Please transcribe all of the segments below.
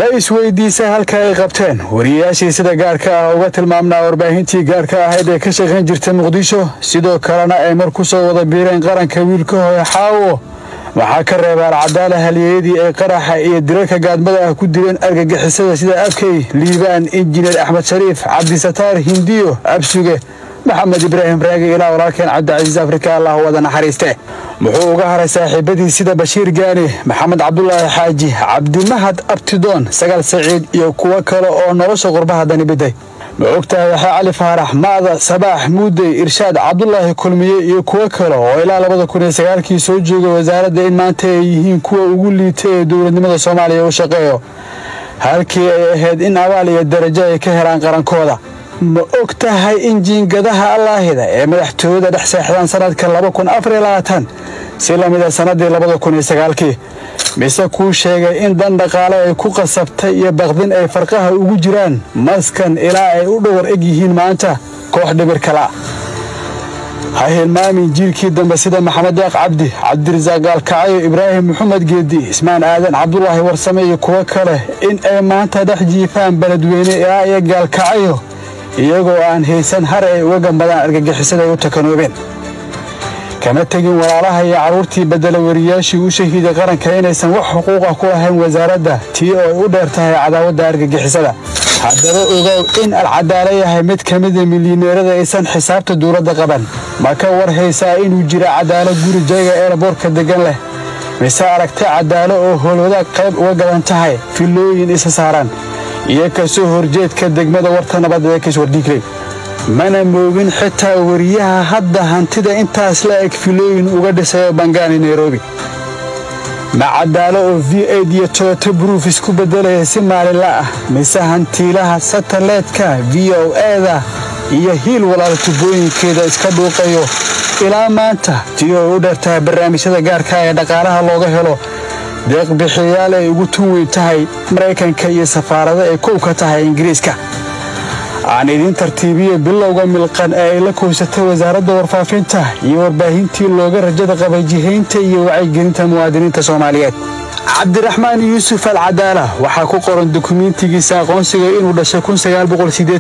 ma isweydiisa halka ay qabteen wariyayaashii sida gaarka ah uga tilmaamnaa warbaahintii gaarka ahayd ee ka shaqayn jirta muqdisho sidoo kalena ay mar ku soo wada biireen qaranka wiilka hooye xaawo waxaa ka reebaan cadaala halyeeyadii ay qaraxa iyo dilalka gaadmada ah ku dileen argagixisada sida abkey liibaan injineer axmed shariif cabdisataar hindiyo absuge maxamed ibraahim raagi ilaa walaalkeen cabdicasiis afrika allah wada naxariiste muxuu uga haray saaxiibadii sida bashiir gaani maxamed cabdulaahi xaaji cabdimahad abtidoon sagaal saciid iyo kuwo kale oo nolosha qurbaha dani biday ma ogtahay waxaa cali faarax maada sabaax muudey irshaad cabdulaahi kulmiye iyo kuwo kale oo ilaa labada kun iyo sagaalkii soo jooga wasaaradda in maanta ay yihiin kuwa ugu liita ee dowladnimada soomaaliya u shaqeeyo halkii ay ahayd in abaal iyo darajo ay ka helaan qarankooda ma og tahay in jiingadaha allaahida ee madaxtooyada dhex seexdaan sannadka si la mida sannaddii labadakunsagaalkii mise kuu sheegay in dan dhaqaale ay ku qasabtay iyo baqdin ay farqaha ugu jiraan maskan ilaa ay u dhowar eg yihiin maanta koox dhibir kala ha hilmaamin jiilkii dambe sida maxamed deeq cabdi cabdirasaaq gaalkacayo ibraahim maxamed geedi ismaan aadan cabdulaahi warsame iyo kuwo kale in ay maanta dhex jiifaan beledweyne ilaa iyo gaalkacayo iyagoo aan haysan har ay uga gambadaan argagixisada ay u takanoobeen kama tegin walaalaha iyo carruurtii beddela wariyaashii u shahiiday qaranka inaysan wax xuquuqa ku lahayn wasaaradda tii oo ay u dheer tahay cadaawadda argagixisada haddaba ogow in alcadaalo yahay mid ka mida milyaneerada aysan xisaabta dowladda qaban ma ka war haysaa inuu jira cadaalo guri jayga eerboorka deggan leh mise aragta cadaalo oo howlwadaag qayb uga gadan tahay filooyin isa saaran iyo ka soo horjeedka degmada warta nabadda ee kiswardhiigley mana moogin xitaa wariyaha hadda hantida intaas la eg filooyin uga dhisayo bangaani nairobi ma cadaalo oo v aid iyo toyoto bruuf isku beddelaya si maalinla ah mise hantiilaha sataleedka v o eda iyo hiil walaal tubooyinkeeda iska dhuuqayo ilaa maanta tii oo u dheertahay barnaamijyada gaarka ee dhaqaalaha looga helo deeq bixiyaal ay ugu tun weyn tahay maraykanka iyo safaarado ay kow ka tahay ingiriiska aan idiin tartiibiyo bilowga milqan ee ay la koysatay wasaaradda warfaafinta iyo warbaahintii looga rajada qabay jihaynta iyo wacyigelinta muwaadiniinta soomaaliyeed cabdiraxmaan yuusuf al cadaala waxaa ku qoran dukumiintigiisa aqoonsiga inuu dhashay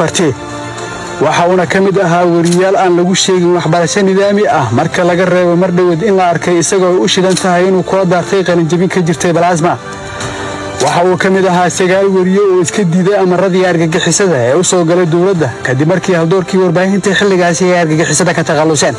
waxa uuna ka mid ahaa weriyaal aan lagu sheegin waxbarasho nidaami ah marka laga reebo mar dhoweed in la arkay isagoo u shidan tahay inuu kula daartay qalinjabin ka jirtay balaasma waxa uu ka mid ahaa sagaal weriye oo iska diiday amaradii argagixisada ee u soo galay dowladda kadib markii haldoorkii warbaahinta xilligaasi ay argagixisada ka takhalluseen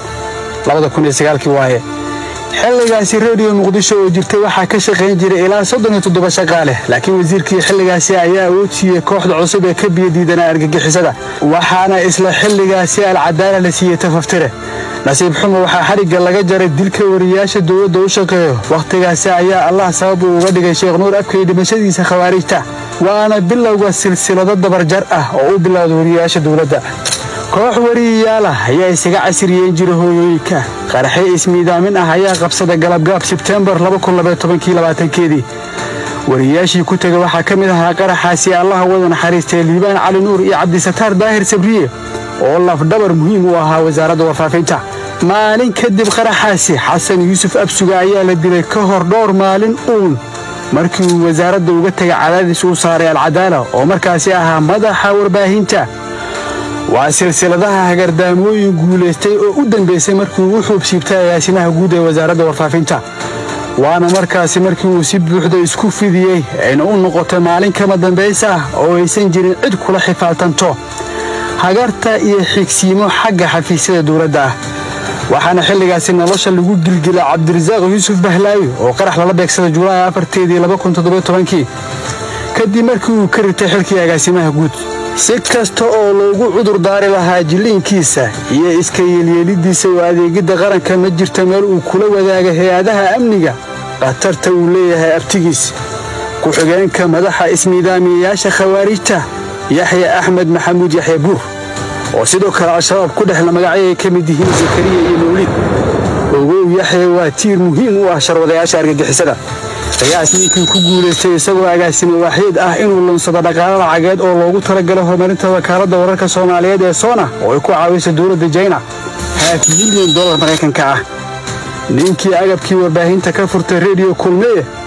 waaye xilligaasi rediyo muqdisho oo jirtay waxaa ka shaqayn jiray ilaa soddon iyo toddoba shaqaale laakiin wasiirkii xilligaasi ayaa awood siiyey kooxda cusub ee ka biyadiidanaa argagixisada waxaana isla xilligaasi alcadaala la siiyey tafaftire nasiib xumo waxaa xadhigga laga jaray dilka wariyaasha dowladda u shaqeeyo wakhtigaasi ayaa allah sabab uu uga dhigay sheekh nuur abkay dhimashadiisa khawaarijta waana bilowga silsilado dabarjar ah oo u bilowda wariyayaasha dowladda koox wariyayaal ah ayaa isaga casiriyeen jira hooyooyinka qaraxyo ismiidaamin ah ayaa qabsada galabgaab sebtembar keedii wariyayaashii ku tegay waxaa ka mid ahaa qaraxaasi allaha wada naxariistay liibaan cali nuur iyo cabdisataar daahir sabriye oo lafdhabar muhiim u ahaa wasaaradda warfaafinta maalin kadib qaraxaasi xasan yuusuf absuga ayaa la dilay ka hor dhowr maalin uun markii uu wasaaradda uga tegay cadaadis uu saaray alcadaala oo markaasi ahaa madaxa warbaahinta waa silsiladaha hagardaamooyin guulaystay oo u dambaysay markii uu u xuubsiibtay agaasimaha guud ee wasaaradda warfaafinta waana markaasi markii uu si buuxda isku fidiyey ayna u noqotay maalin kama dambaysa ah oo aysan jirin cid kula xifaaltanto hagarta iyo xigsiimo xagga xafiisyada dowladda ah waxaana xilligaasi nolosha lagu gilgila cabdirasaaq yuusuf bahlaayo oo qarax lala beegsada julaay afarteedii kadib markii uu ka ritay xilkii agaasimaha guud si kasta oo loogu cudur daari lahaa jilliinkiisa iyo iska yeelyeelidiisa oo adeegidda qaranka ma jirta meel uu kula wadaaga hay-adaha amniga khatarta uu leeyahay abtigiis ku-xigeenka madaxa ismiidaamiyayaasha khawaarijta yaxya axmed maxamuud yaxya buur oo sidoo kale al-shabaab ku dhexla magacyay ka mid yihiin zakariya iyo mawlid ogow yaxya waa tiir muhiim u ah sharwadayaasha argagixisada qiyaas ninkii ku guulaystay isagoo agaasimo waaxyeed ah inuu lunsado dhaqaalo lacageed oo loogu talagalay horumarinta wakaaladda wararka soomaaliyeed ee soona oo ay ku caawiso dowladda jayna haaf milyan dolar maraykanka ah ninkii agabkii warbaahinta ka furtay rediyo kulmeye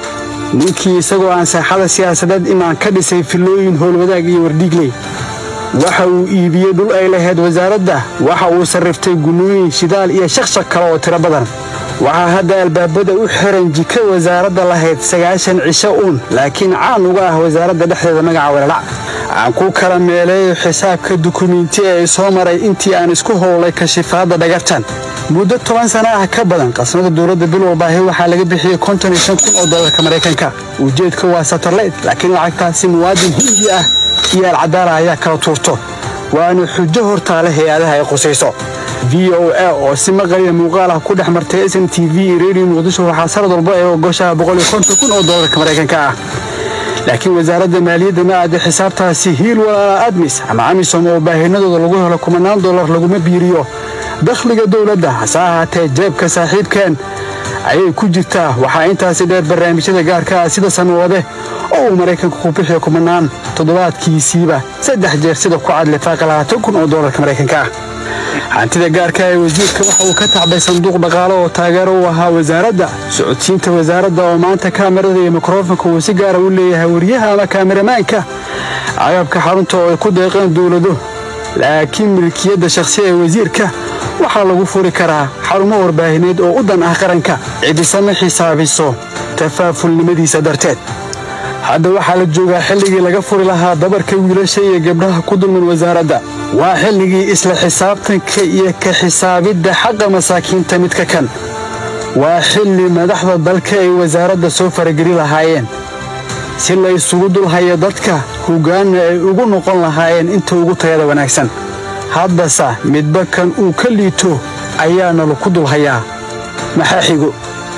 ninkii isagoo aan saaxada siyaasadeed imaan ka dhisay fillooyin howlwadaag iyo wardhiigley waxa uu iibiyey dhul ay lahayd wasaaradda waxa uu sarriftay gunnooyin shidaal iyo shaqshaq kale oo tiro badan waxaa hadda albaabada u xiran jika wasaaradda lahayd sagaashan cisho uun laakiin caan uga ah wasaaradda dhexdeeda magaca weelalac aan ku kala meeleeyo xisaabka dukumiinti ee soo maray intii aan isku howlay kashifaadda dhagartan muddo toban sana ah ka badan qasnada dowladda bil walbaahi waxaa laga bixiyey konton iyo shan kun oo doolarka maraykanka ujeedka waa satarleyd laakiin lacagtaasi muwaadin hindi ah iyo alcadaala ayaa kala tuurto waana xujo hortaale hay-adaha ay qusayso v o a oo si maqaliya muuqaal ah ku dhex martay s n t v iyo redio muqdisho waxaa sanad walba ee ogoshaha boqol iyo konton kun oo doolarka maraykanka ah laakiin wasaaradda maaliyadda ma aada xisaabtaasi hiil walaala admis ama amisom oo baahinadooda lagu helo kumanaan dollar laguma biiriyo dakhliga dowladda hase ahaatee jeebka saaxiibkeen ayay ku jirtaa waxaa intaasi dheer barnaamijyada gaarka ah sida samawade oo uu maraykanku ku bixiyo kumanaan toddobaadkiisiiba saddex jeer sida ku cad lifaaqa labaatan kun oo doolarka maraykanka ah hantida gaarka ee wasiirka waxa uu ka tacbay sanduuq dhaqaale oo taageero u ahaa wasaaradda socodsiinta wasaaradda oo maanta kaamirada iyo mikrofonka uu si gaara u leeyahay wariyaha ama kaamiramaanka agabka xarunta oo ay ku deeqeen dowlado laakiin milkiyadda shakhsi ee wasiirka waxaa lagu furi karaa xarumo warbaahineed oo u dan ah qaranka cidisama xisaabiso tafaafulnimadiisa darteed hadda waxaa la joogaa xilligii laga furi lahaa dabarka wiilasha iyo gabdhaha ku dulman wasaaradda waa xilligii isla xisaabtanka iyo ka xisaabidda xaqa masaakiinta midka kan waa xilli madaxda dalka ay wasaaradda soo farageli lahaayeen si la isugu dulhayo dadka hoggaanna ay ugu noqon lahaayeen inta ugu tayada wanaagsan haddase midba kan uu ka liito ayaana laku dulhayaa maxaa xigo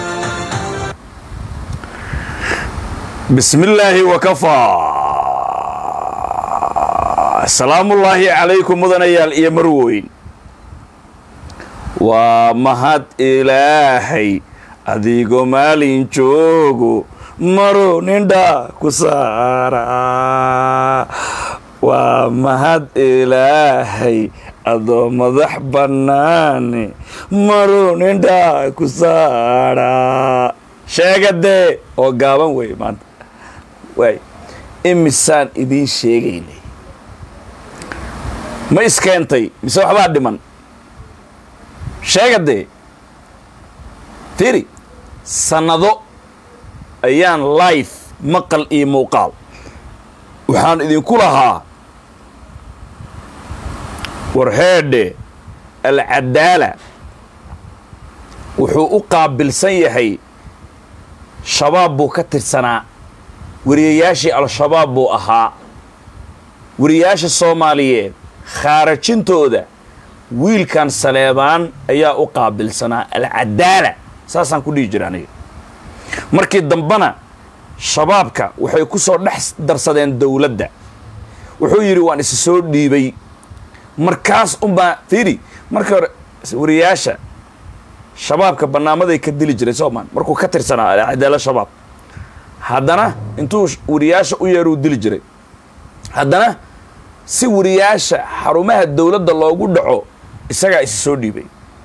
bismi illaahi wakafaa salaamullaahi calaykum mudanayaal iyo marweyn waa mahad ilaahay adigoo maalin joogo maro nindha ku saara waa mahad ilaahay adoo madax bannaane maro nindha ku saara sheegadee oo gaaban wey maanta waay imisaan idiin sheegaynay ma iskeentay mise waxbaa dhiman sheegadee firi sannado ayaan life maqal iyo muuqaal waxaan idinku lahaa warheedhe alcadaala wuxuu u qaabilsan yahay shabaab buu ka tirsanaa wariyayaashii al-shabaab buu ahaa wariyayaasha soomaaliyeed khaarajintooda wiilkan saleebaan ayaa u qaabilsanaa alcadaala saasaan ku dhihi jira aniga markii dambena shabaabka waxay ku soo dhex darsadeen dowladda wuxuu yidhi waan isi soo dhiibay markaas unbaa fiiri markii hore wariyayaasha shabaabka bannaamaday ka dili jiray soomaan markuu ka tirsanaa alcadaala shabaab haddana intuu wariyaasha u yeeruu dili jiray haddana si wariyaasha xarumaha dowladda loogu dhaco isagaa isi soo dhiibay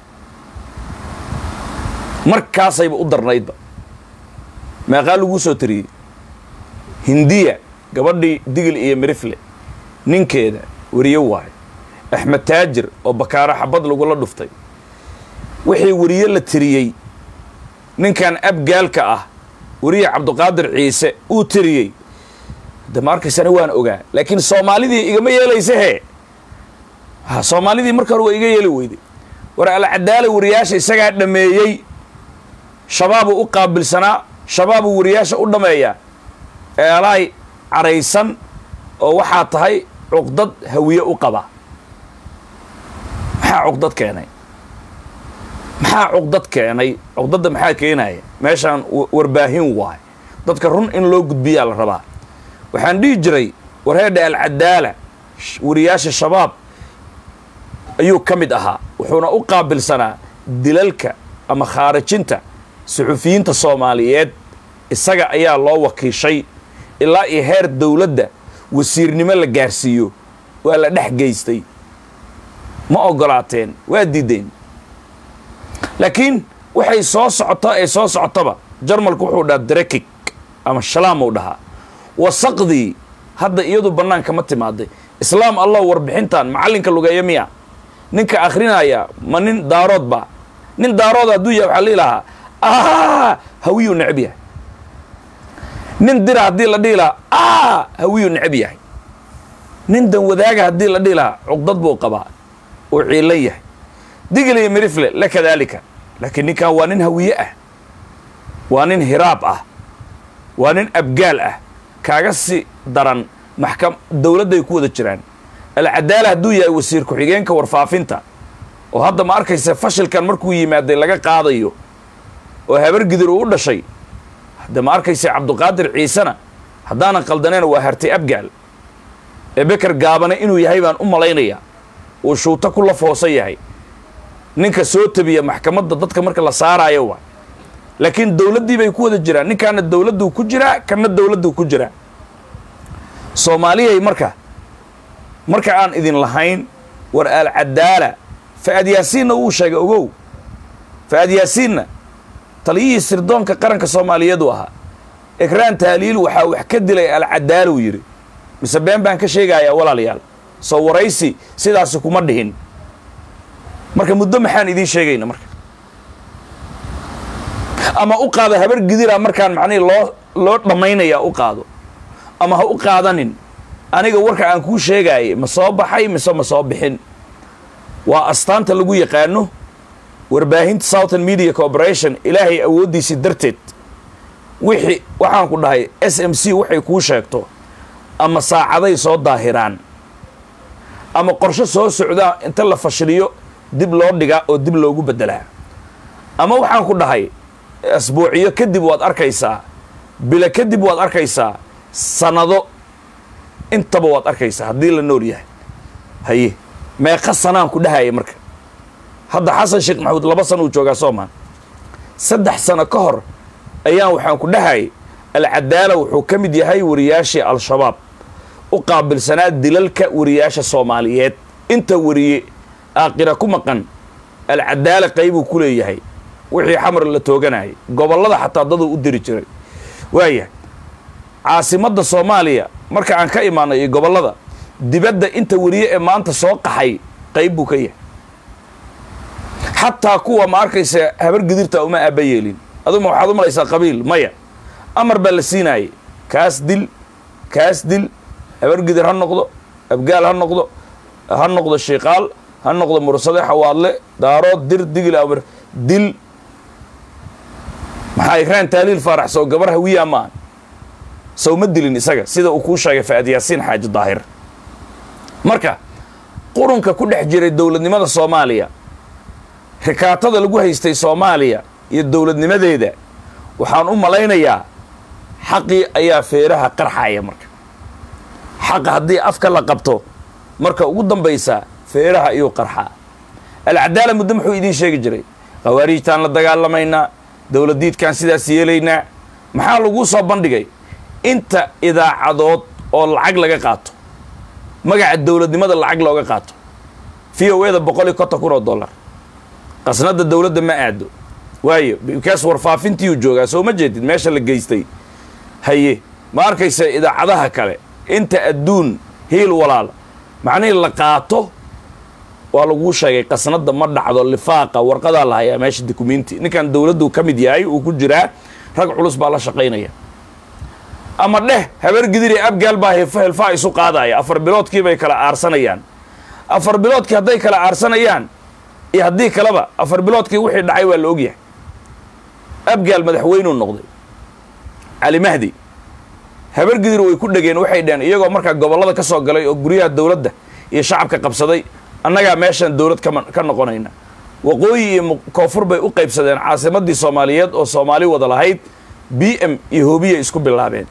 markaasayba u darnaydba meeqaa laguu soo tariyey hindiya gabadhii digil iyo mirifle ninkeeda wariye waayo axmed taajir oo bakaaro xabad lagula dhuftay wixii wariye la tiriyey ninkan abgaalka ah wariye cabduqaadir ciise uu tiriyey de ma arkaysana waan ogaa laakiin soomaalidii igama yeelaysa hee ha soomaalidii marka hore waa iga yeeli weyday war alcadaala wariyaasha isagaa dhameeyey shabaabuu u qaabilsanaa shabaabuu wariyaasha u dhameeyaa eelaay caraysan oo waxaa tahay cuqdad hawiye u qaba maxaa cuqdad keenay maxaa cuqdad keenay cuqdadda maxaa keenaya meeshaan warbaahin waay dadka run in loo gudbiyaa la rabaa waxaan dhihi jiray warheedha alcadaala wariyaasha shabaab ayuu ka mid ahaa wuxuuna u qaabilsanaa dilalka ama khaarajinta suxufiyiinta soomaaliyeed isaga ayaa loo wakiishay ilaa iyo heer dowladda wasiirnimo la gaarsiiyo waa la dhex geystay ma ogolaateen waa diideen laakiin waxay soo socotaa ee soo socotaba jarmalku wuxuu dhaha drekig ama shalaamou dhahaa wasaqdii hadda iyadu bannaanka ma timaaday islaam allah warbixintan macallinka lugeeya miya ninka akhrinaya ma nin daarood ba nin daarood hadduu yahay waxaa lihi lahaa ah hawiyuu necab yahay nin dira haddii la dhihi lahaa ah hawiyuu necab yahay nin dan wadaaga haddii la dhihi lahaa cuqdad buu qabaa uu ciilan yahay digil iyo mirifle la kadaalika laakiin ninkan waa nin hawiye ah waa nin hiraab ah waa nin abgaal ah kaaga si daran maxkam dowladday ku wada jiraan alcadaala hadduu yahay wasiir ku-xigeenka warfaafinta oo hadda ma arkaysa fashilkan markuu yimaaday laga qaadayo oo habar gidir uu u dhashay hadda ma arkaysa cabduqaadir ciisena haddaanan qaldaneen waa hartay abgaal ee beker gaabane inuu yahay baan u malaynayaa uu shuuto ku lafoosan yahay ninka soo tabiya maxkamadda dadka marka la saaraayo waa laakiin dowladdii bay ku wada jiraan ninkaana dowladduu ku jiraa kana dowladduu ku jiraa soomaaliyay marka marka aan idin lahayn war alcadaala fa'ad yaasiinna wuu sheegay ogow fa'ad yaasiinna taliyihii sirdoonka qaranka soomaaliyeedu ahaa ekraan taaliil waxaa wax ka dilay alcadaaluu yidhi mise been baan ka sheegayaa walaalayaal soo waraysi sidaasi kuma dhihin marka muddo maxaan idiin sheegayna marka ama u qaado habar gidira markaan macnihii loo loo dhammaynayaa u qaado ama ha u qaadanin aniga warka aan kuu sheegaayay ma soo baxay mise ma soo bixin waa astaanta lagu yaqaano warbaahinta southern media corporation ilaahay awooddiisii darteed wixii waxaan ku dhahay s m c waxay kuu sheegto ama saacaday soo daahiraan ama qorsho soo socdaa inta la fashiliyo dib loo dhigaa oo dib loogu beddelaa ama waxaan ku dhahay asbuuciyo kadib waad arkaysaa bilo kadib waad arkaysaa sanado intaba waad arkaysaa haddii la nool yahay haye meeqa sanaan ku dhahaya marka hadda xasan sheekh maxamuud laba sana uu joogaa soomaan saddex sano ka hor ayaan waxaan ku dhahayay alcadaala wuxuu ka mid yahay wariyaashii al-shabaab u qaabilsanaa dilalka wariyaasha soomaaliyeed inta wariye aaqira ku maqan alcadaala qaybuu ku leeyahay wixii xamar la tooganayay gobollada xataa daduu u diri jiray waaya caasimadda soomaaliya marka aan ka imaanay iyo gobollada dibadda inta wariye ee maanta soo qaxay qayb buu ka yahay xataa kuwa ma arkaysa habar gidirta uma aaba yeelin aduma waxaad u malaysaa qabiil maya amar baa la siinaayay kaas dil kaas dil habar gidir ha noqdo abgaal ha noqdo ha noqdo shiiqaal ha noqdo mursade xawaadle daarood dir digil amar dil maxaa ikraan taaliil faarax sow gabar hawiyaa maa sow ma dilin isaga sida uu kuu sheegay fa'ad yaasiin xaaji daahir marka qurunka ku dhex jiray dowladnimada soomaaliya rikaatada lagu haystay soomaaliya iyo dowladnimadeeda waxaan u malaynayaa xaqii ayaa feeraha qarxaya marka xaqa haddii afka la qabto marka ugu dambaysa feeraha ayuu qarxaa alcadaala muddo muxuu idiin sheegi jiray khawaariijtaan la dagaalamaynaa dowladdiidkaan sidaas yeelaynaa maxaa laguu soo bandhigay inta idaacadood oo lacag laga qaato magaca dowladnimada lacag looga qaato v o eda boqol iyo konton kun oo dollar qasnadda dowladda ma aado waayo bikaas warfaafintiiyuu joogaa soo ma jeedid meesha la geystay haye ma arkaysa idaacadaha kale inta adduun hiil walaal macnihii la qaato waa laguu sheegay qasnadda ma dhacdo lifaaqa warqadaa la hayaa meesha dukumenti ninkan dowladdu ka mid yahay uu ku jiraa rag culus baa la shaqaynaya ama dheh habar gidiri abgaal baa hilfaa isu qaadaya afar biloodkii bay kala aarsanayaan afar biloodkii hadday kala aarsanayaan iyo haddii kaleba afar biloodkii wixii dhacay waa la ogyahay abgaal madaxweynuu noqday cali mahdi habar gidir way ku dhegeen waxay dheheen iyagoo markaa gobollada ka soo galay oo guryaha dowladda iyo shacabka qabsaday annagaa meeshaan dowlad kama ka noqonayna waqooyi iyo koonfur bay u qaybsadeen caasimaddii soomaaliyeed oo soomaali wada lahayd b m iyo hoobiya isku bilaabeen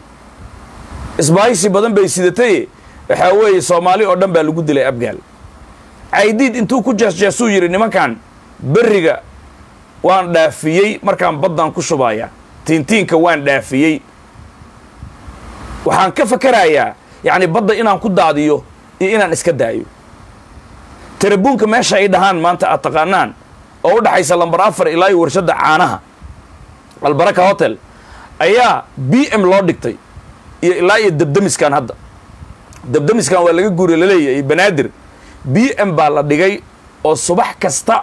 isbaahisi badan bay sidatay waxaa weeye soomaali oo dhan baa lagu dilay abgaal caydiid intuu ku jeesjeesuu yidhi nimankan berriga waan dhaafiyey markaan baddan ku shubaya tiintiinka waan dhaafiyey waxaan ka fakarayaa yacni badda inaan ku daadiyo iyo inaan iska daayo tarabuunka meesha ay dhahaan maanta aad taqaanaan oo u dhaxaysa lambar afar ilaa iyo warshadda caanaha albaraka hotel ayaa b m loo dhigtay iyo ilaa iyo debdemiskan hadda debdemiskan waa laga guuriy laleeyahay banaadir b m baa la dhigay oo subax kasta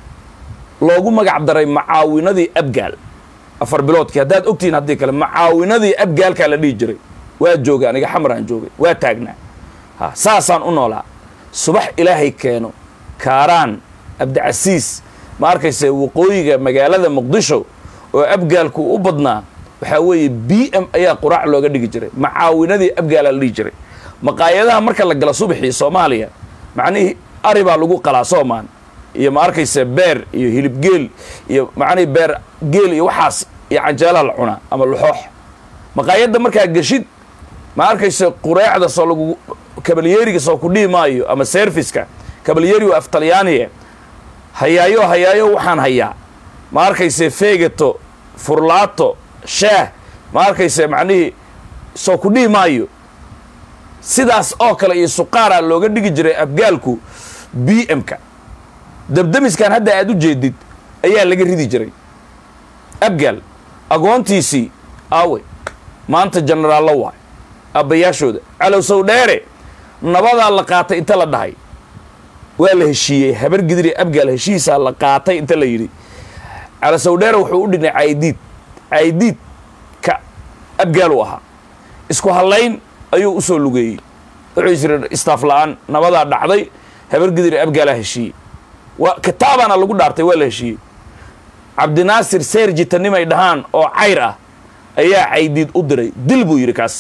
loogu magac daray macaawinadii abgaal afar biloodkii haddaad ogtihiin haddii kale macaawinadii abgaalkaa la dhihi jiray waa joogay aniga xamaraan joogay waa taagnaa ha saasaan u noolaa subax ilaahay keeno kaaraan abdicasiis ma arkayse waqooyiga magaalada muqdisho oo abgaalku u badnaa waxaa weeye b m ayaa quraac looga dhigi jiray macaawinadii abgaalaa la dhihi jiray maqaayadaha marka la gala subaxii soomaaliya macnihii ari baa lagu qalaa soomaan iyo ma arkayse beer iyo hilib geel iyo macnihii beer geel iyo waxaas iyo canjeelaha la cunaa ama laxoox maqaayadda markaa geshid ma arkayse qureecda soo lagu kabalyeeriga soo ku dhihi maayo ama serviska kabalyeeri waa af talyaaniye hayaayo hayaayo waxaan hayaa ma arkayse feegato furlaato shaah ma arkayse macnihii soo ku dhihi maayo sidaas oo kale iyo suqaaraa looga dhigi jiray abgaalku b m-ka dabdamiskan hadda aad u jeedid ayaa laga ridi jiray abgaal agoontiisii aawe maanta jenaraallo waay abbayaashooda calowsow dheere nabadaa la qaatay inta la dhahay waa la heshiiyey habar gidiri abgaal heshiisaa la qaatay inta la yidhi calowsow dheere wuxuu u dhinay caydiid caydiid ka abgaal u ahaa isku hallayn ayuu u soo lugeeyey wuxuu isiri istaaf la-aan nabadaa dhacday habar gidiri abgaalaa heshiiyey waa kitaabaana lagu dhaartay waa la heshiiyey cabdinaasir seerjitanimay dhahaan oo cayr ah ayaa caydiid u diray dil buu yidhi kaas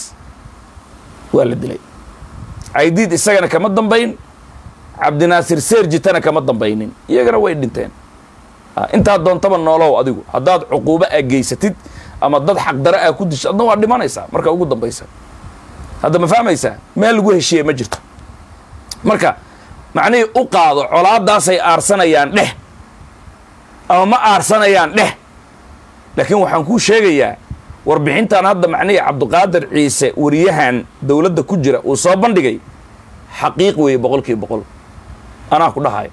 waa la dilay caydiid isagana kama dambayn cabdinaasir seerjitana kama dambaynin iyagana way dhinteen intaad doontaba noolow adigu haddaad cuquubo aa geysatid ama dad xaqdare aa ku disho adna waa dhimanaysaa marka ugu dambaysa hadda ma fahmaysaa meel lagu heshiiye ma jirto marka macnihii u qaado colaadaasay aarsanayaan dheh ama ma aarsanayaan dheh laakiin waxaan kuu sheegayaa warbixintan hadda macnihii cabdiqaadir ciise wariyahan dowladda ku jira uu soo bandhigay xaqiiq weeye boqol kiiba boqol anaa ku dhahayo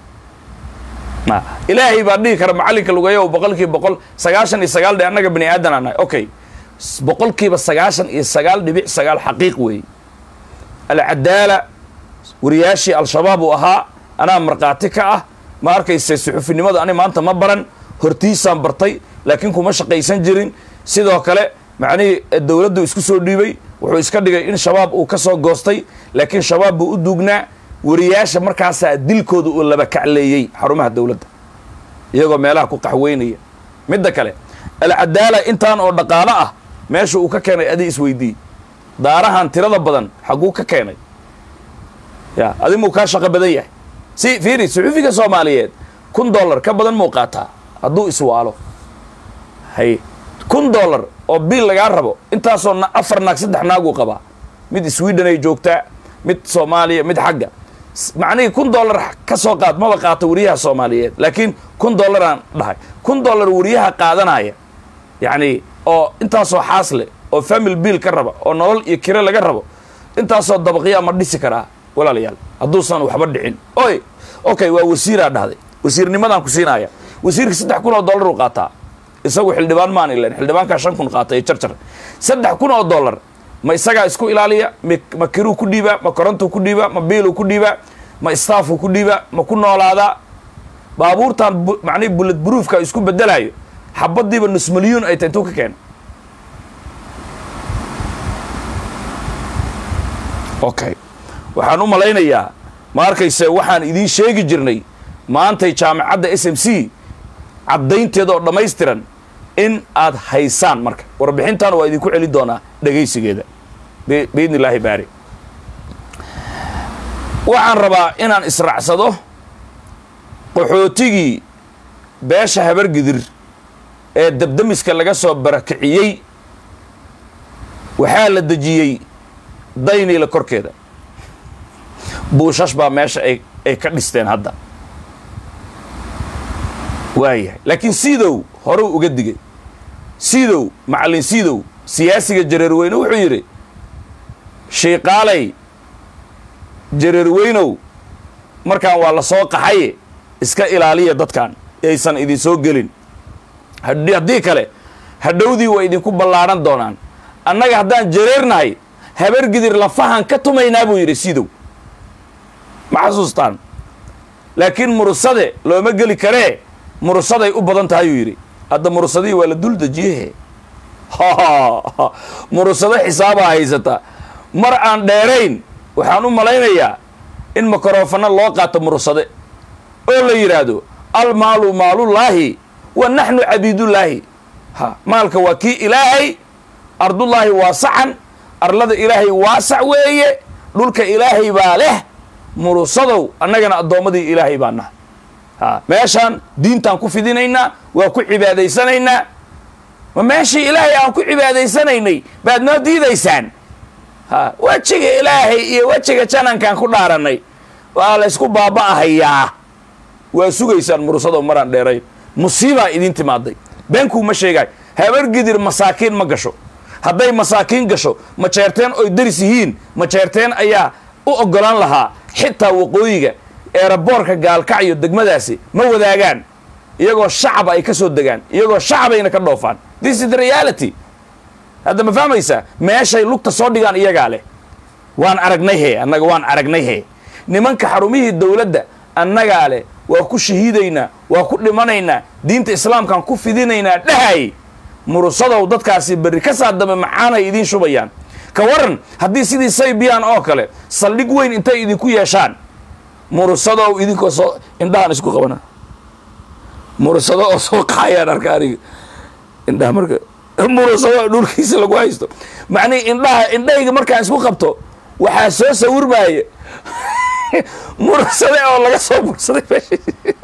ilaahay baa dhihi kara macallinka lugeeyo boqol kiiba boqol sagaashan iyo sagaal dhe annaga bani aadan aan nahay okay boqol kiiba sagaashan iyo sagaal dhibic sagaal xaqiiq weeye alcadaala wariyaashii al-shabaab uu ahaa anaa markhaati ka ah ma arkayse suxufinimadu ani maanta ma baran hortiisaan bartay laakiin kuma shaqaysan jirin sidoo kale macnihii dowladdu isku soo dhiibay wuxuu iska dhigay in shabaab uu ka soo goostay laakiin shabaab buu u duugnaa wariyaasha markaasaa dilkooda uu laba kacleeyey xarumaha dowladda iyagoo meelaha ku qaxweynaya midda kale alcadaala intaan oo dhaqaalo ah meesha uu ka keenay adi isweydii daarahan tirada badan xagguu ka keenay ya adi muu kaa shaqo badan yahay si fiiri suxuufiga soomaaliyeed kun dollar ka badan muu qaataa hadduu iswaalo hay kun dollar oo biil lagaa rabo intaasoo afar naag saddex naaguu qabaa mid sweden ay joogtaa mid soomaaliya mid xagga macnihii kun dollar ka soo qaad maba qaato wariyaha soomaaliyeed laakiin kun dollaraan dhahay kun dollar wariyaha qaadanaya yacni oo intaasoo xaas leh oo family biil ka raba oo nolol iyo kiro laga rabo intaasoo dabaqyaa ma dhisi karaa walaalayaal hadduusan waxba dhicin oy okay waa wasiiraa dhahday wasiirnimadaan ku siinaya wasiirka saddex kun oo dollar uu qaataa isagu xildhibaan maan ilan xildhibaankaa shan kun qaatay jarjar saddex kun oo dollar ma isagaa isku ilaaliya ma kiruu ku dhiibaa ma korontuu ku dhiibaa ma biiluu ku dhiibaa ma staafuu ku dhiibaa ma ku noolaadaa baabuurtan macnihi bullet broofka isku bedelayo xabadiiba nus milyuun ay tahay intuu ka keena okay waxaan u malaynayaa ma arkayse waxaan idiin sheegi jirnay maantay jaamacadda s m c caddaynteeda oo dhammaystiran in aad haysaan marka warbixintan waa idinku celin doonaa dhegaysigeeda biidni illaahi baari waxaan rabaa inaan israacsado qaxootigii beesha habargidir ee dabdamiska laga soo barakiciyey waxaa la dejiyey dayniila korkeeda buushash baa meesha ay ay ka dhisteen hadda waayahay laakiin siidow horuu uga digay siidow macallin siidow siyaasiga jareerweyne wuxuu yidhi shiiqaalay jareerweynow markaan waa la soo qaxaye iska ilaaliya dadkan aysan idin soo gelin haddii kale hadhowdii waa idinku ballaadhan doonaan annaga haddaan jareernahay habargidir lafahan ka tumaynaa buu yidhi sidow ma xasuustaan laakiin murusade looma geli karee murusaday u badan tahay uu yidhi hadda murusadihii waa la dul dejiyehe murusado xisaabaa haysata mar aan dheerayn waxaan u malaynayaa in mikrofano loo qaato murusade oo la yidhaahdo almaalu maalullaahi wa naxnu cabiidullaahi ha maalka waa kii ilaahay ardullaahi waasacan arlada ilaahay waasac weeye dhulka ilaahay baa leh murusadow annagana addoommadii ilaahay baa naha ha meeshaan diintaan ku fidinaynaa waa ku cibaadaysanaynaa ma meeshii ilaahay aan ku cibaadaysanaynay baad noo diidaysaan ha wejiga ilaahay iyo wejiga janankaan ku dhaaranay waa la ysku baaba'ahayaa waa sugaysaan murusadow maraan dheerayn musiibaa idiin timaaday beenkuu ma sheegaay habargidir masaakiin ma gasho hadday masaakiin gasho ma jeerteen oy daris yihiin ma jeerteen ayaa u oggolaan lahaa xitaa waqooyiga eeraboorka gaalkacyo degmadaasi ma wadaagaan iyagoo shacaba ay ka soo degaan iyagoo shacabayna ka dhoofaan this is the reality hadda ma fahmaysaa meeshay lugta soo dhigaan iyagaa leh waan aragnay he annaga waan aragnay he nimanka xarumihii dowladda annagaa leh waa ku shahiidaynaa waa ku dhimanaynaa diinta islaamkaan ku fidinaynaa dhahay murusadow dadkaasi berri ka saa dambe macaanay idiin shubayaan ka waran haddii sidii saybiyan oo kale saldhig weyn intay idinku yeeshaan murusadow idinkoo soo indhahaan isku qabana murusado oo soo qaayaan arka aniga indhaha marka murusado dhulkiisa lagu haysto macnihi indhaha indhahayga markaan isku qabto waxaa soo sawirmaaya murusade oo laga soo bursaday meesha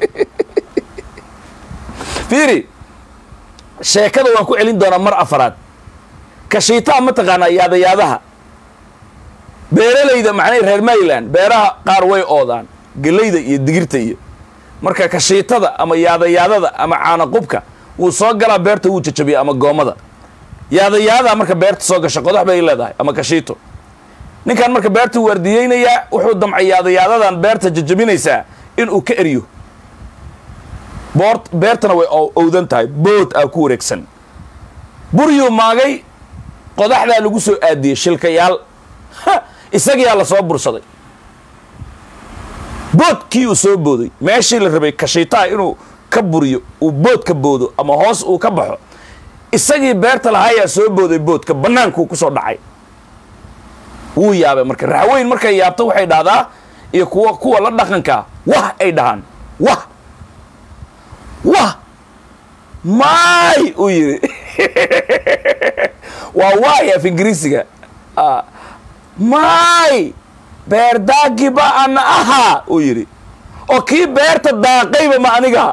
fiiri sheekada waan ku celin doonaa mar afaraad kashiitaa mataqaanaa yaadayaadaha beeralayda macnaha reer mayland beeraha qaar way oodaan gelayda iyo digirta iyo marka kashiitada ama yaadayaadada ama caanaqubka wuu soo galaa beerta wuu jajabiya ama goomada yaadayaadaha marka beerta soo gasha qodax bay leedahay ama kashiito ninkan marka beerta waardiyeynayaa wuxuu damcay yaadayaadadan beerta jajabinaysaa inuu ka eriyo boor beertana way owdan tahay bood aa ku wareegsan buryuu maagay qodaxdaa lagu soo aadiyey shilkayaal isagiyaa la soo bursaday boodkii uu soo booday meeshii la rabay kashiitaha inuu ka buriyo uu bood ka boodo ama hoos uu ka baxo isagii beerta lahaayaa soo booday boodka bannaankuu ku soo dhacay wuu yaabay marka raxweyn markay yaabto waxay dhahdaa iyo kuwa kuwa la dhaqankaa wah ay dhahaan wah wah maay uu yidhi waa waay af ingiriisiga maay beer daagiba ana ahaa uu yidhi oo kii beerta daaqayba ma aniga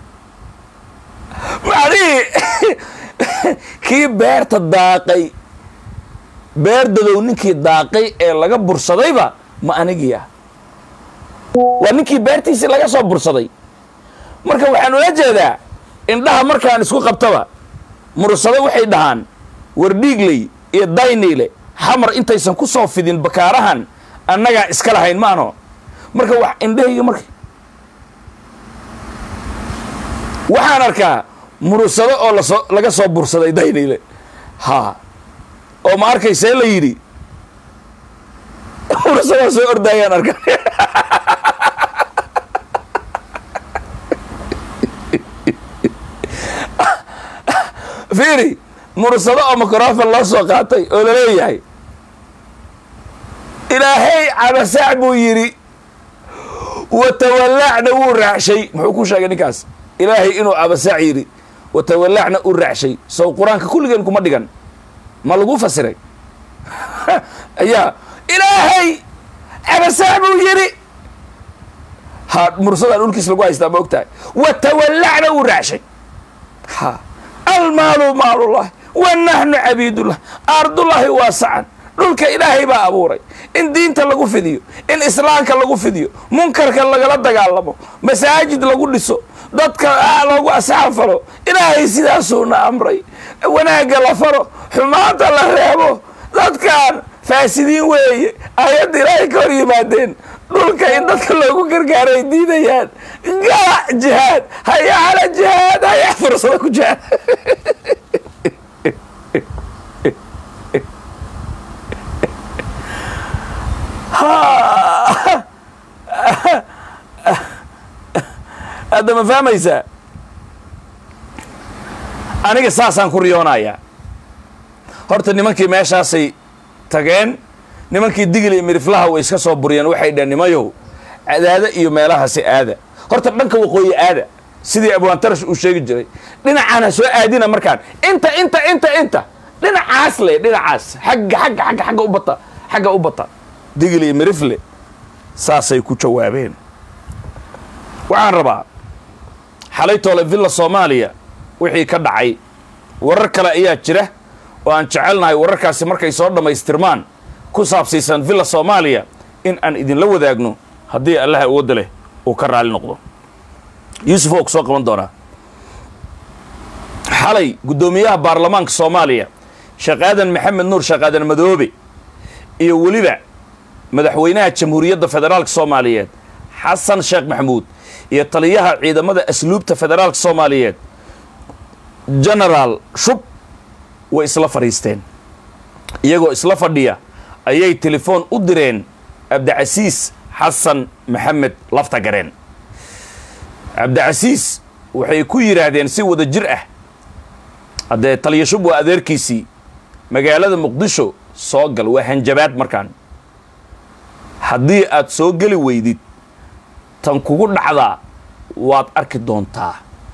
macnihii kii beerta daaqay beer dadow ninkii daaqay ee laga bursadayba ma anigiya waa ninkii beertiisii laga soo bursaday marka waxaan ula jeedaa indhaha markaan isku qabtaba mursado waxay dhahaan wardhiigley iyo dayniile xamar intaysan ku soo fidin bakaarahan annagaa iska lahayn maano marka wax indhahayga marka waxaan arkaa murursado oo lasoo laga soo bursaday dayniile ha oo ma arkaysee la yidhi mursadaa soo ordaayaan arka fiiri mursado oo microfon loo soo qaatay oo laleeyahay ilaahay cabasaac buu yidhi watawallacna wuu raacshay muxuu ku sheegay ninkaas ilaahay inuu cabasaac yidhi watawallacna u raacshay sow qur-aanka kulligeen kuma dhigan ma lagu fasiray ayaa ilaahay cabasaac buu yidhi ha mursadaan dhulkiis lagu haystaa ma og tahay watawallacna uu raacshay ha almaalu maalullahi wa naxnu cabiidullah ardullahi waasacan dhulka ilaahay baa abuuray in diinta lagu fidiyo in islaamka lagu fidiyo munkarka lagala dagaalamo masaajid lagu dhiso dadka loogu asxaab falo ilaahay sidaasuuna amray wanaagga la faro xumaanta la reebo dadkan faasidiin weeye ayadda ilaahay ka hor yimaadeen dhulka in dadka loogu gargaaro ay diidayaan gaac jihaad haya cala jihaad haya fursado ku jihaad hadda ma fahmaysaa aniga saasaan ku riyoonayaa horta nimankii meeshaasay tageen nimankii digil iyo miriflaha way iska soo buriyeen waxay dhaheen nimayow cadaada iyo meelahaasi aada horta dhanka waqooyi aada sidii abwaantarash uu sheegi jiray dhinacaan ha soo aadina markaan inta inta inta inta dhinacaas le dhinacaas xagga xagga xagga xagga u bata xagga u bata digil iyo mirifle saasay ku jawaabeen waxaan rabaa xalay toole villa soomaaliya wixii ka dhacay warar kale ayaa jira oo aan jecelnahay wararkaasi markay soo dhammaystirmaan ku saabsiisan villa soomaaliya in aan idinla wadaagno haddii allaha awoodda leh uu ka raali noqdo yuusuf oo ku soo qaban doonaa xalay guddoomiyaha baarlamaanka soomaaliya sheekh aadan maxamed nuur sheekh aadan madoobe iyo weliba madaxweynaha jamhuuriyadda federaalka soomaaliyeed xasan sheekh maxamuud iyo taliyaha ciidamada asluubta federaalka soomaaliyeed genaraal shub way isla fadhiisteen iyagoo isla fadhiya ayay telefoon u direen cabdicasiis xasan maxamed laftagareen cabdicasiis waxay ku yidhaahdeen si wada jir ah haddee taliya shub waa adeerkiisii magaalada muqdisho soo gal waa hanjabaad markaan haddii aad soo geli weydid tan kugu dhacdaa waad arki doontaa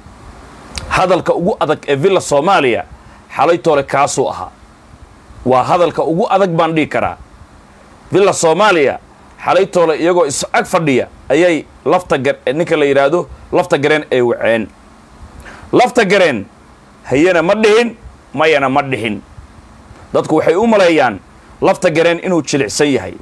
hadalka ugu adag ee villa soomaaliya xalay toole kaasuu ahaa waa hadalka ugu adag baan dhihi karaa villa soomaaliya xalay toole iyagoo is ag fadhiya ayay lafta gar ninka la yidhaahdo lafta gareen ay waceen lafta gareen hayana ma dhihin mayana ma dhihin dadku waxay u maleeyaan lafta gareen inuu jilicsan yahay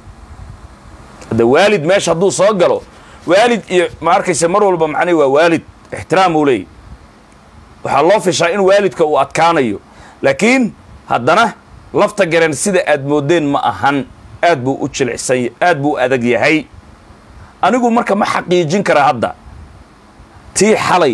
hadda waalid meesha hadduu soo galo waalid iyo ma arkaysa mar walba macnii waa waalid ixtiraam uu leeyay waxaa loo fishaa in waalidka uu adkaanayo laakiin haddana lafta gareen sida aad moodeen ma ahan aad buu u jilicsan aad buu u adag yahay anigu marka ma xaqiijin karaa hadda tii xalay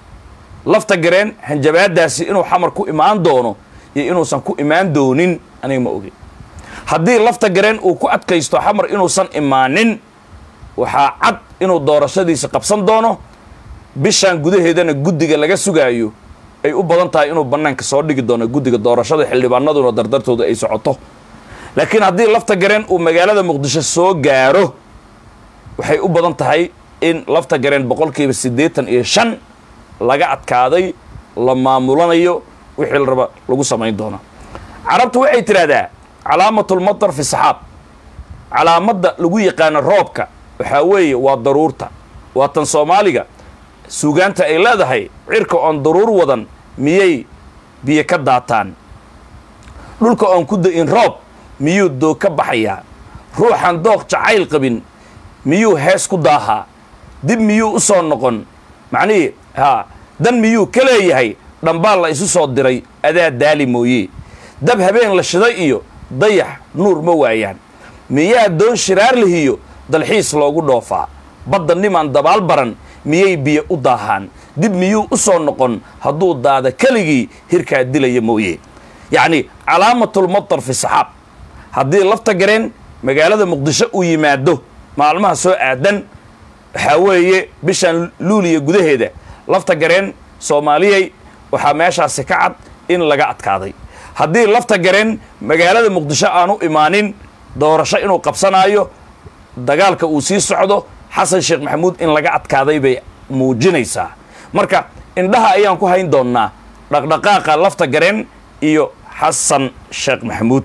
lafta gareen hanjabaadaasi inuu xamar ku imaan doono iyo inuusan ku imaan doonin aniga ma ogin haddii lafta gareen uu ku adkaysto xamar inuusan imaanin waxaa cad inuu doorashadiisa qabsan doono bishaan gudaheedana guddiga laga sugaayo ay u badan tahay inuu bannaanka soo dhigi doono guddiga doorashada xildhibaanaduna dardartooda ay socoto laakiin haddii lafta gareen uu magaalada muqdisho soo gaaro waxay u badan tahay in lafta gareen boqolkiiba siddeetan iyo shan laga adkaaday la maamulanayo wixii la raba lagu samayn doono carabtu waxay tidhaahdaa calaamatulmatar fi saxaab calaamadda lagu yaqaano roobka waxaa weeye waa daruurta waa tan soomaaliga suugaanta ay leedahay cirka oon daruur wadan miyay biyo ka daataan dhulka oon ku da-in roob miyuu doog ka baxayaa ruuxan dooq jacayl qabin miyuu hees ku daahaa dib miyuu u soo noqon macnihii haa dan miyuu ka leeyahay dhambaal la isu soo diray adaa daali mooye dab habeen la shiday iyo dayax nuur ma waayaan miyaa doon shiraar lihiyo dalxiis loogu dhoofaa badda nimaan dabaal baran miyay biyo u daahaan dib miyuu u soo noqon hadduu daada keligii hirkaa dilaya mooye yacni calaamatulmatar fi saxaab haddii lafta gareen magaalada muqdisho uu yimaado maalmaha soo aadan waxaa weeye bishan luuliya gudaheeda lafta gareen soomaaliyay waxaa meeshaasi ka cad in laga adkaaday haddii lafta gareen magaalada muqdisho aanu imaanin doorasho inuu qabsanaayo dagaalka uu sii socdo xasan sheekh maxamuud in laga adkaaday bay muujinaysaa marka indhaha ayaan ku hayn doonnaa dhaqdhaqaaqa lafta gareen iyo xasan sheekh maxamuud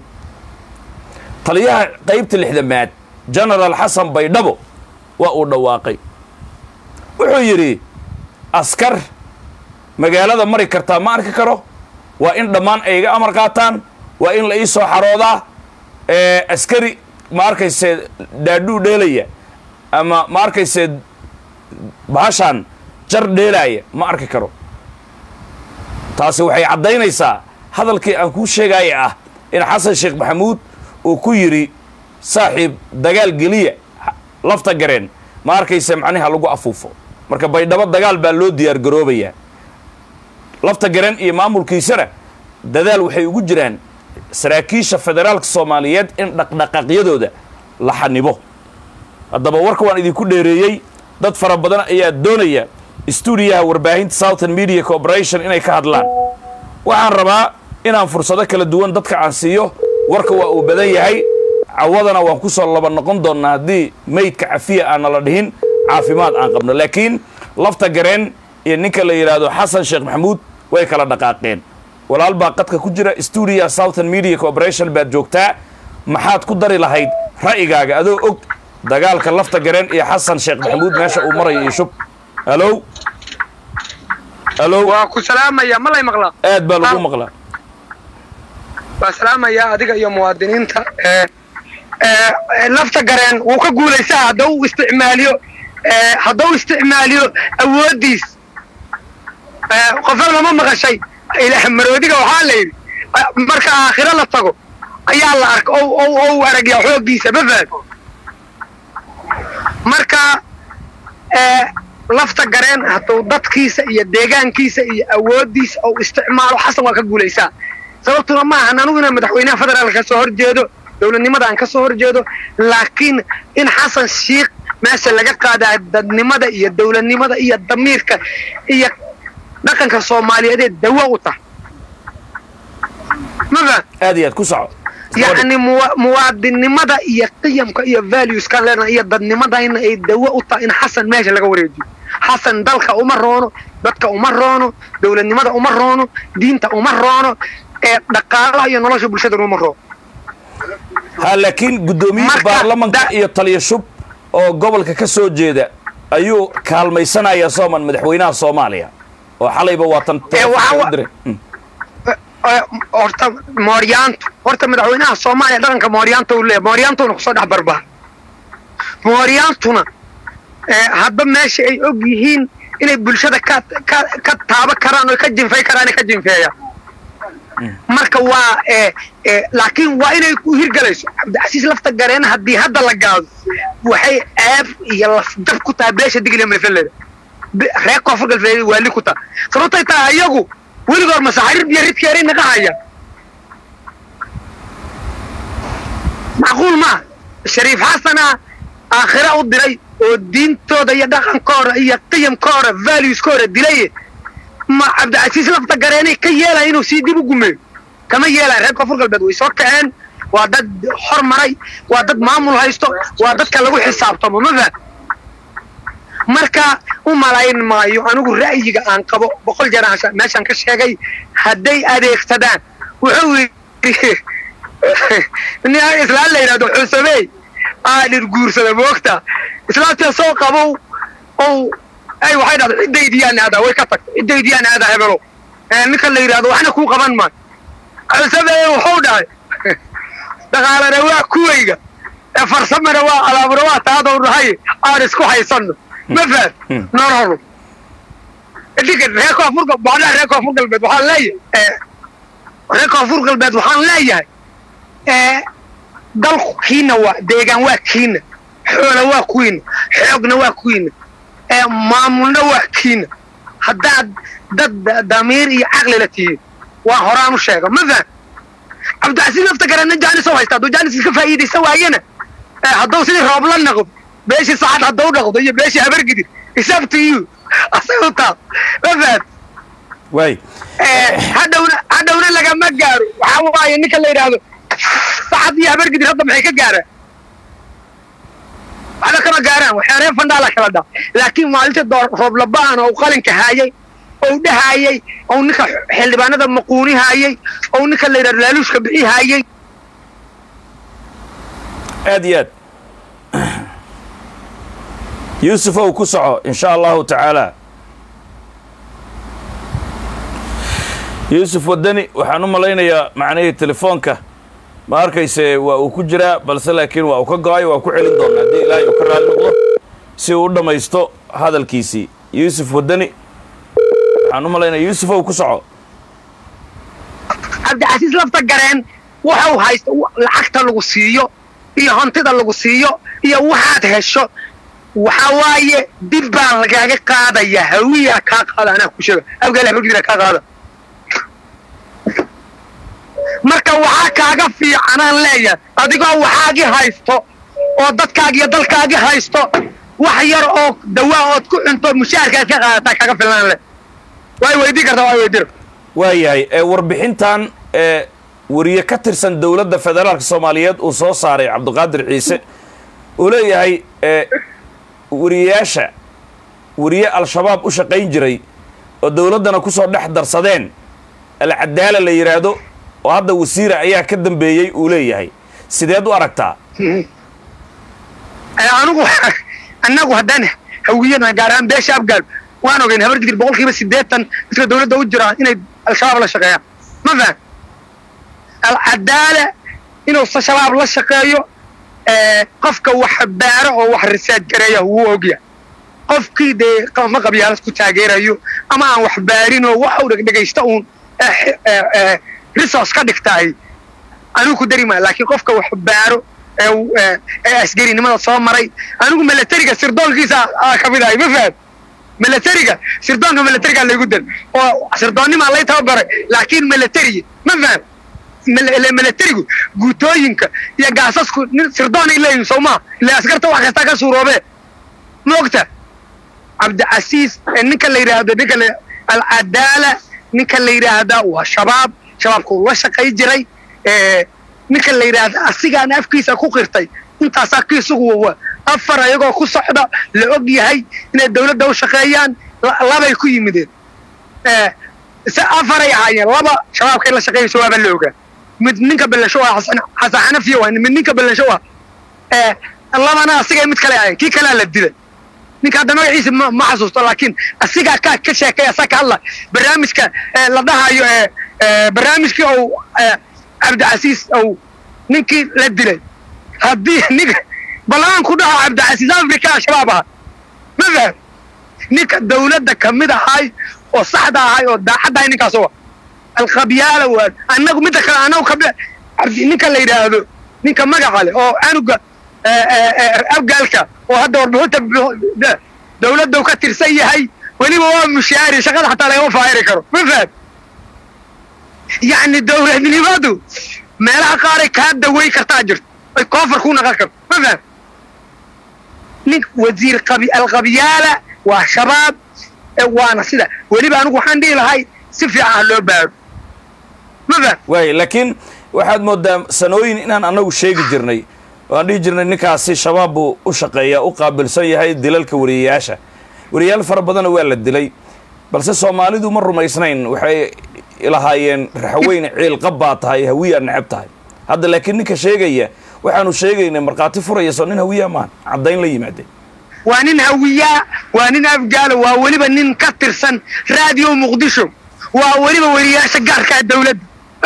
taliyaha qaybta lixdamaad genaraal xasan baydhabo waa uu dhawaaqay wuxuu yidhi askar magaalada mari kartaa ma arki karo waa in dhammaan ay iga amar qaataan waa in la ii soo xaroodaa askari ma arkayse dhaadhuu dheelaya ama ma arkayse bahashaan jar dheelaaya ma arki karo taasi waxay caddaynaysaa hadalkii aan kuu sheegaya ah in xasan sheekh maxamuud uu ku yidhi saaxiib dagaal geliya lafta gareen ma arkayse macniha lagu afuufo marka baydhabo dagaal baa loo diyaar garoobayaa lafta gareen iyo maamulkiisana dadaal waxay ugu jiraan saraakiisha federaalka soomaaliyeed in dhaqdhaqaaqyadooda la xanibo haddaba warka waan idinku dheereeyey dad fara badan ayaa doonaya stuudiyaha warbaahinta southern media corporation inay ka hadlaan waxaan rabaa inaan fursado kala duwan dadka aan siiyo warka waa uu badan yahay cawadana waan ku soo laba noqon doonnaa haddii maydka cafiya aanna la dhihin caafimaad aan qabno laakiin lafta gareen iyo ninka la yidhaahdo xasan sheekh maxamuud way kala dhaqaaqeen walaal baa qadka ku jira stuudiyaha southern media corporation baad joogtaa maxaad ku dari lahayd ra'yigaaga adoo og dagaalka lafta gareen iyo xasan sheekh maxamuud meesha uu marayo iyo shub halow halow waa ku salaamaya ma lay maqlaa aad baa lagu maqlaa waa salaamaya adiga iyo muwaadiniinta ee ee lafta gareen wuu ka guulaysaa haddau isticmaaliyo ee haddau isticmaaliyo awooddiis ee qofna lama maqashay ilaah maroodiga waxaa la yidhi marka aakhiro la tago ayaa la arka o o ou aragyaa xooggiisa ma fahad marka ee lafta gareen hadduu dadkiisa iyo deegaankiisa iyo awooddiisa ou isticmaalo xasan waa ka guulaysaa sababtuna ma ahan anugu inaan madaxweynaha federaalka ka soo horjeedo dowladnimada aan ka soo horjeedo laakiin in xasan shiikh meesha laga qaadaa dadnimada iyo dowladnimada iyo damiirka iyo dhaqanka soomaaliyeedee dawa u tahay mafahad aad iyo aad ku soco yacni muwa muwaadinnimada iyo qiyamka iyo valueskan leenahay iyo dadnimadayna ay dawo u tahay in xasan meesha laga wareejiyo xasan dalka uma roono dadka uma roono dowladnimada uma roono diinta uma roono ee dhaqaalaha iyo nolosha bulshadana uma roono ha laakiin guddoomiyaha Marka baarlamanka da- iyo taliya shub oo gobolka ka soo jeeda ayuu kaalmaysanaya sooman madaxweynaha soomaaliya oo xalayba waa tan Ee, waxaa wa- u diray Mm. ee, horta mooryaantu horta madaxweynaha soomaaliya dhaqanka mooryaanta uu leeyahay mooryaantuna kusoo dhex barbaar mooryaantuna ee, hadba meesha ay og yihiin inay bulshada ka ka ka taaba karaan oo ka jinfay karaan ka jinfeeyaan marka waa ee ee laakiin waa inay ku hirgalayso cabdicasiis lafta gareen haddii hadda la gaado waxay ceeb iyo lafdab ku tahay beesha digli malfeleeda reer koonfur galbeed waa li ku tahay sababtay tahay ayagu weligoor masaxariir iyo ridkeeray naga hayaan macquul maa shariif xasana aakhira u diray oo diintooda iyo dhaqankooda iyo qiyamkooda valueskooda dilay ma cabdicasiis lafta gareenay ka yeelaya inuu sii dib u gumeeyo kama yeelaya reer koonfur galbeed way soo kaceen waa dad hormaray waa dad maamul haysto waa dadka lagu xisaabtamo ma faham marka u malayn maayo anigu ra'yiga aan qabo boqol jeer aan meeshaan ka sheegay hadday adeegsadaan wuxuu yidhi nin islaan la yidhahdo xusamey aa dhir guursada moogta islaamta soo qabow ow ay waxay dhahda ciddaydiyaana aadaa way ka tagtay ciddaydiyaana aadaa hebelo ninka la yidhahdo waxna kuu qaban maayo xusamey wuxuu dhahay dhaqaalana waa kuwayga ee farsamana waa alaabna waa taadou dhahay aan isku haysanno ma fahad nololu idinka reer koonfur macnaha reer koonfur galbeed waxaan leeyahay reer koonfur galbeed waxaan leeyahay dalku kiina waa deegaan waa kiina xoola waa kuwiina xoogna waa kuwiina maamulna waa kiina haddaad dad damiir iyo caqli la tihiin waa horaan u sheega ma faham cabdicasiis lafta garana jaanis oo haysta hadduu jaanis iska faa'iidaysan waayana hadduu sidii roob la naqdo beeshii saxad hadduu dhaqdo iyo beeshii habargidir isaabto you asagu taa ma fahad waay hadhowna hadhowna lagama gaaro waxaa waaye ninka la yidhaahdo saxad iyo habargidir hadda maxay ka gaaraan waxba kama gaaraan waxyaareen fandhaala kala dhaa laakiin maalinta door roob laba'an oo qalinka haayay ou dhahaayay ou ninka xildhibaanada maquuni haayay ou ninka la yidhahdo laaluushka bixi haayay aad iyo aad yuusuf ow ku soco in sha allahu tacaala yuusuf waddani waxaan u malaynayaa macnihii telefoonka ma arkayse waa uu ku jiraa balse laakiin waa uu ka go-ay waa ku celin doona haddii ilaahay uu ka raali noqdo si uu u dhammaysto hadalkiisii yuusuf waddani waxaan u malaynaya yuusuf ow ku soco cabdicasiis lafta gareen waxau haysta lacagta lagu siiyo iyo hantida lagu siiyo iyo waxaad hesho waxa waaye dib baa lagaaga qaadaya hawiya kaa qaada anaa ku sheega abgaal habargidira kaa qaada marka waxaa kaaga fiicanaan leeyahay adigoo waxaagii haysto oo dadkaagi iyo dalkaagi haysto wax yar oo dawaa ood ku cunto mushaharkaad ka qaadataa kaga filan leh way weydii kartaa waa weydiro waayahay ee warbixintan ee wariye ka tirsan dowladda federaalka soomaaliyeed uu soo saaray cabdiqaadir ciise uu leeyahay ee wariyeyaasha wariye al-shabaab u shaqayn jiray oo dowladdana kusoo dhex darsadeen alcadaala la yidhaahdo oo hadda wasiira ayaa ka dambeeyey uu leeyahay sideed u aragtaa anigu annagu haddaan hawiyana gaar ahaan beesha abgaal waan ogeyn habar digir boqol kiiba siddeetan dadka dowladda u jira inay al-shabaab la shaqeeyaan ma fahan alcadaala inuu shabaab la shaqeeyo qofka wax baaro oo wax risaad gareeya wuu ogya qofkii dee ma qabyaalad ku taageerayo ama aan wax baarinoo waxa uu dhegdhegaysta uun resource ka dhigtaay anigu ku dari maa laakiin qofka wax baaro ee asgarinimada soo maray anigu milatariga sirdoonkiisa ka mid ahay ma fahad milatariga sirdoonka milatariga laygu dar oo sirdoonnimaa lay tababaray laakiin milatariga ma fahad milatarigu guutooyinka iyo gaasasku nin sirdoonay leeyihin soo maa ile askarta wax kastaa ka suuroobee ma ogta cabdicasiis ninka la yidhaahdo ninka alcadaala ninka la yidhaahda waa shabaab shabaabka uu la shaqay jiray ninka la yidhaahda asigaana afkiisa ku qirtay intaasaa kiisugu afar ayagoo ku socda la og yahay inay dowladda u shaqeeyaan labay ku yimideen se afaray ahaayeen laba shabaabkay la shaqeynayso waaba la ogaa mid ninka ballasho ah xasan xanafiya waa mid ninka ballasho ah labana asigay mid kale ahayen kii kalea la dilay ninka hadda magaciisa ma xasuusto laakiin asigaa ka ka sheekay asaa ka hadla barnaamijka la dhahayo barnaamijkii ou cabdicasiis ou ninkii la dilay haddii ninka ballaan ku dhaho cabdicasiis africa al-shabaab aha ma faham ninka dawladda ka mid ahay oo saxda ahay oo daacadda ahay ninkaas wa alkhabyaala waa annagu midda kale annagu ka ninka la yidhaahdo ninka magaca leh oo anuga abgaalka oo hadda warbixinta dawladda ka tirsan yahay weliba waa mushaari shaqada xataa lagama faahiri karo ma faham yacni dawladnimadu meelaha qaaray kaa daweyn kartaa jirto ay koofar ku naqon karto ma faham nin wasiir alkhabyaala waa shabaab waana sida weliba anigu waxaan dhihi lahay si fiican ha loo baaro ma faham waay laakiin waxaad moodaa sanooyin inaan annagu sheegi jirnay waan dhihi jirnay ninkaasi shabaab buu u shaqeeyaa u qaabilsan yahay dilalka wariyayaasha wariyayaal fara badana waa la dilay balse soomaalidu ma rumaysnayn waxay lahaayeen raxweyne ciilqab baa tahay hawiyaa necab tahay hadda laakiin ninka sheegaya waxaanu sheegaynay markhaati furaya soo nin hawiyaa maahan caddayn la yimaadeen waa nin hawiyaa waa nin afgaalo waa weliba nin ka tirsan raadiyo muqdisho waa weliba weriyaasha gaarkaa dawladda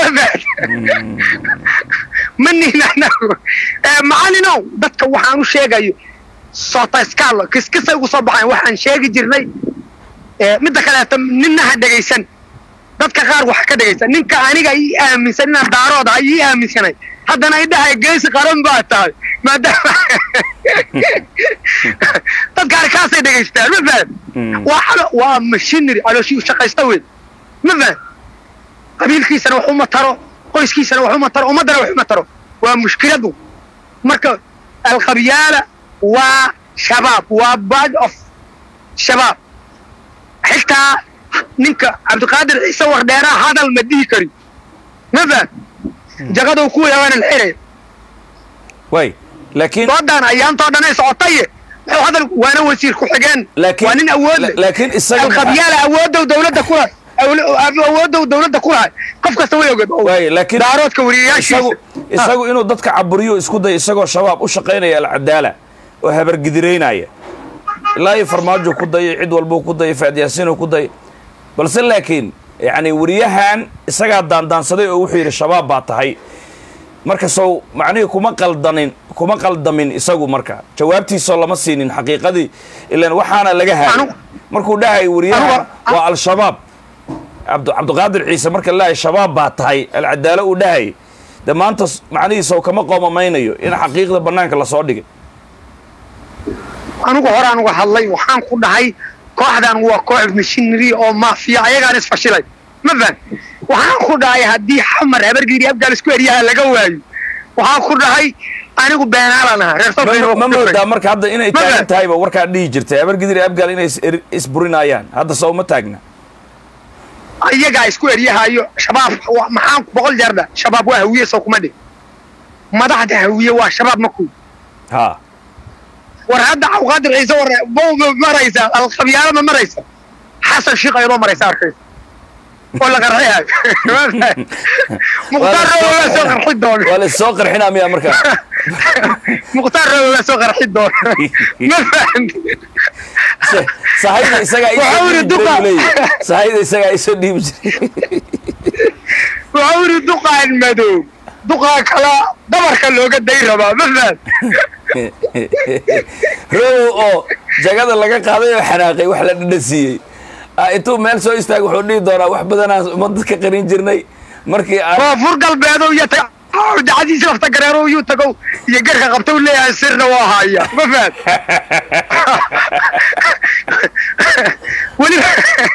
ma nihin anagu macalinow dadka waxaan u sheegayo sotascalo kiskisay ugu soo baxayn waxaan sheegi jirnay midda kaleeto ninna ha dhegaysan dadka qaar wax ka dhegaysan ninka aniga ii aaminsan inaan daarood ahay ii aaminsanay haddana idhahay geesi qaran baa tahay maadaama dadka arkaasay dhegaystaan ma faham waa xalo waa mashinary calooshii shaqaysta wey ma faham qabiilkiisana wax uma taro qoyskiisana wax uma taro ummaddana wax uma taro waa mushkiladu marka alkhabyaala waa shabaab waa bad of shabaab xitaa ninka cabdiqaadir ciise wardheeraa hadal ma dhihi kari ma faham jaqadou ku yaabana la xiraya way laakiin doodan ayaantoo dhan ay socotaye wuxuu hadal waana wasiir ku-xigeen laakiin waa nin awood leh laakiin isaga alkhabyaala awoodow dawladda ku lahay awoodow dawladda ku lahay qof kasta way ogeed way laakiin daaroodka wariyayaashiisa isagu isagu inuu dadka caburiyo isku day isagoo shabaab u shaqaynaya alcadaala oo habargidiraynaya ilaa iyo farmaajo ku dayay cid walbuu ku dayay faadyaasiinuu ku dayay balse laakiin yacni wariyahan isagaa daandaansaday oo wuxuu yidhi shabaab baa tahay marka sow macnihii kuma qaldanin kuma qaldamin isagu marka jawaabtiisoo lama siinin xaqiiqadii ilan waxaana laga haayay Anu- markuu dhahay wariyaha Anugu- waa al-shabaab cabdu cabdiqaadir ciise marka lahay shabaab baa tahay alcadaalo uu dhahay de maanta s- macnihiisaw kama qoomamaynayo in xaqiiqda bannaanka lasoo dhigay anigu hore anugu hadlay waxaan ku dhahay kooxdan waa koox mishinary oo maafiya ayagaan isfashilay ma faham waxaan ku dhahay haddii xamar habargiiri abgaal isku eryaha laga waayo waxaan ku dhahay anigu beenaalaan ahaa reer ma Soomaaliya ma moodaa marka hadda inay Ma taagan faham. tahayba warkaa dhihi jirtay habargidir iyo abgaal inay is- er- isburinayaan hadda soo ma taagna iyagaa isku eryahayo shabaab wa- maxaan boqol jeerda shabaab waa hawiye soo kuma dhig madaxda hawiye waa shabaab maku ha war hadda cabdiqaadir ciise war bow ma maraysa alqabyaalo ma maraysa xasan shiiq ayadoo maraysa arkaysa oo la qarxihayo mukhtaar robo waa soo qarxi doona waa la soo qarxinaa miya marka mukhtaar robo waa soo qarxi doona ma fahanti Sa- sahayda isagaa isoo Waxaa dhiibi yidhi jiray duqa. buu leeyahay. sahayda isagaa isoo dhiibi jiray wuxuu yidhi duqaan madow duqaa kala dabarka looga day rabaa ma fahan robow oo jagada laga qaaday oo xanaaqay wax la dhadhasiiyey Ah, intuu meel soo istaag wuxuu dhihi doonaa wax badanaan ummadda ka qarin jirnay markii aan koonfur galbeedo iyo ta dacadiisa lafta gareero yuu tagow iyo garka qabta u leeyahay sirna waa haya ma fahad weliba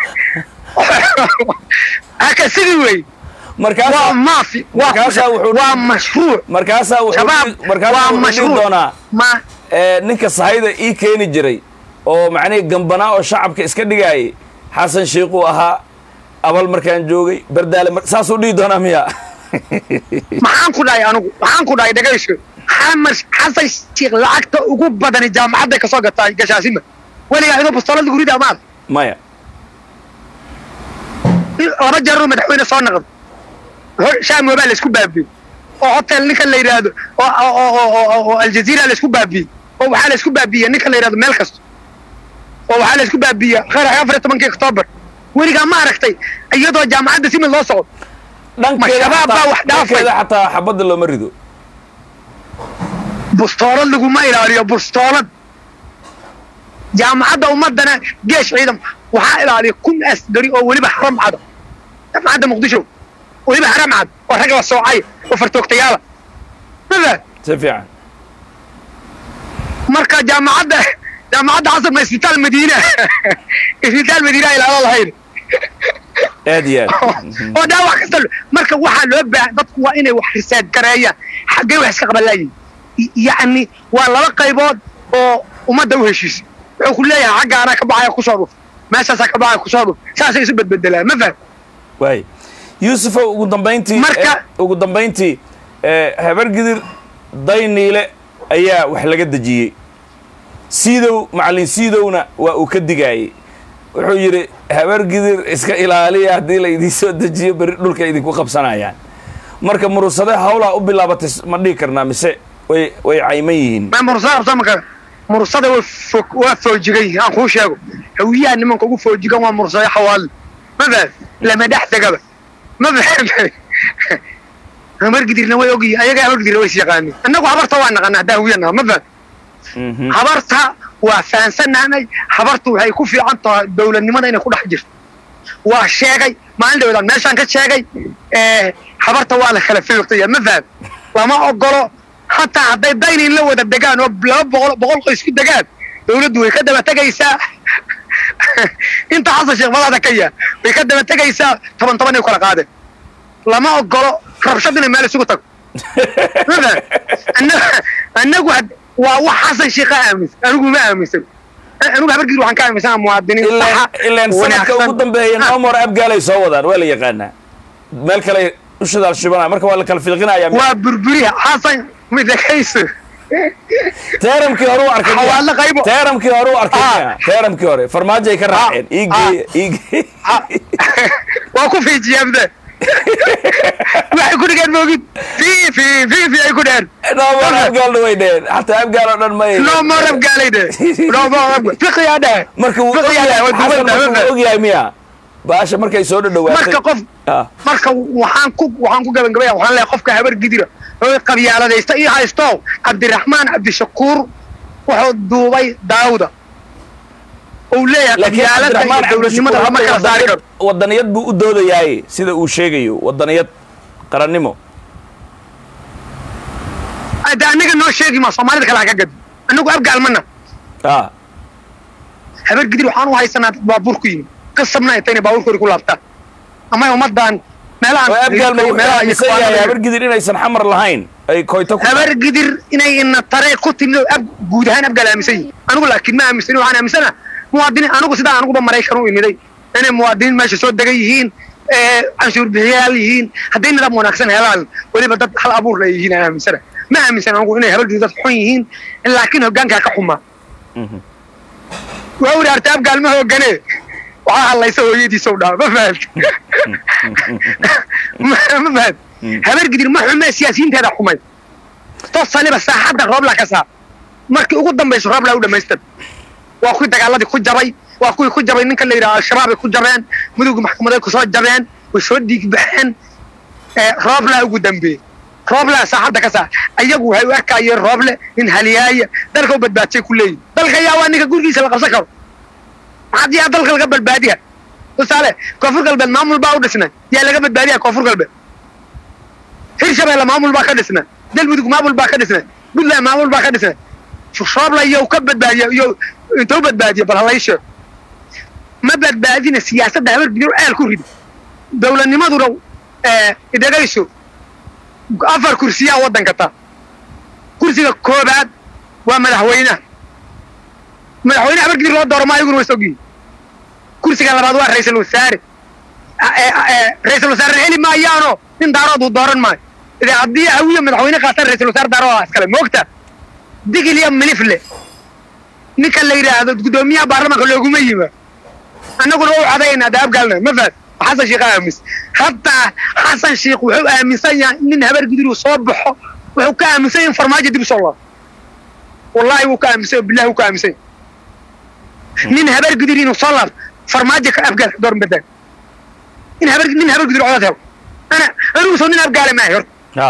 haka sidii wey waa markaasaa maafi waa markaasaa wuxuu- waa mashruuc markaasaa wuxuu shabaab dhihi- markaasaa waa wuxuu dhihi mashruuc doonaa ma ee, ninka sahayda ii keeni jiray oo macnihii gambanaa oo shacabka iska dhigaayay xasan shiikhuu ahaa abal markaan joogay bardaale mar- saasuu dhihi doonaa miya maxaan ku dhahay anigu maxaan ku dhahay dhegayso xamar xasan sheekh lacagta ugu badani jaamacadday kasoo gataa gashaasima weligaa idoo bastoolada gurida maad maya laba jeeroo madaxweyne soo naqdo Ho- shaam waa la isku baabiyey oo hotel ninka la yidhaahdo oo oo- oo- oo- oo- oo aljaziira la isku baabiyey oo waxaa la isku baabiyey ninka la yidhahdo meel kasta oo waxaa la isku baabiyey khayr afar iyo tobankii oktoobar weligaa ma aragtay iyadoo jaamacadda simid loo socdo dhankeeda shabaab baa xataa- wax dhaafay. dhankeeda xataa xabadda looma rido bustoolad laguma ilaaliyo bustoolad jaamacadda ummadana geesh ciidan waxaa ilaaliya kun asgari oo weliba xaram cad jaamacadda muqdisho weliba xaram cad oo rag la soocay oo fartoogtayaala mafahad si fiican marka jaamacadda jaamacadda xasan ma isbitaal madiina isbitaal madiina ilaalo lahayn aad iyo aad oo dhaawac kasta lo- marka waxaa loo baahan dadku waa inay wax risaad gareeyaan xaggee wax iska qabanlaayihin yacni waa laba qaybood oo ummadda u heshiisa wuxuu ku leeyahay xagga anaa ka baxaya kusoo dhuf meeshaasaa ka baxaya kusoo dhuf saasay isu bedbedelaan ma faham waay yuusufow ugu dambayntii Marka- eh, ugu dambayntii eh, habargidir dayniile ayaa wax laga dejiyey siidow macallin siidowna waa uu ka digaayey wuxuu yidhi habargidir iska ilaaliya haddii la idiin soo dejiyo beri dhulka idinku qabsanayaan marka murusade hawlaa u bilaabatay s- ma dhihi karnaa mise way way cayman yihiin ma mursada qabta maka mursada waa fog waa foojigan aan kuu sheego hawiyaha nimanka ugu foojigan waa mursada xawaali ma faham lama dhex tegaba ma faham habargidirna way ogyihin ayaga habargidirna way is yaqaanin annagu habarta waa naqana haddaan hawiyanaha ma faham Mhm. habarta waa fahansanaanay habartu waxay ku fiican tahay dowladnimada inay ku dhex jirto waa sheegay maalin dhawdaan meeshaan ka sheegay ee, habarta waa la kala fiiqtaya ma faham lama ogolo hataa hadday daynin la wada degaan oo laba boqol boqol qoys ku degaan dowladdu way ka daba tegaysaa inta xasan sheekh madaxda ka yaa way ka daba tegaysaa toban toban ay kala qaadeen lama ogolo rabshad inay meel isugu tago ma faham Anna- annagu had- waa wax xasan sheekh ka aaminsan anigu ma aaminsan anigu habargiir waxaan ka aaminsanaa muwaadiniin ilaan saxa ilaan sanadka ugu dambeeya nomor abgaalay soo wadaan waa la yaqaanaa meel kale ushadaal shubana marka waa la kala fiiqinaya waa burburiha xasan midakayso teeramkii hore u arkay miya? Xawaalo qaybo. teeramkii hore u arkay Ah. miya? teeramkii hore farmaajo ay ka raaceen ii Ah. geeye ii geeye waa ku fiijiyaamde waxay ku dhigeen moogid fii fii fii fii ay ku dheheen nomor abgaalna way dheheen xataa abgaal oo dhan may loo moorab gaalayde loo moorab fiqiyaa dhehe marka wuu fiqiyaa dhehe waa ogyahay duwan xasan marka dhehe wuu ogyahay miya baasha markay soo dhadhawaatay marka qof Ah. marka waxaan ku waxaan ku gabagabaya waxaan leeyahay qofka habar gidira oo qabyaaladaysta ii haysto cabdiraxmaan cabdishakuur wuxuu duubay daawda uu leeyahay laakiin qabyaalada iyo cabdiraxmaan dowladnimada lama kala saari karo cabdishakuur wadaniyad buu u doodayaaye sida uu sheegayo wadaniyad qarannimo hadda anaga noo sheegi ma soomaalida kale ha ka gadi anagu abgaalmana ah habar gidir waxaan u haysanaa dad baabuur ku yimid qasabna intayna baabuurkoodi ku laabtaan ama ummadan meelahan oo abgaal ma wuxuu meelaha iyo aaminsan yahay kuwaanada- habar gidir inaysan xamar lahayn ay koyto ku habar gidir inay ina taree ku timid oo ab guud ahaan abgaal aaminsan yihin anigu laakiin ma aaminsani waxaan aaminsana muwaadiniin anigu sidaa aniguba maraykan u imiday inay muwaadiniin meesha soo degan yihiin ee canshuur bixiyayaal yihiin hadday nidaam wanaagsan helaan weliba dad hal abuur la yihiin aan aaminsana ma aaminsan anigu inay habar gidir dad xun yihiin laakiin hoggaankaa ka xumaa waa uri arta abgaal ma hoogane waxaa hadlaysa hooyadiisa u dhaha ma fahad ma fahad habar gidir ma xume siyaasiyiinteeda xumay tosaliba saaxadda roobla ka saar markii ugu dambayso roobla u dhamaystir waa kuwii dagaaladii ku jabay waa kuwii ku jabay ninka la yidhaha al-shabaab ay ku jabeen mudugga maxkamaday kusoo jabeen way soo dhiig baxeen ee rooblaa ugu dambeeyey rooblaa saaxadda ka saar ayagu waxay u arkayeen rooble in haliyaaya dalka u badbaadsay ku leeyihin dalka yaa waa ninka gurigiisa la qabsan karo maxaad yaa dalka laga badbaadiya tusaale koonfur galbeed maamul baa u dhisnay yaa laga badbaadiya koonfur galbeed hirshabeelle maamul baa ka dhisnay galmudug maamul baa ka dhisnay puntland maamul baa ka dhisnay roobla iyow ka badbaadiya iyo intuu badbaadiya bal halay sheego ma badbaadina siyaasadda habar gidir ceel ku ridi dowladnimaduna idhagayso afar kursiyaa waddanka taa kursiga koobaad waa madaxweynaha madaxweyne habar gidir loo dooro ma ayaguna way sogyihin kursiga labaad waa ra-iisul wasaare ra-iisul wasaare heli maayaano nin daarood uu dooran maayo ide haddii hawiya madaxweyne qaataan ra-isul wasaare daarooda iskale moogta digil iyo milifle ninka la yidhaahdo guddoomiyaha baarlamaanka looguma yima annaguna u cadaynaa de abgaalna ma faad xasan sheekh aamis hataa xasan sheekh wuxuu aaminsan yahay nin habar gidir uu soo baxo wuxuu ka aaminsan yahay in farmaajo dib usoo laabo wallahi wuu ka aaminsan yahay billahi wuu ka aaminsan yahay nin habar gidir inuu soo laabto farmaajo ka abgaal ka door badan in habar nin habar gidir codad helo ana anigu soo nin abgaale maahay horta ha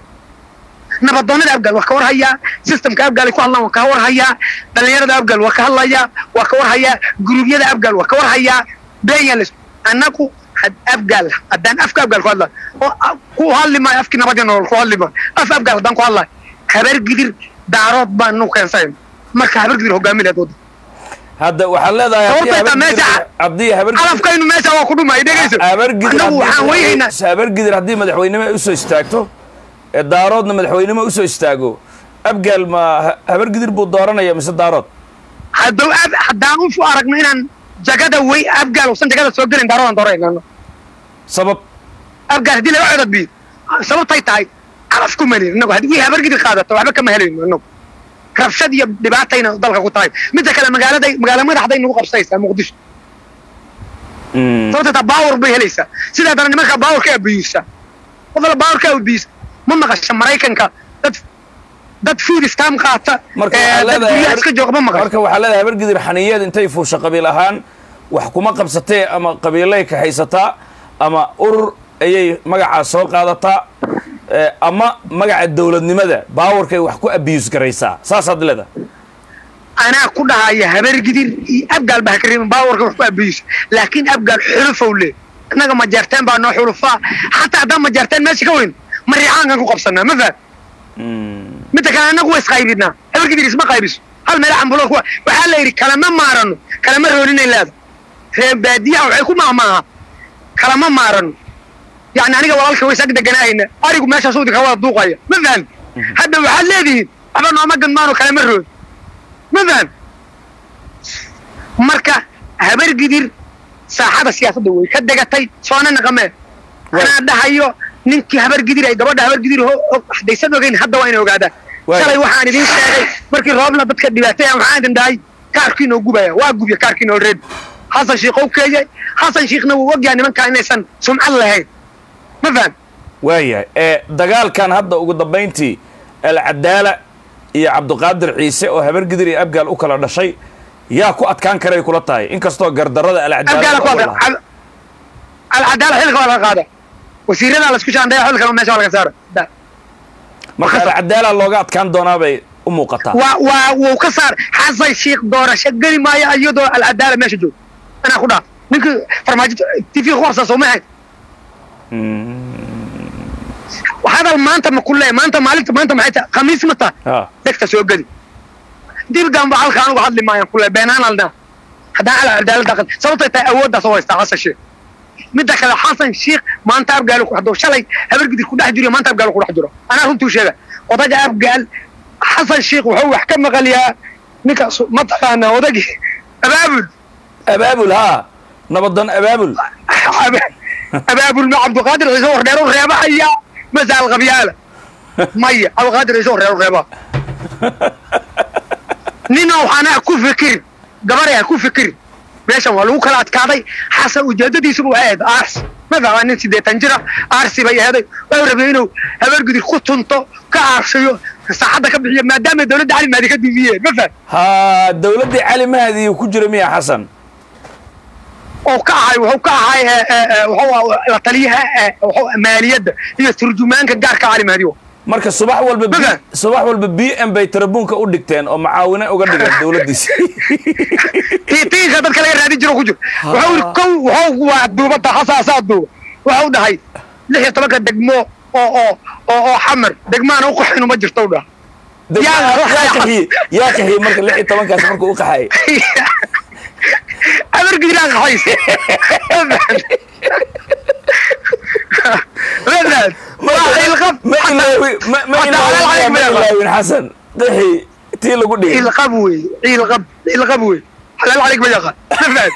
nabadoonnada abgaal waa ka war hayaa systemka abgaal ay ku hadlaan waa ka war hayaa dhallinyarada abgaal waa ka hadlayaa waa ka war hayaa guruubyada abgaal waa ka war hayaa beeyaan las annagu had abgaal haddaan afka abgaal ku hadlaa oo a- ku hadli maayo afkii nabadii nolol ku hadli maayo af abgaal haddaan ku hadlaayo habar gidir daarood baan nu keensayn marka habar gidir hogaaminaad wadda hadda waxaad leedahay haddii Horta habar meesha- gidir- haddii habar gidir- calafkaynu meesha waa ku dhumay dhegayso habar gidir annagu waxaan haddii weyhaynaa habar gidir haddii madaxweynimo ay usoo istaagto ee daaroodna madaxweynimo usoo istaago abgaal ma ha- habar gidir buu dooranaya mise daarood hadduu ab haddaan u aragno inaan jagada wey abgaal usan jagada soo gelin daaroodan doorayna sabab abgaal haddii laga codad biyo sababtay tahay calaf ku malin inagu haddii wii habar gidir qaadato waxba kama helayno inagu rabshad iyo dhibaatayna dalka ku tahay midda kale magaaladay magaala madaxday nagu qabsanaysaa muqdisho Mm. sababta taa baawar bay helaysaa sidaa dana nimanka baawarka abiyuusa qofala baawarka abiyuusa ma maqasha maraykanka dad dad food stam qaata marka ee, waxaa dad leedahay guryaha habar- iska jooga ma maqasha marka waxaa leedahay habar gidir xaniyeed intay fuusha qabiil ahaan wax kuma qabsatee ama qabiilay ka haysataa ama urur ayay magacaa soo qaadataa eh, ama magaca dowladnimada baawarkay wax ku abiyus garaysaa saasaad leedahay anaa ku dhahaya habar gidir iyo abgaal baa ka reebin baawarka wax ku abiyuusa laakiin abgaal xulufow le innaga majeerteen baa noo xulufaa xataa haddaan majeerteen meesha ka weyn ma riixaankan ku qabsanaa ma fahad midda kale annagu waa isqaybinaa habar gidir isma qaybiso hal meel cambulo kuwa waxaa la yidhi kalama maarano kalama rooninay leeda reer baadiyaha waxay ku maahmaaha kalama maarano yacni aniga walaalka way sag deganaahayna arigu meeshaa suudi ka wada duuqaya ma fahan hadda waxaad leedihiin waxba nooma gadmaano kalama roon ma fahan marka habar gidir saaxada siyaasadda way ka degatay soona naqamee anaa dhahayo ninkii habar gidir ay gabadha habar gidir ho- ho- haddaysan ogeyn hadda waa ina ogaadaan Waay. shalay waxaan idin sheegay markii roobla dadka dhibaataya waxaan idin dhahay kaarkiinoo gubaya waa gubya kaarkiinoo reeb xasan shiikh ou keeyay xasan shiikhna wuu ogyahay nimankaa inaysan sumcad lahayn ma faham waayahay ee dagaalkan hadda ugu dambayntii alcadaala iyo cabdiqaadir ciise oo habar gidir iyo abgaal u kala dhashay yaa ku adkaan karay kula tahay inkastoo gardarada abgaala ku alcadaala hadla alcadaala xilka waa laga qaada wasiiradaa laisku shaandaya xilkana meesha waa laga saara Da- marka alcadaala looga adkaan doonaa bay u muuqataa waa waa wuu ka saar xasan shiikh doorasho geli maayo iyadoo alcadaala meesha joogo anaa ku dhaaf ninkii farmaajo tv ku qabsaa soo ma ahayn hadal maanta ma ku leeyahay maanta maalinta maanta maxay tahay khamiis ma tahay Ha. degta soo gedi dibgan ba halka anugu hadli maayan ku leeyahay beenaan aldhaa haddaan ala cadaalada qad sababtay tahay awooddaas oo haystaa xasan sheekh midda kale xasan sheikh maanta abgaal ku xado shalay habargidir ku dhex jiro maanta abgaal ku dhex jiro anaa runtuu sheega odaga abgaal xasan sheikh wuxuu wax ka maqalyaa ninka su- mataqaanaa odagii abaabul abaabul haa nabadan abaabul abaabul ma cabdiqaadir ciise wardheer u reebahaya masaal qabyaala maya cabdiqaadir ciise wardheer u reebaha nina waxaana ku fikirin gabaraya ku fikirin meeshan waa lagu kala adkaaday xasan ujeedadiisuba waxay ahayd aarsi ma fahmaa nin siddeetan jira aarsi bay aheeday wuxuu rabay inuu habargudir ku tunto ka aarsiyo saacadda ka bixiyo maadaama dowladda cali maadi ka diidiyeen ma faham haa dowladdii cali mahdi ku jira miya xasan oo ka ahay wuxuu ka ahay ee, ee, ee, wuxuu ahaa la taliyaha ee, wuxuu maaliyadda iyo turjumaanka gaarka cali mahdi marka subax walba B- Maga. subax walba b m bay tarabuunka u dhigteen oo macaawine uga dhigeen dowladdiisi tiitiinka dadka laga raadin jiro ku jiro wuxuu yidhi kow wuxuu waa duubata hasaasaa duuba wuxuu dhahay lix iyo tobanka degmo oo oo oo oo xamar degmaana u qaxinu ma jirto u dhaha Degmada- yaa- yaa qaxiyey yaa qaxiyey marka lix iyo tobankaas markuu u qaxayay abargidiraan qaxayse Wadad. waa ilqab ma ilaawi ma ma Hataa ilaawin halaal ma ma ilaawin xasan qaxi tii lagu dhigay ilqab wey ilqab ilqab wey xalaal calig ma yaqaan Wadad.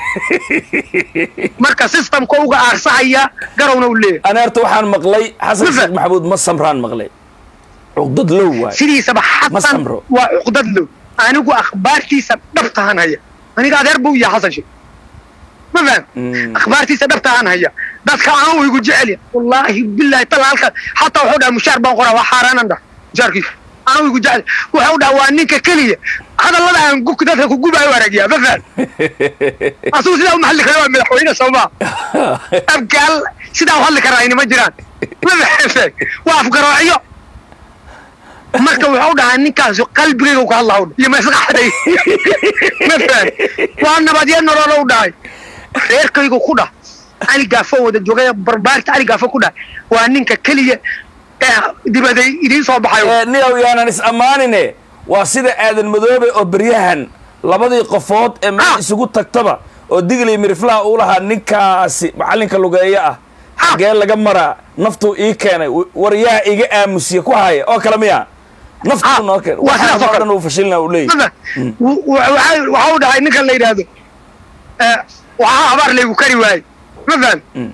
marka systemka uga aarsahaya garowna u leeyahay ana horta waxaan maqlay xasan Maga. sheekh maxamuud ma samraan maqlay cuqdad low waay sidiisaba Ma xasan samro. waa cuqdad low anigu akhbaartiisa dhabtahan haya aniga adeer buu yahay xasan sheekh ma faham Mm. akhbaartiisa dhabtahan haya dadka aan u igu jecel yahay wallaahi billahi talaalka xataa wuxuu dhaha mushaar baan qoraa waa xaaraanan dhah mushaarkiisa aan u igu jecel wuxuu dhaha waa ninka keliya hadallada aan gu- dadka ku gubaayo aragiya ma faham asugu sidaa u maxalli kara waa madaxweyne soomaa abgaal sidaa u hadli karaa inima jiraan ma faham waa afgaroocyo marka wuxuu dhahaa ninkaasi qalbigayga ka hadlaha iyo maskaxday ma faham waa nabadyo nolol u dhahay reerkaygu ku dhah cali gaafo wada joogay barbaarta cali gaafo ku dhah waa ninka keliya ee dibaday idiin soo baxayo Eh, niyow yaanan is ammaanine waa sida aadan madoobe oo beryahan labadii qofood ee meel Ah. isugu tagtaba oo digli miriflaha uu lahaa ninkaasi macallinka lugeeyo ah xagee laga maraa naftuu ii keenay w- war yaa iga aamusiye ku haya oo kale miya Ah, naftuu noo keenay waa sidaas oo waxaan oo kale. dhan uu fashilina uu leeyahy mada waxa u dhahay ninkan la yidhaahdo eh, waxaa habaar laygu kari waaye ma faham Mm.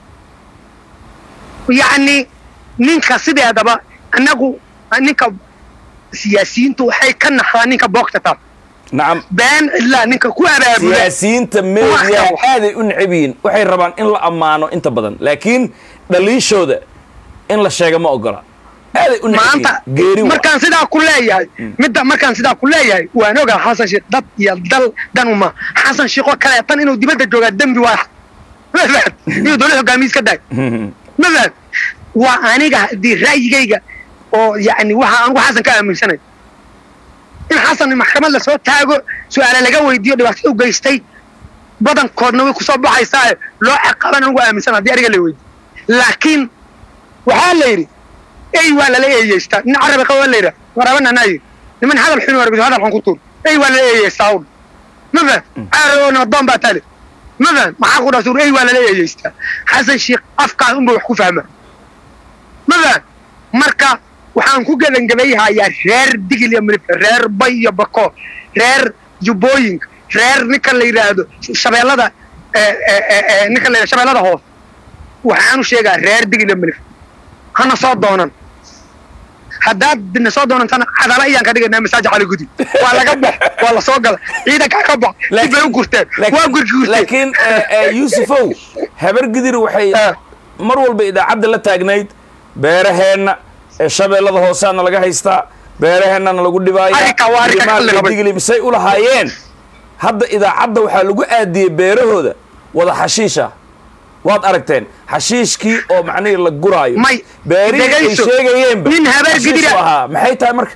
yacni ninka sideedaba annagu ninka siyaasiyiintu waxay ka naxdaa ninka boogta taa nacam been ilaa ninka ku abaabula siyaasiyiinta media Wax kale. aaday u necab yihiin waxay rabaan in la ammaano inta badan laakiin dhaliishooda in la sheega ma ogola aaday u necab maanta yihiin geeri wa markaan sidaa ku leeyahay midda markaan sidaa ku leeyahay waan ogaa xasan sheekh dad iyo dal dan uma xasan sheekh oo kale tan inuu dibadda joogaa dembi waa ma fahad inuu dowlad hogaamiye iska daay ma fahad waa aniga haddii ra'yigayga oo yacni waxa anigu xasan ka aaminsanay in xasan maxkamad lasoo taago su-aale laga weydiiyo dhibaatada u geystay badankoodna way kusoo baxaysaa loo ciqaaban anigu aaminsan haddii aniga la weydiiyo laakiin waxaa la yidhi ey waa lala eeyeystaa nin carabi qaba waa la yidhaha warabana anaa yidhi niman hadal xun warbiso hadal xun ku tuur ey waa lala eeyeystaa un ma faham caarabi nabadoon baa tale ma faham maxaa ku dhasuur ey waa lala eeyeystaa xasan sheekh afkaas unba wax ku fahma ma faham marka waxaan ku gebangebayhayaa reer digil iyo milib reer bay iyo bako reer jubbooyinka reer ninka la yidhaahdo shabeellada eh, eh, eh, eh, ninka la yidhahdo shabeellada hoos waxaanu sheegaa reer digil iyo milib hana soo doonan haddaad na soo doonantana cadala ayaan ka dhigaynaa masaaji cali gudi waa laga bax waa la soo gala ciidankaa ka bax dib bay u gurteen waa gurki gurteen laakiin eh, eh, yuusufow habar gidir waxay Ah. mar walba idaacadda la taagnayd beeraheenna ee shabeellada hoosaana laga haystaa beeraheennana lagu dhibaaya Arrinka waa arrinka Limaal kale iyo qabay. digli misay u lahaayeen hadda idaacadda waxaa lagu aadiyey beerahooda wada xashiisha waad aragteen xashiishkii oo macnihii la guraayo May, beerihii ay dhegayso. sheegayeenba Nin habar xashiish gidira. u ahaa maxay tahay marka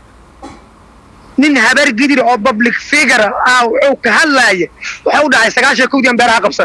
nin habar gidir oo public figure ah wuxuu ka hadlaaya waxa u dhahay sagaashan kowdiyan beeraha qabsan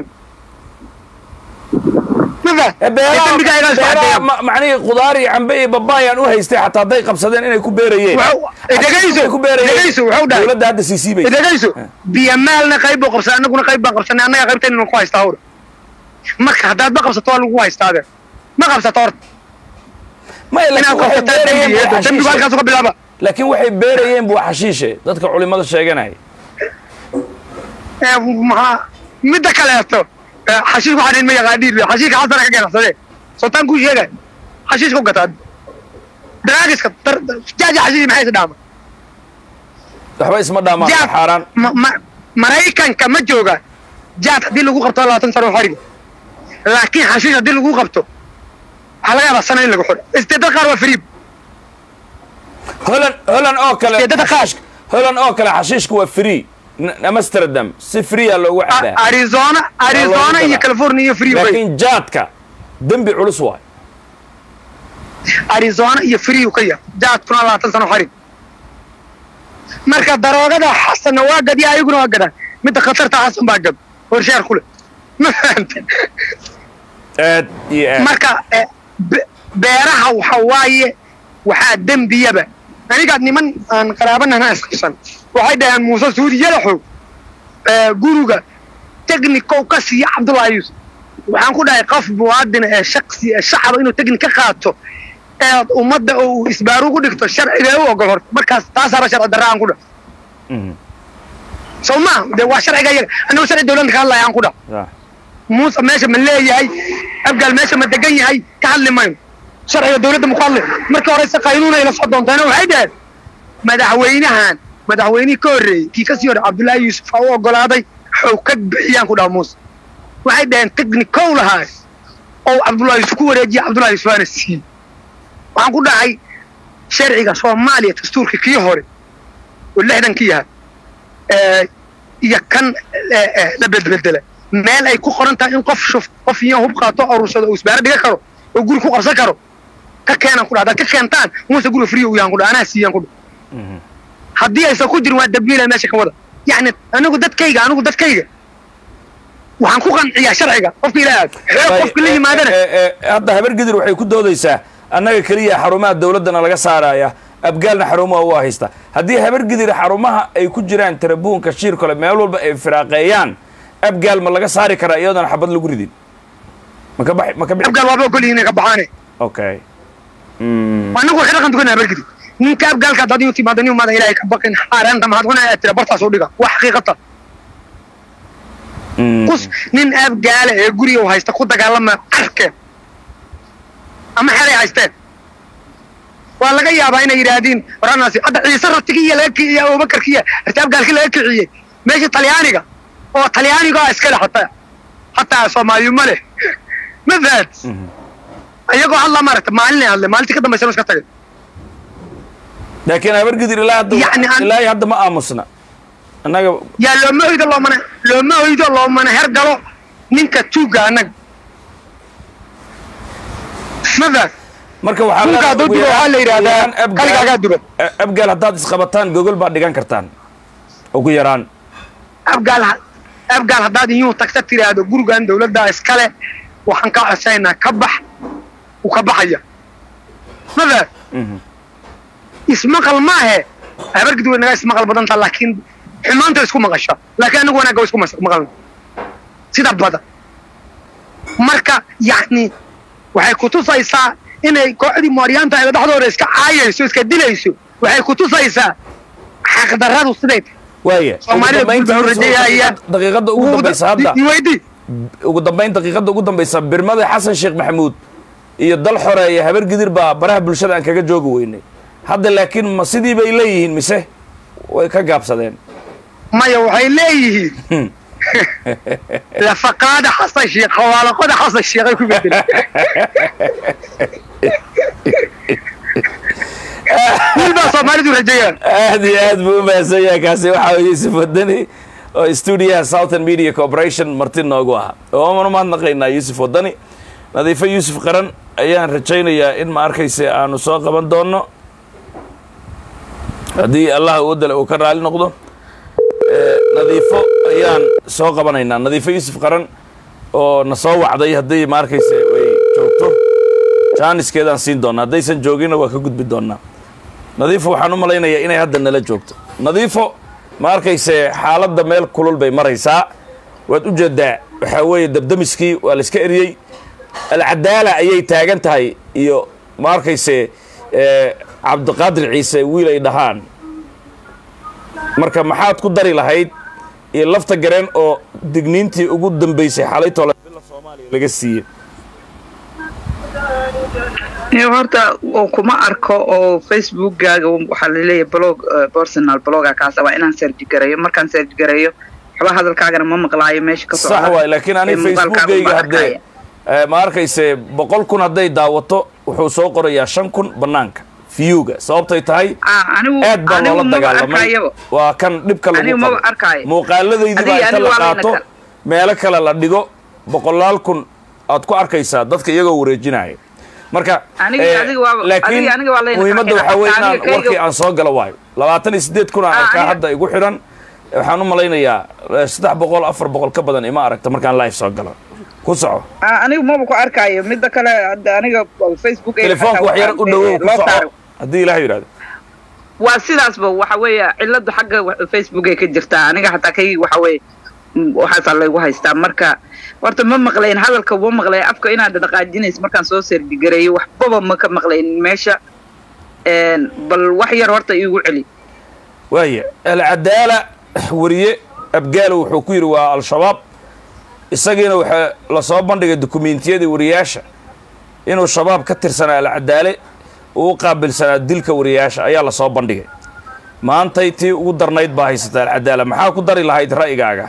ma fah Eh, beeraha dembigaa iga soo beeraha cadeeya ma- macnihii khudaar iyo cambe iyo babaayaan u haystay xataa hadday qabsadeen inay ku beerayeen Wuxuu- eh, dhegayso, Ay ku beerayeen. dhegayso, wuxuu dhahay. dowladda hadda sii siibay idagayso biyo maalna qayb buu qabsan annaguna qayb baan qabsanay annaga qaybtayna ku haystaa hawra marka haddaad ma qabsato waa lagu haystaade ma qabsato horta maya inaad laakiin waxay qabsataa beerayeen buu dembigeeda dembigu xashiishe halkaas ka bilaaba laakiin waxay beerayeen buu xashiishe dadka culimada sheeganaya ee, maxaa midda kaleeto ee, xashiish waxaan ma yaqaaniin xashiishka xasana ka ganacsade sultaan kuu sheegay xashiishka u gataa draagiska dar- dar- jaaja xashiish maxay is dhaama waxba isma dhaamaan waa jaad xaaraan ma- ma- maraykanka ma jooga jaad haddii lagu qabto labaatan sano xoriga laakiin xashiish haddii lagu qabto waxaa laga yaabaa sano in lagu xiro isteedada qaar waa fariib holan holan oo kale Ee, dadka qaar. xashiishka- holan oo kale xashiishka waa free N- amsterdam si freea loogu cabaa A- arizona arizona iyo gadaa. california iyo free way laakiin jaadka dembi culus waay arizona iyo free ka yar jaadkuna labaatan sano xarig marka daroogada xasanna waa gadiya ayaguna waa gadaan midda khatarta xasan baa gad horshaar kule ma fahante aad iyo aad marka eh, be- beeraha waxa waaye waxaa dembiyaba anigaad niman aan qaraabanana isqabsan waxay dhaheen muuse suudi yalaxow eh, guriga technicow ka siiya cabdullaahi yuusuf waxaan ku dhahay qof muwaadina ee shaksi ee shacaba inuu technic ka qaato eed ummadda oo uu isbaaru ku dhigto sharciga u ogol horta markaas taasaaba sharci darra aan ku dhahay Mhm. soo maa dee waa sharciga iyaga annagu sharci dowladda ka hadlaya aan ku dhahay Ah. muuse meesha ma leeyahay abgaal meesha ma degan yahay ka hadli mayno sharciga dowladda muku hadli markii hore se qaynuunay la soo doonteena waxay dhaheen madaxweynahan madaxweynihii ka horreeyey kii kasii hore cabdullaahi yuusuf aa u ogolaaday xow ka bixiyaan ku dhaha muuse waxay dhaheen technicow lahaay oo cabdullaahi yuusuf ku wareejiya cabdullaahi yuusuf aana siiyey waxaan ku dhahay sharciga soomaaliya dastuurka kii hore oo lixdankii yahay ee, iyo kan ee, ee, la bedbedela meel ay ku qoran tahay in qof shuf qof iyo hub qaato aruursado uu isbaaro dhiga karo oo guri ku qabsan karo ka keenan ku dhaha haddaad ka keentaan muuse guri free u yahan ku dhaha anaa siiyaan ku dhaha Mhm. haddii aysan ku jirin waa dambiila meesha ka wada yacni anigu dadkayga anigu dadkayga waxaan ku qanciyaa sharciga qofka ilaa aad xoog qofka la yimaadana Eh, eh, eh, hadda habar gidir waxay ku doodaysaa annaga keliya xarumaha dowladdana laga saaraya abgaalna xarumaha waa haysta haddii habar gidir xarumaha ay ku jiraan tarabuunka shiir kale meel walba ay firaaqeeyaan abgaal ma laga saari karaa iyadoona xabad lagu ridin ma ka baxi ma ka bixi abgaal waaba ogol yihiin inay ka baxaane okay Mm. anagu waa ka dhaqan dukanaa bargidi ninka abgaalka haddaad inuu timaado nin umaada ilaahay ka baqin xaaraanta maxaad cunaa aad tira bartaas u dhiga wax xaqiiqata Mm. kus nin abgaala ee guriga u haysta ku dagaalama arkeen ama xelay haysteen waa laga yaabaa inay yidhaahdiin waranaasi hadda ciise ratigiiya laga kiciye abubakarkiiya arti abgaalki laga kiciyey meesha talyaaniga oo talyaaniga iskale hataa hataa soomaaliyu ma leh ma fahad Mhm. iyagoo hadla maaragta maalinay hadle maalintii ka dambaysa iska tagay laakiin habar gidir ilaa hadda Yacni aan- ilaa iyo hadda ma aamusna annaga yaa looma hoydo loomana looma hoydo loomana hergalo ninka tuuga annaga ma fahad marka waxaa Dhulka leedahay hadduu ugu dubo yaraan- waxaa la yidhaahdaa ugu yaraan Abgaal- kaligaagaa duban. A- abgaal haddaad isqabataan gogol baad dhigan kartaan ugu yaraan abgaal abgaal haddaad iyuu tagta tiraahdo gurigan dawladdaa iskale waxaan kaa codsanaynaa ka bax wuu ka baxaya ma fahad Mhm. ismaqal maahe habargid way naga ismaqal badan taha laakiin xumaanta isku maqasha laakiin anigu wanaagga way isku mas- maqalna sida badan marka yacni waxay kutusaysaa inay kooxdii mooryaanta ayda dhexdooda iska caayayso iska dilayso waxay kutusaysaa xaqdarradu siday tahay waaya ugu Soomaalida dambayntii guud baa rajeeyaya. daqiiqadda ugu dambaysa hadda iweydii ugu dambayn daqiiqadda ugu dambaysa birmada xasan sheekh maxamuud iyo dal xoreeye habar gidir baa baraha bulshada aan kaga joogi weynay hadda laakiin ma sidii bay leeyihiin mise way ka gaabsadeen maya waxay leeyihiin lafaqaada xasan sheekh xawaalaqada xasan sheekh ay ku bedeleen wiil baa soomaalidu rajeeyaan aad iyo aad buu u mahadsan yahay kaasi waxaa weye yusuf wadani oo stuudiyaha southern media corporation marti noogu ahaa ooman umahadnaqaynaa yusuf wadani nadiifo yuusuf qaran ayaan rajaynayaa in ma arkayse aanu soo qaban doono haddii allah uwadale uu ka raali noqdo Eh, nadiifo ayaan soo qabanaynaa nadiifo yuusuf qaran oo na soo wacday haddii ma arkayse way joogto jaaniskeedaan siin doonaa haddaysan jooginna waa ka gudbi doonaa nadiifo waxaan u malaynayaa inay hadda nala joogto nadiifo ma arkayse xaaladda meel kulul bay maraysaa waad u jeedaa waxaa weeye dabdamiskii waa la iska eriyey alcadaala ayay taagan tahay iyo ma arkayse eh, cabdiqaadir ciise wiil ay dhahaan marka maxaad ku dari lahayd iyo lafta gareen oo digniintii ugu dambaysay xalay tole bila soomaaliya laga siiyey Iyo horta oo kuma arko oo facebookgaaga waxaa laleeyahay blog eh, personal bloga kaasa waa inaan search gareeyo markaan search gareeyo waxba hadalkaagana ma maqlaayo meesha ka sax waay laakiin ani facebookgayga haddee eh, ma arkayse boqol kun hadday daawato wuxuu soo qorayaa shan kun bannaanka viewga sababtay tahay anigu aad baa anigu loola maba dagaalamay arkayaba waa kan dhibka lagu Anigu maba qabo arkaayo. muuqaaladaydii baa Adiga inta anigu la waa layna qaato kal- meelo kale la dhigo boqolaal kun aad ku arkaysaa dadka iyagoo wareejinaya marka Aniga- eh, adiga waa- laakiin adiga- aniga waa layna muhiimadda kala waxaa weeye xiraa. inaan Aniga kayga- warkii aan soo galo waayo labaatan iyo siddeed kun aan Ah, arkaa aniga- hadda igu xidhan waxaan u malaynayaa eh, saddex boqol afar boqol ka badan ima aragta markaan live soo galo ku soco Ah, anigu maba ku arkaayo midda kale hadda aniga facebook telefoonka wax yar u dhowow ku loo soco saaro haddii ilaah yidhahdo waa sidaasba waxa weeye ciladu xagga wa- facebook ay ka jirtaa aniga xataa kay waxa weeye mm, waxaasaa laygu haystaa marka horta ma maqlayn hadalka ma maqlayn afka inaad dhaqaajinayso markaan soo serdigareeyo waxbaba ma ka maqlayn meesha Een, bal wax yar horta iigu celi waaya alcadaala wariye abgaalo wuxuu ku yidhi waa al-shabaab isagiina waxaa lasoo bandhigay dukumiintiyadii wariyaasha inuu shabaab ka tirsanaa alcadaale uu u qaabilsanaa dilka wariyaasha ayaa lasoo bandhigay maantay tii ugu darnayd baa haysata alcadaala maxaa ku dari lahayd ra'yigaaga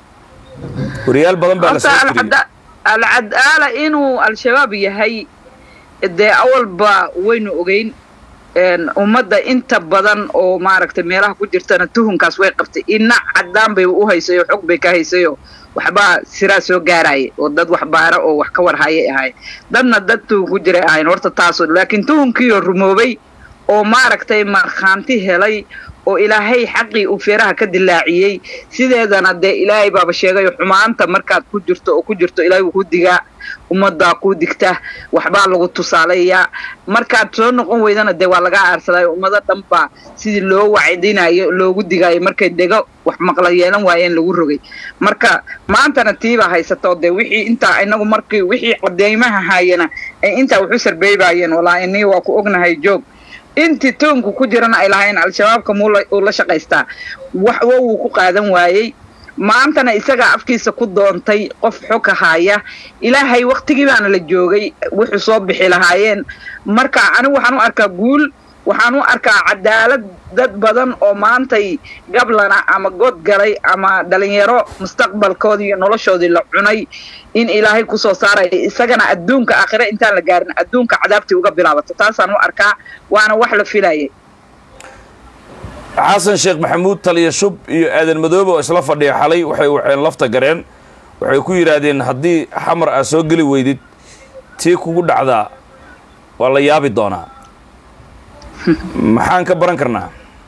wariyaal badan baa horta lasoo tiriyey alcada- alcadaala inuu al-shabaab yahay dee awalba waynu ogeyn Een, ummadda inta badan oo maaragtay meelaha ku jirtana tuhunkaas way qabtay ina cadaan bay u haysayo xog bay ka haysayo waxbaa siraa soo gaaraya oo dad wax baara oo wax ka warhayay ahay dadna dad tuhun ku jiray ahayn horta taaso laakiin tuhunkiioo rumoobay oo maaragtay markhaanti helay oo ilaahay xaqii uu feeraha ka dilaaciyey sideedana dee ilaahay baaba sheegayo xumaanta markaad ku jirto oo ku jirto ilaahay wuu ku digaa ummaddaa ku digta waxbaa lagu tusaalayaa markaad soo noqon weydana dee waa laga aarsadaayo ummado dhan baa sidii loo wacdinayo loogu digaayo markay dego wax maqla yeelan waayeen lagu rogay marka maantana tiibaa haysato dee wixii intaa inagu markii wixii cadeymaha haayana ay intaa waxu sarbeebaayeen walaa inii waa ku ognahay joog intii toonku ku jirana ay lahayn al-shabaabka muu la- uu la shaqaystaa waxba wuu ku qaadan waayey maantana isagaa afkiisa ku doontay qof xoka haaya ilaahay waktigii baana la joogay wuxuu soo bixi lahaayeen marka anigu waxaan u arkaa guul waxaan u arkaa cadaalad dad badan oo maantay gablana ama god galay ama dhalinyaro mustaqbalkoodii iyo noloshoodii la cunay in ilaahay kusoo saaraya isagana adduunka aakhire intaan la gaarin adduunka cadaabtii uga bilaabato taasaan u arkaa waana wax la filayay xasan sheekh maxamuud taliya shub iyo aadan madoobe oo isla fadhiya xalay waxay waceen lafta gareen waxay ku yidhaahdeen haddii xamar aa soo geli weydid tii kugu dhacdaa waa la yaabi doonaa maxaan ka baran karnaa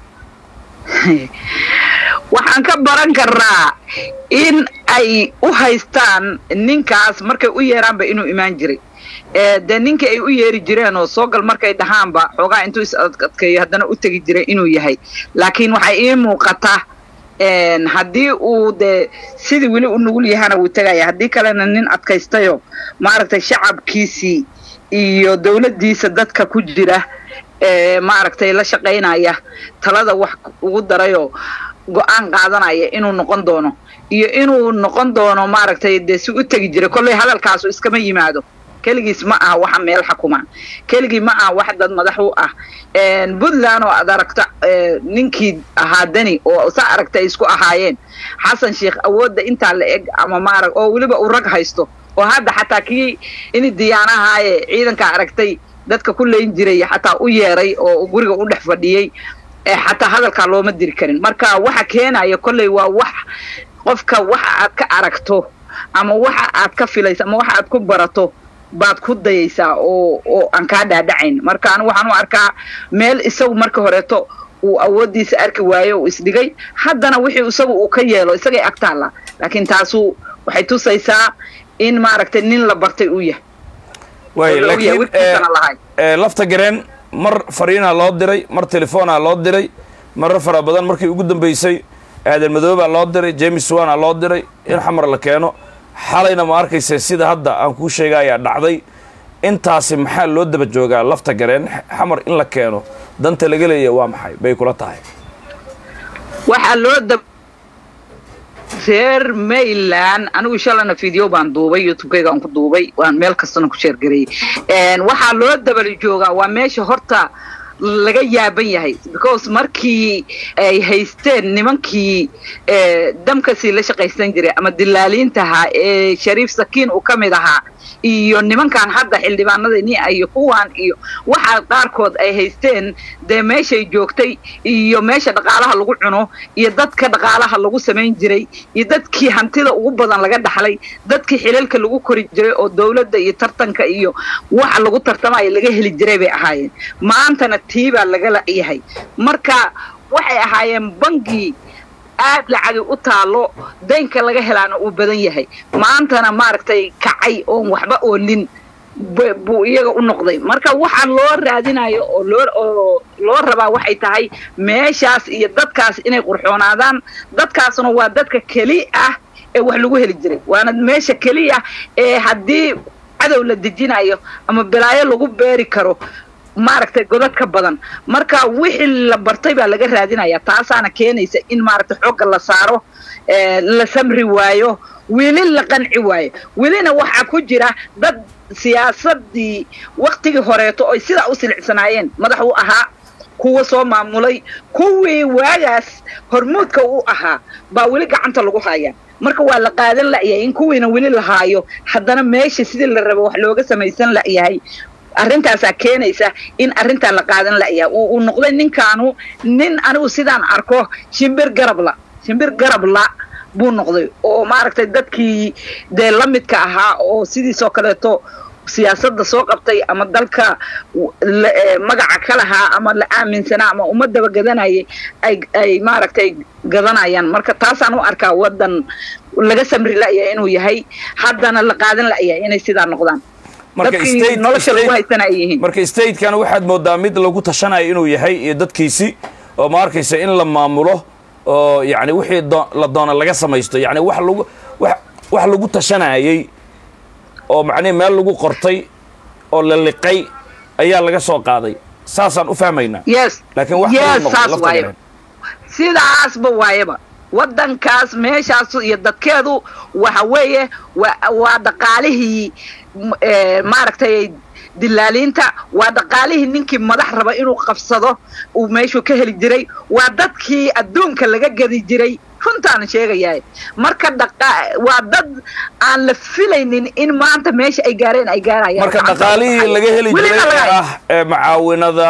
waxaan ka baran karnaa in ay u haystaan ninkaas markay u yeeraanba inuu imaan jiray ee dee ninkii ay u yeeri jireen oo soogal markay dhahaanba xoogaa intuu is adkeeyo haddana u tegi jiray inuu yahay laakiin waxay ii muuqata een, haddii uu dee sidii weli u nugul yahana wuu tegaya haddii kalena nin adkaystayo maaragtay shacabkiisii iyo dowladdiisa dadka ku jira ee maaragtay la shaqaynaya talada wax ugu darayoo go-aan qaadanaya inuu noqon doono iyo inuu noqon doono maaragtay dee si u tegi jiray kolley hadalkaasu iskama yimaado keligiis ma aha waxa meel xakuma keligii ma aha wax dad madax u ah Een, puntland oo aad aragta ee, ninkii ahaa deni oo sa aragta ay isku ahaayeen xasan sheekh awoodda intaa la eg ama maarag oo weliba uu rag haysto oo hadda xataa kii ini diyaanahaaye ciidanka aragtay dadka ku leyn jiray xataa u yeeray oo guriga u dhex fadhiyey ee xataa hadalkaa looma diri karin marka waxa keenaya kolley waa wax qofka waxa aad ka aragto ama waxa aad ka filayso ama waxa aad ku barato baad ku dayaysaa oo oo aan kaa dhaadhacayn marka anigu waxaan u arkaa meel isagu marka horeeto uu awooddiisa arki waayo uu isdhigay haddana wixii isagu uu ka yeelo isagay agtaalla laakiin taasu waxay tusaysaa in maaragtay nin la bartay uu yahay waay oo la ogyahay laakiin wiilkiisana lahayn. ee, lafta gareen mar fariinaa loo diray mar telefoonaa loo diray marar fara badan markii ugu dambeysay aadan madoobaa loo diray james wana loo diray in xamar la keeno xalayna ma arkaysa sida hadda aan kuu sheegayaa dhacday intaasi maxaa loo daba joogaa lafta gareen xamar in la keeno danta laga leeya waa maxay bay kula tahay waxaa loo dab reer mayland anigu shalana video baan duubay youtubekayga aan ku duubay waan meel kastana ku sheergareeyey waxaa loo dabal joogaa waa meesha horta laga yaaban yahay because markii ay haysteen nimankii damkasii la shaqaysan jiray ama dilaaliintahaa ee shariif sakiin uu ka mid ahaa iyo nimankan hadda xildhibaanadani iyo kuwan iyo waxa qaarkood ay haysteen dee meeshay joogtay iyo meesha dhaqaalaha lagu cuno iyo dadka dhaqaalaha lagu samayn jiray iyo dadkii hantida ugu badan laga dhaxlay dadkii xilalka lagu kori jiray oo dawladda iyo tartanka iyo waxa lagu tartamaya laga heli jiray bay ahaayeen maantana tii baa laga layahay marka waxay ahaayeen bangii aad lacagi u taalo daynka laga helaana uu badan yahay maantana maaragtay kacay oon waxba oolin buu iyaga u noqday marka waxaa loo raadinayo oo loo oo loo rabaa waxay tahay meeshaas iyo dadkaas inay qurxoonaadaan dadkaasna waa dadka keli ah ee wax lagu heli jiray waana meesha keliya ee haddii cadow la dejinayo ama balaayo lagu beeri karo maaragtay godad ka badan marka wixii la bartay baa laga raadinaya taasaana keenaysa in maaragtay xoogga la saaro la samri waayo weli la qanci waayo welina waxaa ku jira dad siyaasadii waktigii horeeto oy sidaa u silicsanaayeen madax u ahaa kuwa soo maamulay kuwii waagaas hormuudka u ahaa baa weli gacanta lagu hayaa marka waa la qaadan la'yahay in kuwiina weli la haayo haddana meesha sidii la rabo wax looga samaysan la'yahay arrintaasaa keenaysa in arrintaa la qaadan la'yahay uu noqday ninkaanu nin anigu sidaan arko shimbir garabla shimbir garabla buu noqday oo maaragtay dadkii dee la midka ahaa oo sidiisoo kaleeto siyaasadda soo qabtay ama dalka magaca ka lahaa ama la aaminsanaa ama ummadaba gadanayay ay ay maaragtay gadanayaan marka taasaan u arkaa waddan laga samri la'yahay inuu yahay haddana la qaadan la'yahay inay sidaa noqdaan dadkii nolosha lagu haysana ay yihiin marka statekan waxaad moodaa mid lagu tashanayo inuu yahay iyo dadkiisi oo ma arkaysa in la maamulo oo yacni wixii la doona laga samaysto yacni wax lagu wax wax lagu tashanayay oo macnihi meel lagu qortay oo la liqay ayaa laga soo qaaday saasaan u fahmaynaa yes laakiin wax yes saas waayaba sidaasba waayaba waddankaas meeshaas iyo dadkeedu waxa weeye waa waa dhaqaalihii maaragtay dilaaliinta waa dhaqaalihii ninkii madax raba inuu qabsado uu meeshuu ka heli jiray waa dadkii adduunka laga gadi jiray runtaan sheegayahay marka waa dad aan la filaynin in maanta meesha ay gaareen ay gaarayaan marka dhaqaalihii laga heli jiray ah ee macaawinada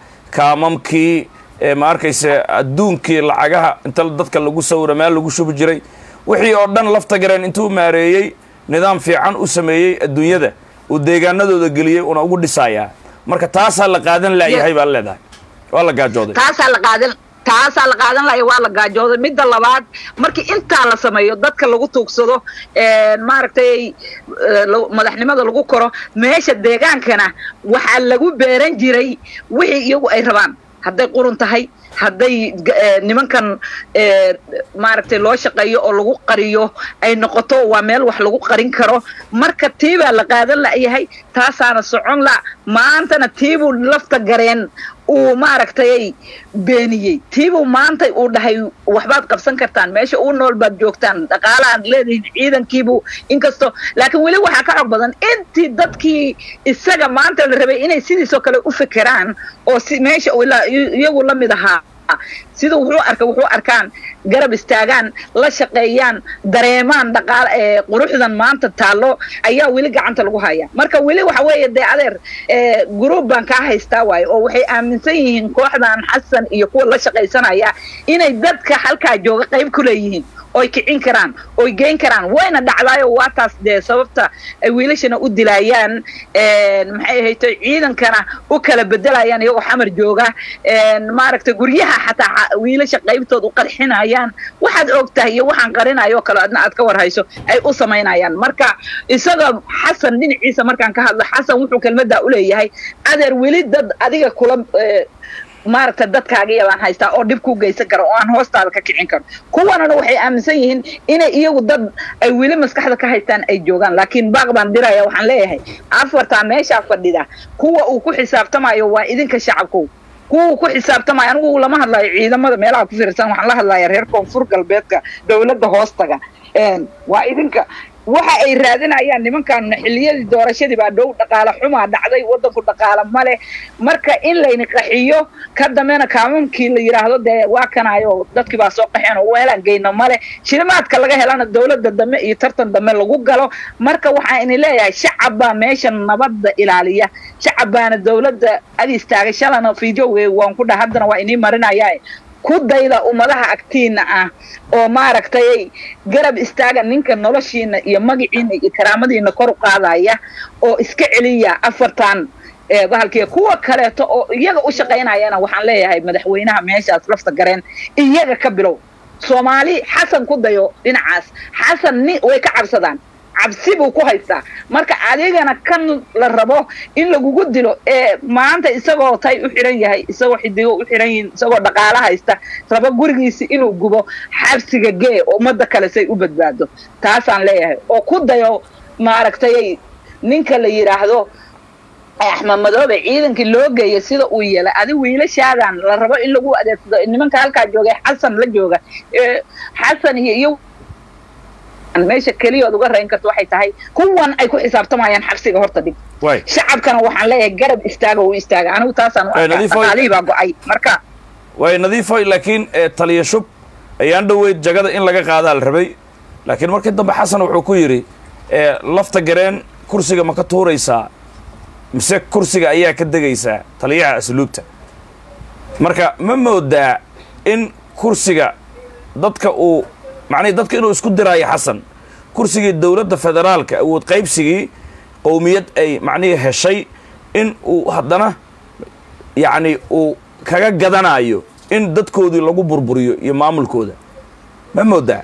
kaamamkii ee ma arkaysa adduunkii lacagaha inta dadka lagu sawira meel lagu shubi jiray wixii oo dhan lafta gareen intuu maareeyey nidaam fiican u sameeyey adduunyada uu deegaanadooda geliyey una ugu dhisayaa marka taasaa la qaadan la'yahay baa leedahay waa la gaajooday taasaa la qaadan taasaa la qaadan laya waa la gaajooday midda labaad markii intaa la sameeyo dadka lagu tuugsado maaragtay madaxnimada lagu koro meesha deegaankana waxaa lagu beeran jiray wixii iyagu ay rabaan hadday qurun tahay hadday nimankan maaragtay loo shaqeeyo oo lagu qariyo ay noqoto waa meel wax lagu qarin karo marka tii baa la qaadan la'yahay taasaana socon la maantana tiibuu lafta gareen uu maaragtay beeniyey tiibuu maanta uu dhahay waxbaad qabsan kartaan meesha uu nool baad joogtaan dhaqaalaad leedihiin ciidankiibuu inkastoo laakiin weli waxaa ka xog badan intii dadkii isaga maanta la rabay inay sidiisoo kale u fekeraan oo si meesha iyagu la mid ahaa sida wuxuu arka wuxuu arkaan garab istaagaan la shaqeeyaan dareemaan dhaqaal quruxdan maanta taallo ayaa weli gacanta lagu hayaa marka weli waxa weeye dee adeer group baan kaa haystaa waayo oo waxay aaminsan yihiin kooxdan xasan iyo kuwa la shaqaysanaya inay dadka halkaa jooga qayb ku leeyihiin oy kicin karaan oy geyn karaan wayna dhacdaayo waa taas dee sababta ay wiilashana u dilaayaan maxay ahayto ciidankana u kala bedelayaan iyagoo xamar jooga maaragtay guryaha xataa wiilasha qaybtood u qarxinayaan waxaad og tahay iyo waxaan qarinayo kale adna aad ka war hayso ay u samaynayaan marka isaga xasan dhinaciisa markaan ka hadlo xasan wuxuu kelmaddaa u leeyahay adeer weli dad adiga kula maaragta dadkaagiya baan haystaa oo dhib ku geysan karo oo aan hoostaada ka kicin karo kuwanana waxay aaminsan yihiin inay iyagu dad ay weli maskaxda ka haystaan ay joogaan laakiin baaq baan diraya waxaan leeyahay afartaa meeshaa fadhida kuwa uu ku xisaabtamayo waa idinka shacabkow kuwa uu ku xisaabtamayo anigu lama hadlayo ciidamada meelaha ku fiirsan waxaan la hadlaya reer koonfur galbeedka dowladda hoostaga Een, waa idinka waxa ay raadinayaan nimankan xilliyadii doorashadii baa dhow dhaqaale xumaa dhacday wadanku dhaqaale male marka in layni qaxiyo ka dambena kaamamkii la yidhaahdo dee waa kanayo dadkii baa soo qaxeen oo weelaan geyno male shilimaadka laga helana dowladda dambe iyo tartan dambe lagu galo marka waxaa ini leeyahay shacab baa meesha nabadda ilaaliya shacab baana dowladda ag istaagay shalana fiidyowe waan ku dhah haddana waa inii marinaya ku dayda ummadaha agtiina ah oo maaragtay garab istaaga ninka noloshiina iyo magaciina iyo karaamadiina kor u qaadaya oo iska celiya afartan ee bahalkiiya kuwa kaleeto oo iyaga u shaqaynayana waxaan leeyahay madaxweynaha meeshaas lafta gareen iyaga ka bilow soomaali xasan ku dayo dhinacaas xasan ni way ka cabsadaan cabsi buu ku haystaa marka adigana kan la rabo in lagugu dilo ee maanta isagoo tay u xiran yahay isagoo xidigo u xiran yihiin isagoo dhaqaalo haysta rabo gurigiisi inuu gubo xabsiga gee oo ummadda kale say u badbaado taasaan leeyahay oo ku dayo maaragtay ninka la yidhaahdo axmed madoobe ciidankii loo geeya sida uu yeelay adi wiilashaadan la rabo in lagu adeegsado nimanka halkaa joogay xasan la jooga ee xasan iyo iyo meesha keliya ood uga rayn karto waxay tahay kuwan ay ku xisaabtamayaan xabsiga horta dhig waay shacabkana waxaan leeyahay garab istaaga uu istaaga anigu taasaan u Eh, arkaa Nadiifo- dhaqaalihii baa go-ay marka waay nadiifoy laakiin eh, taliya shub ayaan dhoweyd jagada in laga qaadaa la rabay laakiin markii dambe xasan wuxuu ku yidhi eh, lafta gareen kursiga ma ka tuuraysaa mise kursiga ayaa ka degaysaa taliyaha asluubta marka ma moodaa in kursiga dadka uu macnihi dadka inuu isku diraayo xasan kursigii dowladda federaalka awood qaybsigii qowmiyad ay macnihii heshay in uu haddana yacni uu kaga gadanayo in dadkoodii lagu burburiyo iyo maamulkooda ma moodaa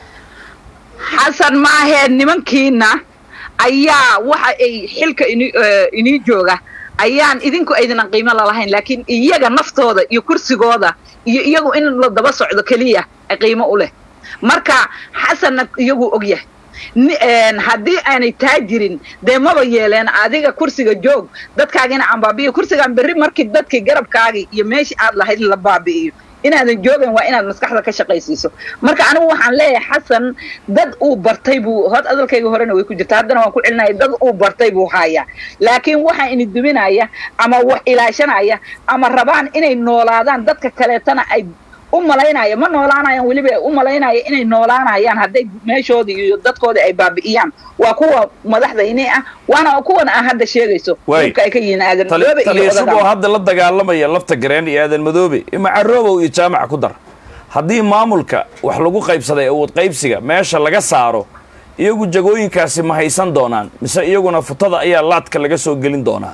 xasan maahee nimankiina ayaa waxa ay xilka ini eh, inii jooga ayaan idinku aydinan qiimo lalahayn laakiin iyaga naftooda iyo kursigooda iyo iyagu in la daba socdo keliya ay qiimo u leh marka xasanna iyagu og yahay ni- een, haddii aanay taa jirin dee maba yeeleen adiga kursiga joog dadkaagina aan baabi'iyo kursigaan berri markii dadkii garabkaagii iyo meeshii aad lahayd la baabi'iyo inaadan joogan waa inaad maskaxda ka shaqaysiiso marka anigu waxaan leeyahay xasan dad uu bartay buu hod hadalkayga horena way ku jirta haddana waan ku celinaya dad uu bartay buu hayaa laakiin waxaa ini duminaya ama wax ilaashanaya ama rabaan inay noolaadaan dadka kaleetana ay u malaynaya ma noolaanayaan weliba u malaynaya inay noolaanayaan hadday meeshoodii iyo dadkoodii ay baabi'iyaan waa kuwa madaxda ini ah waana kuwan aan hadda sheegayso Waay. dhulka ay ka yihiin aadan Tali- madoobe iyo taliya shub oo odagaan hadda la dagaalamaya lafta gareen iyo aadan madoobe ima caroobow iyo jaamaca ku dar haddii maamulka wax lagu qaybsaday awood qaybsiga meesha laga saaro iyagu jagooyinkaasi ma haysan doonaan mise iyaguna futada ayaa laadka laga soo gelin doonaa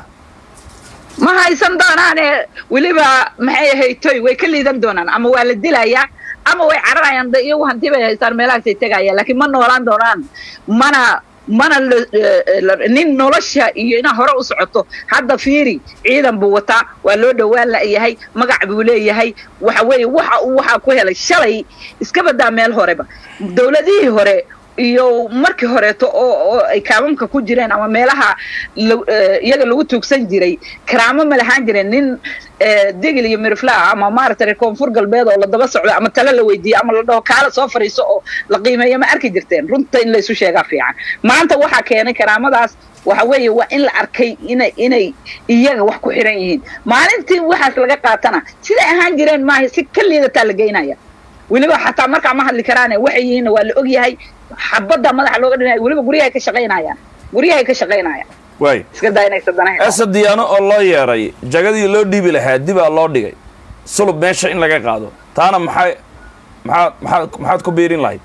ma haysan doonaane weliba maxay ahaytoy way ka liidan doonaan ama waa la dilayaa ama way cararayaan de iyagu hanti bay haystaan meelahaasay tegayaan laakiin ma noolaan doonaan mana mana la- eh, la- nin nolosha iyo inaa hore u socoto hadda fiiri ciidan buu wataa waa loo dhowaan la'yahay magac buu leeyahay waxa weeye waxa uu waxaa ku helay shalay iska badaa meel horeba dowladihii hore iyo markii horeeto oo oo ay kaamamka ku jireen ama meelaha la- eh, iyaga lagu tuugsan jiray karaamo ma lahaan jireen nin eh, digil iyo mirifla ah ama maaragtay reer koonfur galbeed oo la daba socdo ama talo la weydiiyo ama la dhaho kaala soo fariiso oo la qiimeeyo ma arki jirteen runta in laysu sheegaa fiican maanta waxaa keenay karaamadaas waxa weeye waa in la arkay inay inay iyaga wax ku xiran yihiin maalintii waxaas laga qaatana siday ahaan jireen maaha si ka liidataa la geynaya weliba xataa markaa ma hadli karaane waxay yihiinna waa la og yahay xabadda madaxa looga dhinaya weliba guryahay ka shaqaynayaan guryahay ka shaqaynayaan waay iska daa inay sadanahay ese diyaano oo loo yeeray jagadii loo dhiibi lahaa dibaa loo dhigay sulub meesha in laga qaado taana maxay maxaad maxaad maxaad ku biirin lahayd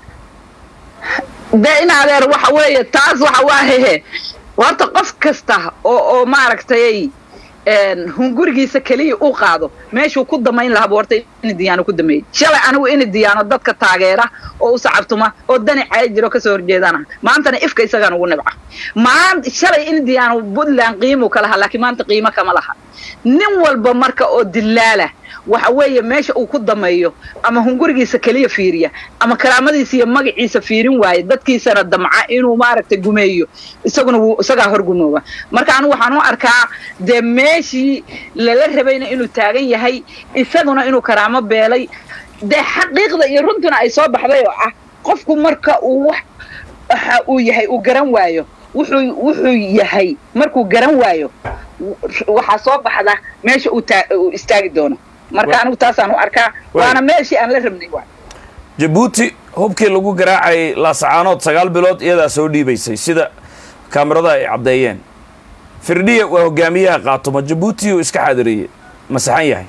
dee in adeer waxa weeye taas waxa waa hehe horta qof kasta oo oo maaragtay een, hungurigiisa keliya u qaado meeshuu ku damayn lahaa bu horta ini diyaano ku dameeyey shalay anigu ini diyaano dadka taageera oo u sacabtuma oo dani caya jiro kasoo horjeedana maantana ifka isagaan ugu nibca maan shalay ini diyaano puntland qiimuu ka lahaa laakiin maanta qiimo kama laha nin walba marka oo dilaala waxa weeye meesha uu ku dameeyo ama hungurigiisa keliya fiiriya ama karaamadiisa iyo magaciisa fiirin waaye dadkiisana damca inuu maaragtay gumeeyo isaguna wuu isagaa hor gumooba marka anigu waxaan u arkaa dee meeshii lala rabayna inuu taagan yahay isaguna inuu karaamo beelay dee xaqiiqda iyo runtuna ay soo baxday oo ah qofku marka uu wax waxa uu yahay uu garan waayo wuxuu wuxuu yahay markuu garan waayo waxaa soo baxda meesha uu taa uu istaagi doono marka anigu taasaan u arkaa waana meeshii aan la rabnay waa jabuuti hubkii lagu garaacayay laasacaanood sagaal bilood iyadaa soo dhiibaysay sida kaamirada ay caddeeyeen firdhiya waa hogaamiyaha qaatuma jabuuti uu iska xaadiriyey masaxan yahay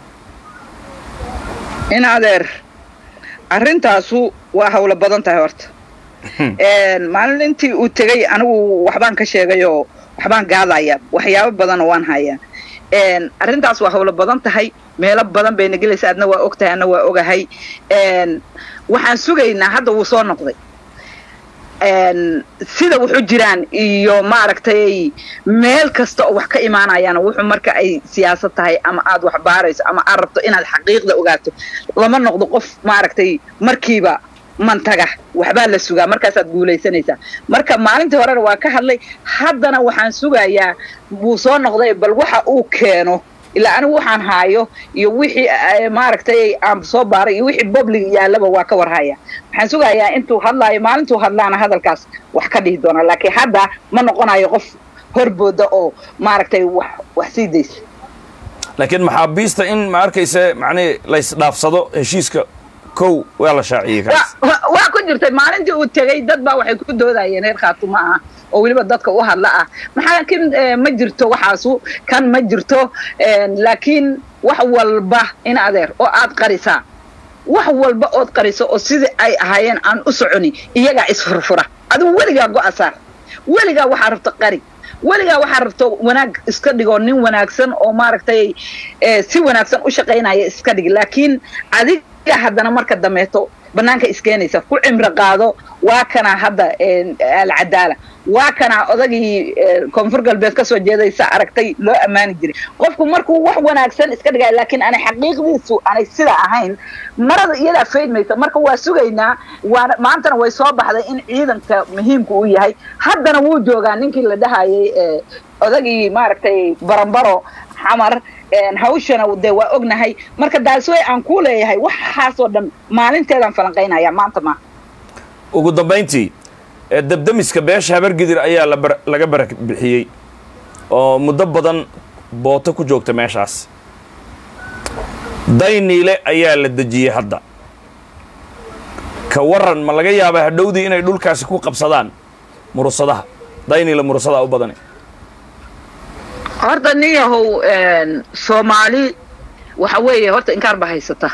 in adeer arrintaasu waa hawlo badan tahay horta maalintii uu tegey anigu waxbaan ka sheegayoo waxbaan gaadaya waxyaabo badanoo waan hayaa arrintaas waa hawlo badan tahay meelo badan bayna gelaysa adna waa og tahay adna waa ogahay waxaan sugaynaa hadda wuu soo noqday sida wuxu jiraan iyo maaragtay meel kasta oo wax ka imaanayaan wuxuu marka ay siyaasad tahay ama aad wax baarayso ama aad rabto inaad xaqiiqda ogaato lama noqdo qof maaragtay markiiba mantaga waxbaa la sugaa markaasaad guulaysanaysaa marka maalintii horena waa ka hadlay haddana waxaan sugayaa wuu soo noqday bal waxa uu keeno ilaa anigu waxaan haayo iyo wixii maaragtay aan soo baaray iyo wixii public yaalaba waa ka warhaya waxaan sugayaa intuu hadlaayo maalintuu hadlaana hadalkaas wax ka dhihi doona laakiin hadda ma noqonayo qof horbooda oo maaragtay wax wax sii daysa laakiin maxaabiista in ma arkaysa macnihi laysdhaafsado heshiiska kow waa la shaaciyey kaas waa ku jirtay maalintii uu tegey dad baa waxay ku doodayeen reer khaatuma ah oo weliba dadka u hadla ah maxaa kin ma jirto waxaasu kan ma jirto laakiin wax walba in adeer oo aad qarisaa wax walba ood qariso oo sidii ay ahaayeen aan u soconi iyagaa isfurfura adigu weligaa go-a saar weligaa waxaa rabto qari weligaa waxaa rabto wanaag iska dhigoo nin wanaagsan oo maaragtay si wanaagsan u shaqaynaya iska dhig laakiin adiga haddana marka dameeto banaanka iskeenaysa ku cimro qaado waa kana hadda alcadaala waa kana odagii koonfur galbeed kasoo jeedaysa aragtay loo ammaani jiray qofku markuu wax wanaagsan iska dhigaya laakiin aanay xaqiiqdiisu aanay sida ahayn marada iyadaa faydmaysa marka waa sugaynaa waana maantana way soo baxday in ciidanka muhiimka uu yahay haddana wuu joogaa ninkii la dhahayay odagii maaragtay barambaro xamar hawshana dee waa ognahay marka daasway aan ku leeyahay waxaasoo dhan maalinteedaan falanqaynaya maanta ma ugu dambayntii debdemiska beesha habargidir ayaa laga barak bixiyey oo muddo badan booto ku joogta meeshaas dayniile ayaa la dejiyey hadda ka waran ma laga yaabaa hadhowdii inay dhulkaasi ku qabsadaan murusadaha dayniile murusadaa u badani horta nin yahow soomaali waxa weeye horta inkaar ba haysata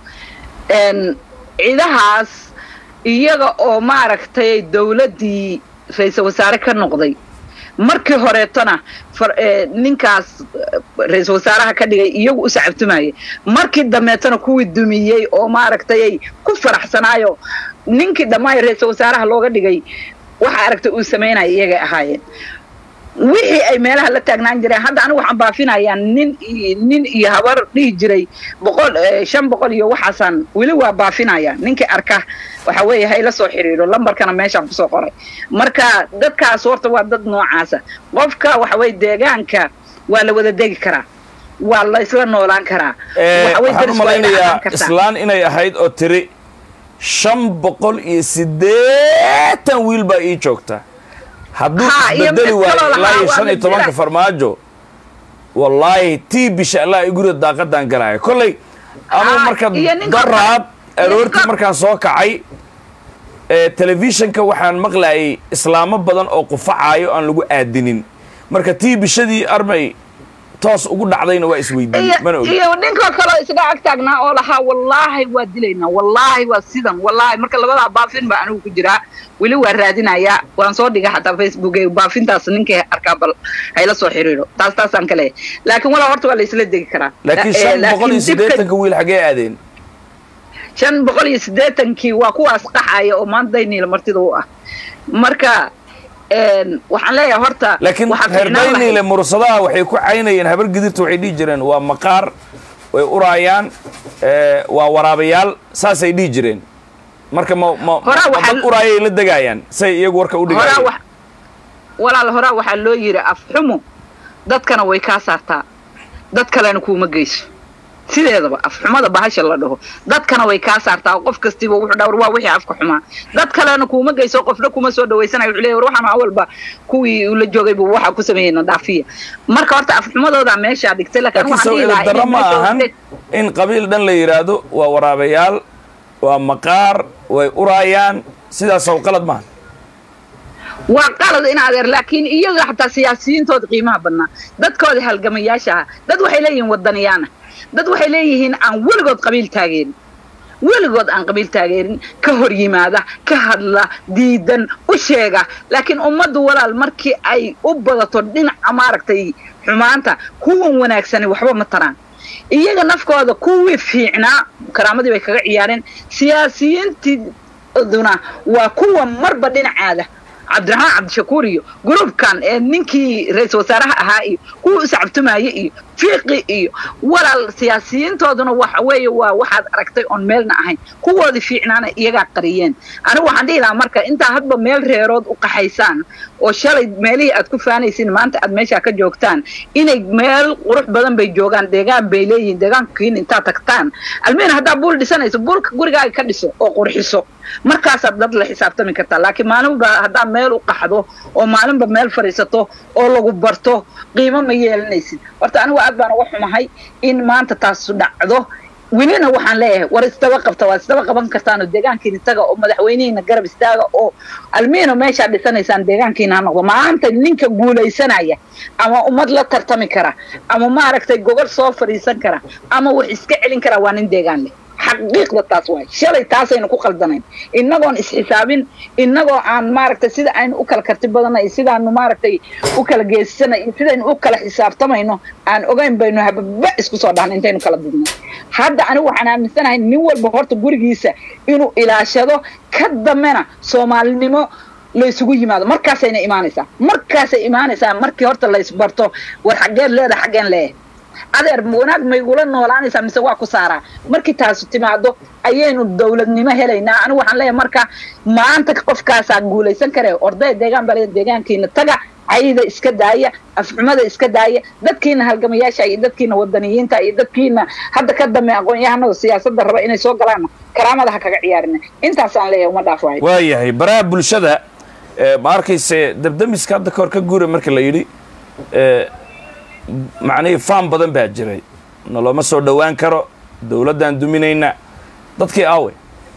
ciidahaas iyaga oo maaragtay dawladdii ra-iisal wasaare ka noqday markii horeetona ninkaas ra-iisal wasaaraha ka dhigay iyagu u sacabtumayay markii dambeetona kuwii dumiyey oo maaragtay ku faraxsanaayo ninkii dhammaay ra-iisal wasaaraha looga dhigay waxa aragtay uu samaynaya iyagay ahaayeen wixii ay meelaha la taagnaan jireen hadda anigu waxaan baafinayaa nin nin iyo habar dhihi jiray boqol shan boqol iyo waxaasaan weli waa baafinaya ninkii arka waxa weeye ha ila soo xiriiro lambarkana meeshaan kusoo qoray marka dadkaas horta waa dad noocaasa qofka waxa weye deegaanka waa la wada degi karaa waa la isla noolaan karaa waxaan u malaynayaa islaan inay ahayd oo tiri shan boqol iyo siddeetan wiil baa ii joogta hadduu isbedeli waayo ilaa iyo shan iyo tobanka farmaajo wallaahi tii bisha allah ay guriga daaqadaan galaya kolley anuu marka daraad aroortii markaan soo kacay telefishanka waxaan maqlayay islaamo badan oo qufacaayo aan lagu aadinin marka tii bishadii armay toos ugu dhacdayna waa isweydiiyey mana iyo ogi iyo ninka kaloo isga ag taagnaa oo lahaa wallaahi waa dilaynaa wallaahi waa sidan wallaahi marka labadaa baafin baa anigu ku jiraa weli waa raadinayaa waan soo dhigay xataa facebook ee baafintaas ninkii arkaa bal hayla soo xiriiro taas taasaan ka leeyahay laakiin walaa horta waa la isla degi karaa laakiin Eh, shan boqol iyo laakiin dibka- siddeetanka wiil xaggee aadeen shan boqol iyo siddeetankii waa kuwaas qaxaya oo maanta dayniila martida u ah marka een, waxaan leeyahay horta laakiin waxaa reer fiicnaan lahayd- dayniile mursadaha waxay ku caynayeen habar gidirta waxay dhihi jireen waa maqaar way uraayaan eh, waa waraabayaal saasay dhihi jireen marka ma ma Horaa ma waxaa- dad uraayay la degaayaan say iyagu warka u horaa dhigayeen wax walaal horaa waxaa loo yidhi afxumu dadkana way kaa saartaa dad kalena kuuma geyso sideedaba afxumada bahasha la dhaho dadkana way kaa saartaa qof kastiba wuxuu dhawr waa wixii afka xumaa dad kalena kuuma geyso qofna kuma soo dhawaysanayo wuxuu leeyahay war waxaan awalba kuwii ula joogay buu waxa ku sameeyey nadaafiya marka horta afxumadooda meeshaa dhigtay laakiin laakiin waxaan soo dhihi lahaa darro inay ma meesha ahan dhigtay- in qabiil dhan la yidhaahdo waa waraabayaal waa maqaar way uraayaan sidaasow qalad maaha waa qalad in adeer laakiin iyaga xataa siyaasiyiintooda qiimaha badnaa dadkooda halgamayaasha ah dad waxay leeyihiin wadaniyaana dad waxay leeyihiin aan weligood qabiil taageerin weligood aan qabiil taageerin ka hor yimaada ka hadla diidan u sheega laakiin ummaddu walaal markii ay u badato dhinaca maaragtay xumaanta kuwan wanaagsani waxba ma taraan iyaga nafkooda kuwii fiicnaa karaamadii bay kaga ciyaareen siyaasiyiintiduna waa kuwa marba dhinacaada cabdiraxmaan cabdishakuur iyo gruubkan ee ninkii ra-iisul wasaaraha ahaa iyo kuwii iscabtumaye iyo fiiqi iyo walaal siyaasiyiintooduna waxa weeye waa waxaad aragtay oon meelna ahayn kuwoodii fiicnaana iyagaa qariyeen anigu waxaan dhihi lahaa marka intaa hadba meel reerood u qaxaysaan oo shalay meelihii aad ku faanaysin maanta aad meeshaa ka joogtaan inay meel qurux badan bay joogaan deegaan bay leeyihiin deegaankiin intaad tagtaan almiin haddaa buul dhisanayso buulka gurigaaga ka dhiso oo qurxiso markaasaad dad la xisaabtami kartaa laakiin maalinba haddaa meel u qaxdo oo maalinba meel fadhiisato oo lagu barto qiimo ma yeelanaysid horta anigu aad baan uga xumahay in maanta taasu dhacdo welina waxaan leeyahay war isdaba qabta waad isdaba qaban kartaanoo deegaankiina taga oo madaxweynihiina garab istaaga oo almiino meeshaad dhisanaysaan deegaankiina ha noqdo maanta ninka guulaysanaya ama ummad la tartami kara ama maaragtay gogol soo fadhiisan kara ama wax iska celin kara waa nin deegaan leh xaqiiqda taas waay shalay taasaynu ku qaldanayn innagoon isxisaabin innagoo aan maaragtay sida aynu u kala karti badanay sidaanu maaragtay u kala geesisanay iyo sidaynu u kala xisaabtamayno aan ogayn baynu hababa isku soo dhahna intaynu kala didnay hadda anigu waxaan aaminsanahay nin walba horta gurigiisa inuu ilaashado ka dambena soomaalinimo laysugu yimaado markaasayna imaanaysaa markaasay imaanaysaa markii horta laysbarto war xaggeen leedahay xaggeen leeyahay adeer wanaag maygula noolaanaysaa mise waa ku saaraa markii taasu timaado ayaynu dawladnimo helaynaa anigu waxaan leeyahay marka maanta qofkaasaa guulaysan kare ordaya deegaan baa deegaankiina taga cayda iska daaya afxumada iska daaya dadkiina halgamayaasha iyo dadkiina wadaniyiinta iyo dadkiina hadda ka dambe aqoon-yahanada siyaasadda raba inay soo galaanna karaamada ha kaga ciyaarina intaasaan leeyahay uma dhaafaayo waayahay baraha bulshada eh, ma arkayse dabdamiska hadda kahor ka guura marka la yidhi eh, macnihii faan badan baa jiray nalooma soo dhowaan karo dowladdaan duminayna dadkii aawe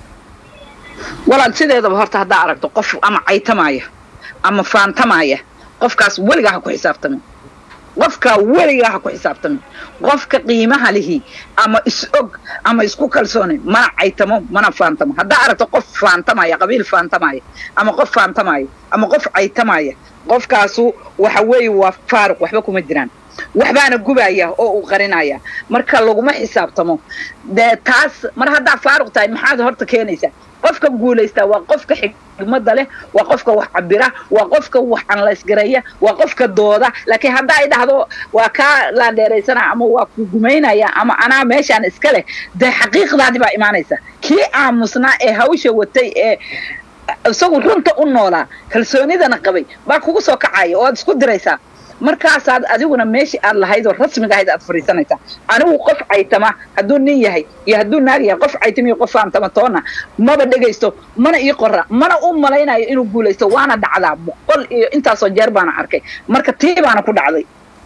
walaal sideedaba horta haddaa aragto qof ama caytamaya ama faantamaya qofkaas weligaa ha ku xisaabtamin qofka weligaa ha ku xisaabtamin qofka qiimaha lihi ama is-og ama isku kalsooni mana caytamo mana faantamo haddaa aragto qof faantamaya qabiil faantamaya ama qof faantamaya ama qof caytamaya qofkaasu waxa weeye waa faaruq waxba kuma jiraan waxbaana gubaya oo uu qarinaya marka laguma xisaabtamo dee taas mar haddaa faaruq tahay maxaad horta keenaysaa qofka guulaystaa waa qofka xigmada leh waa qofka wax cabira waa qofka wax anlaysgareeya waa qofka dooda laakiin hadda ay dhahdo waa kaa laandheeraysana ama waa ku gumaynaya ama anaa meeshaan iska leh dee xaqiiqdaadi baa imaanaysa kii aamusnaa ee hawsha watay ee isagu runta u noolaa kalsoonidana qabay baa kugu soo kacaya oo aad isku diraysaa markaasaad adiguna meeshii aad lahayd oo rasmiga ahayd aad fadhiisanaysaa anigu qof caytama hadduu nin yahay iyo hadduu naag yahay qof caytama iyo qof faantama toona maba dhegaysto mana ii qora mana u malaynayo inuu guulaysto waana dhacdaa boqol iyo intaasoo jeer baana arkay marka tii baana ku dhacday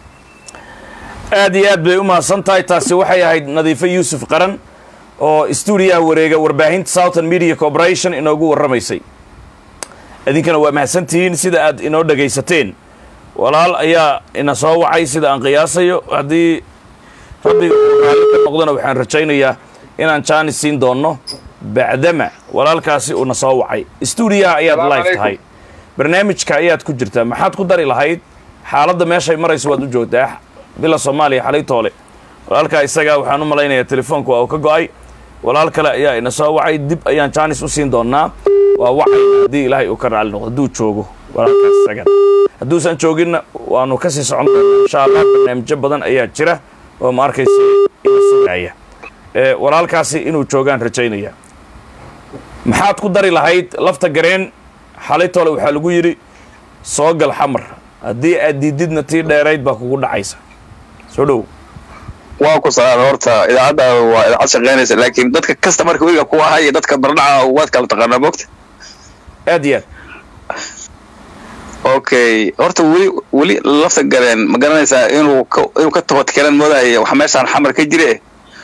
aad iyo aad bay u mahadsan tahay taasi waxay ahayd nadiifo yuusuf qaran oo stuudiyaha wareega warbaahinta southern media corporation inoogu warramaysay idinkana waa mahadsantihiin sida aad inoo dhegaysateen walaal ayaa ina soo wacay sida aan qiyaasayo haddii rabbiga uu raalli ka noqdona waxaan rajaynayaa inaan jaanis siin doonno bacdama walaalkaasi uuna soo wacay stuudiyaha ayaad Salaamu live calaykum. tahay barnaamijka ayaad ku jirtaa maxaad ku dari lahayd xaaladda meeshay marayso waad u joogtaa bila soomaaliya xalay toole walaalkaa isagaa waxaan u malaynayaa telefoonka waa uu ka go'ay walaal kale ayaa ina soo wacay dib ayaan jaanis u siin doonaa waa wacay haddii ilaahay uu ka raali noqdo hadduu joogo walaalkaas isagan hadduusan jooginna waanu kasii socon doonaa insha allah barnaamijyo badan ayaa jira oo ma arkaysa ina sugaaya ee walaalkaasi inuu joogaan rajaynaya maxaad ku dari lahayd lafta gareen xalay tole waxaa lagu yidhi soo gal xamar haddii aad diididna tii dheerayd baa kugu dhacaysa soo dhow waa ku salaam horta idaacadda waa idaacad shaqeynaysa laakiin dadka kasta marka weliga ku ahaa iyo dadka bardhaca waad kala taqaanaa mogta aad iyo aad okay horta weli weli lafta galeen ma garanaysaa inuu ka inuu ka tobatkelan moodaya wax meeshaan xamar ka jire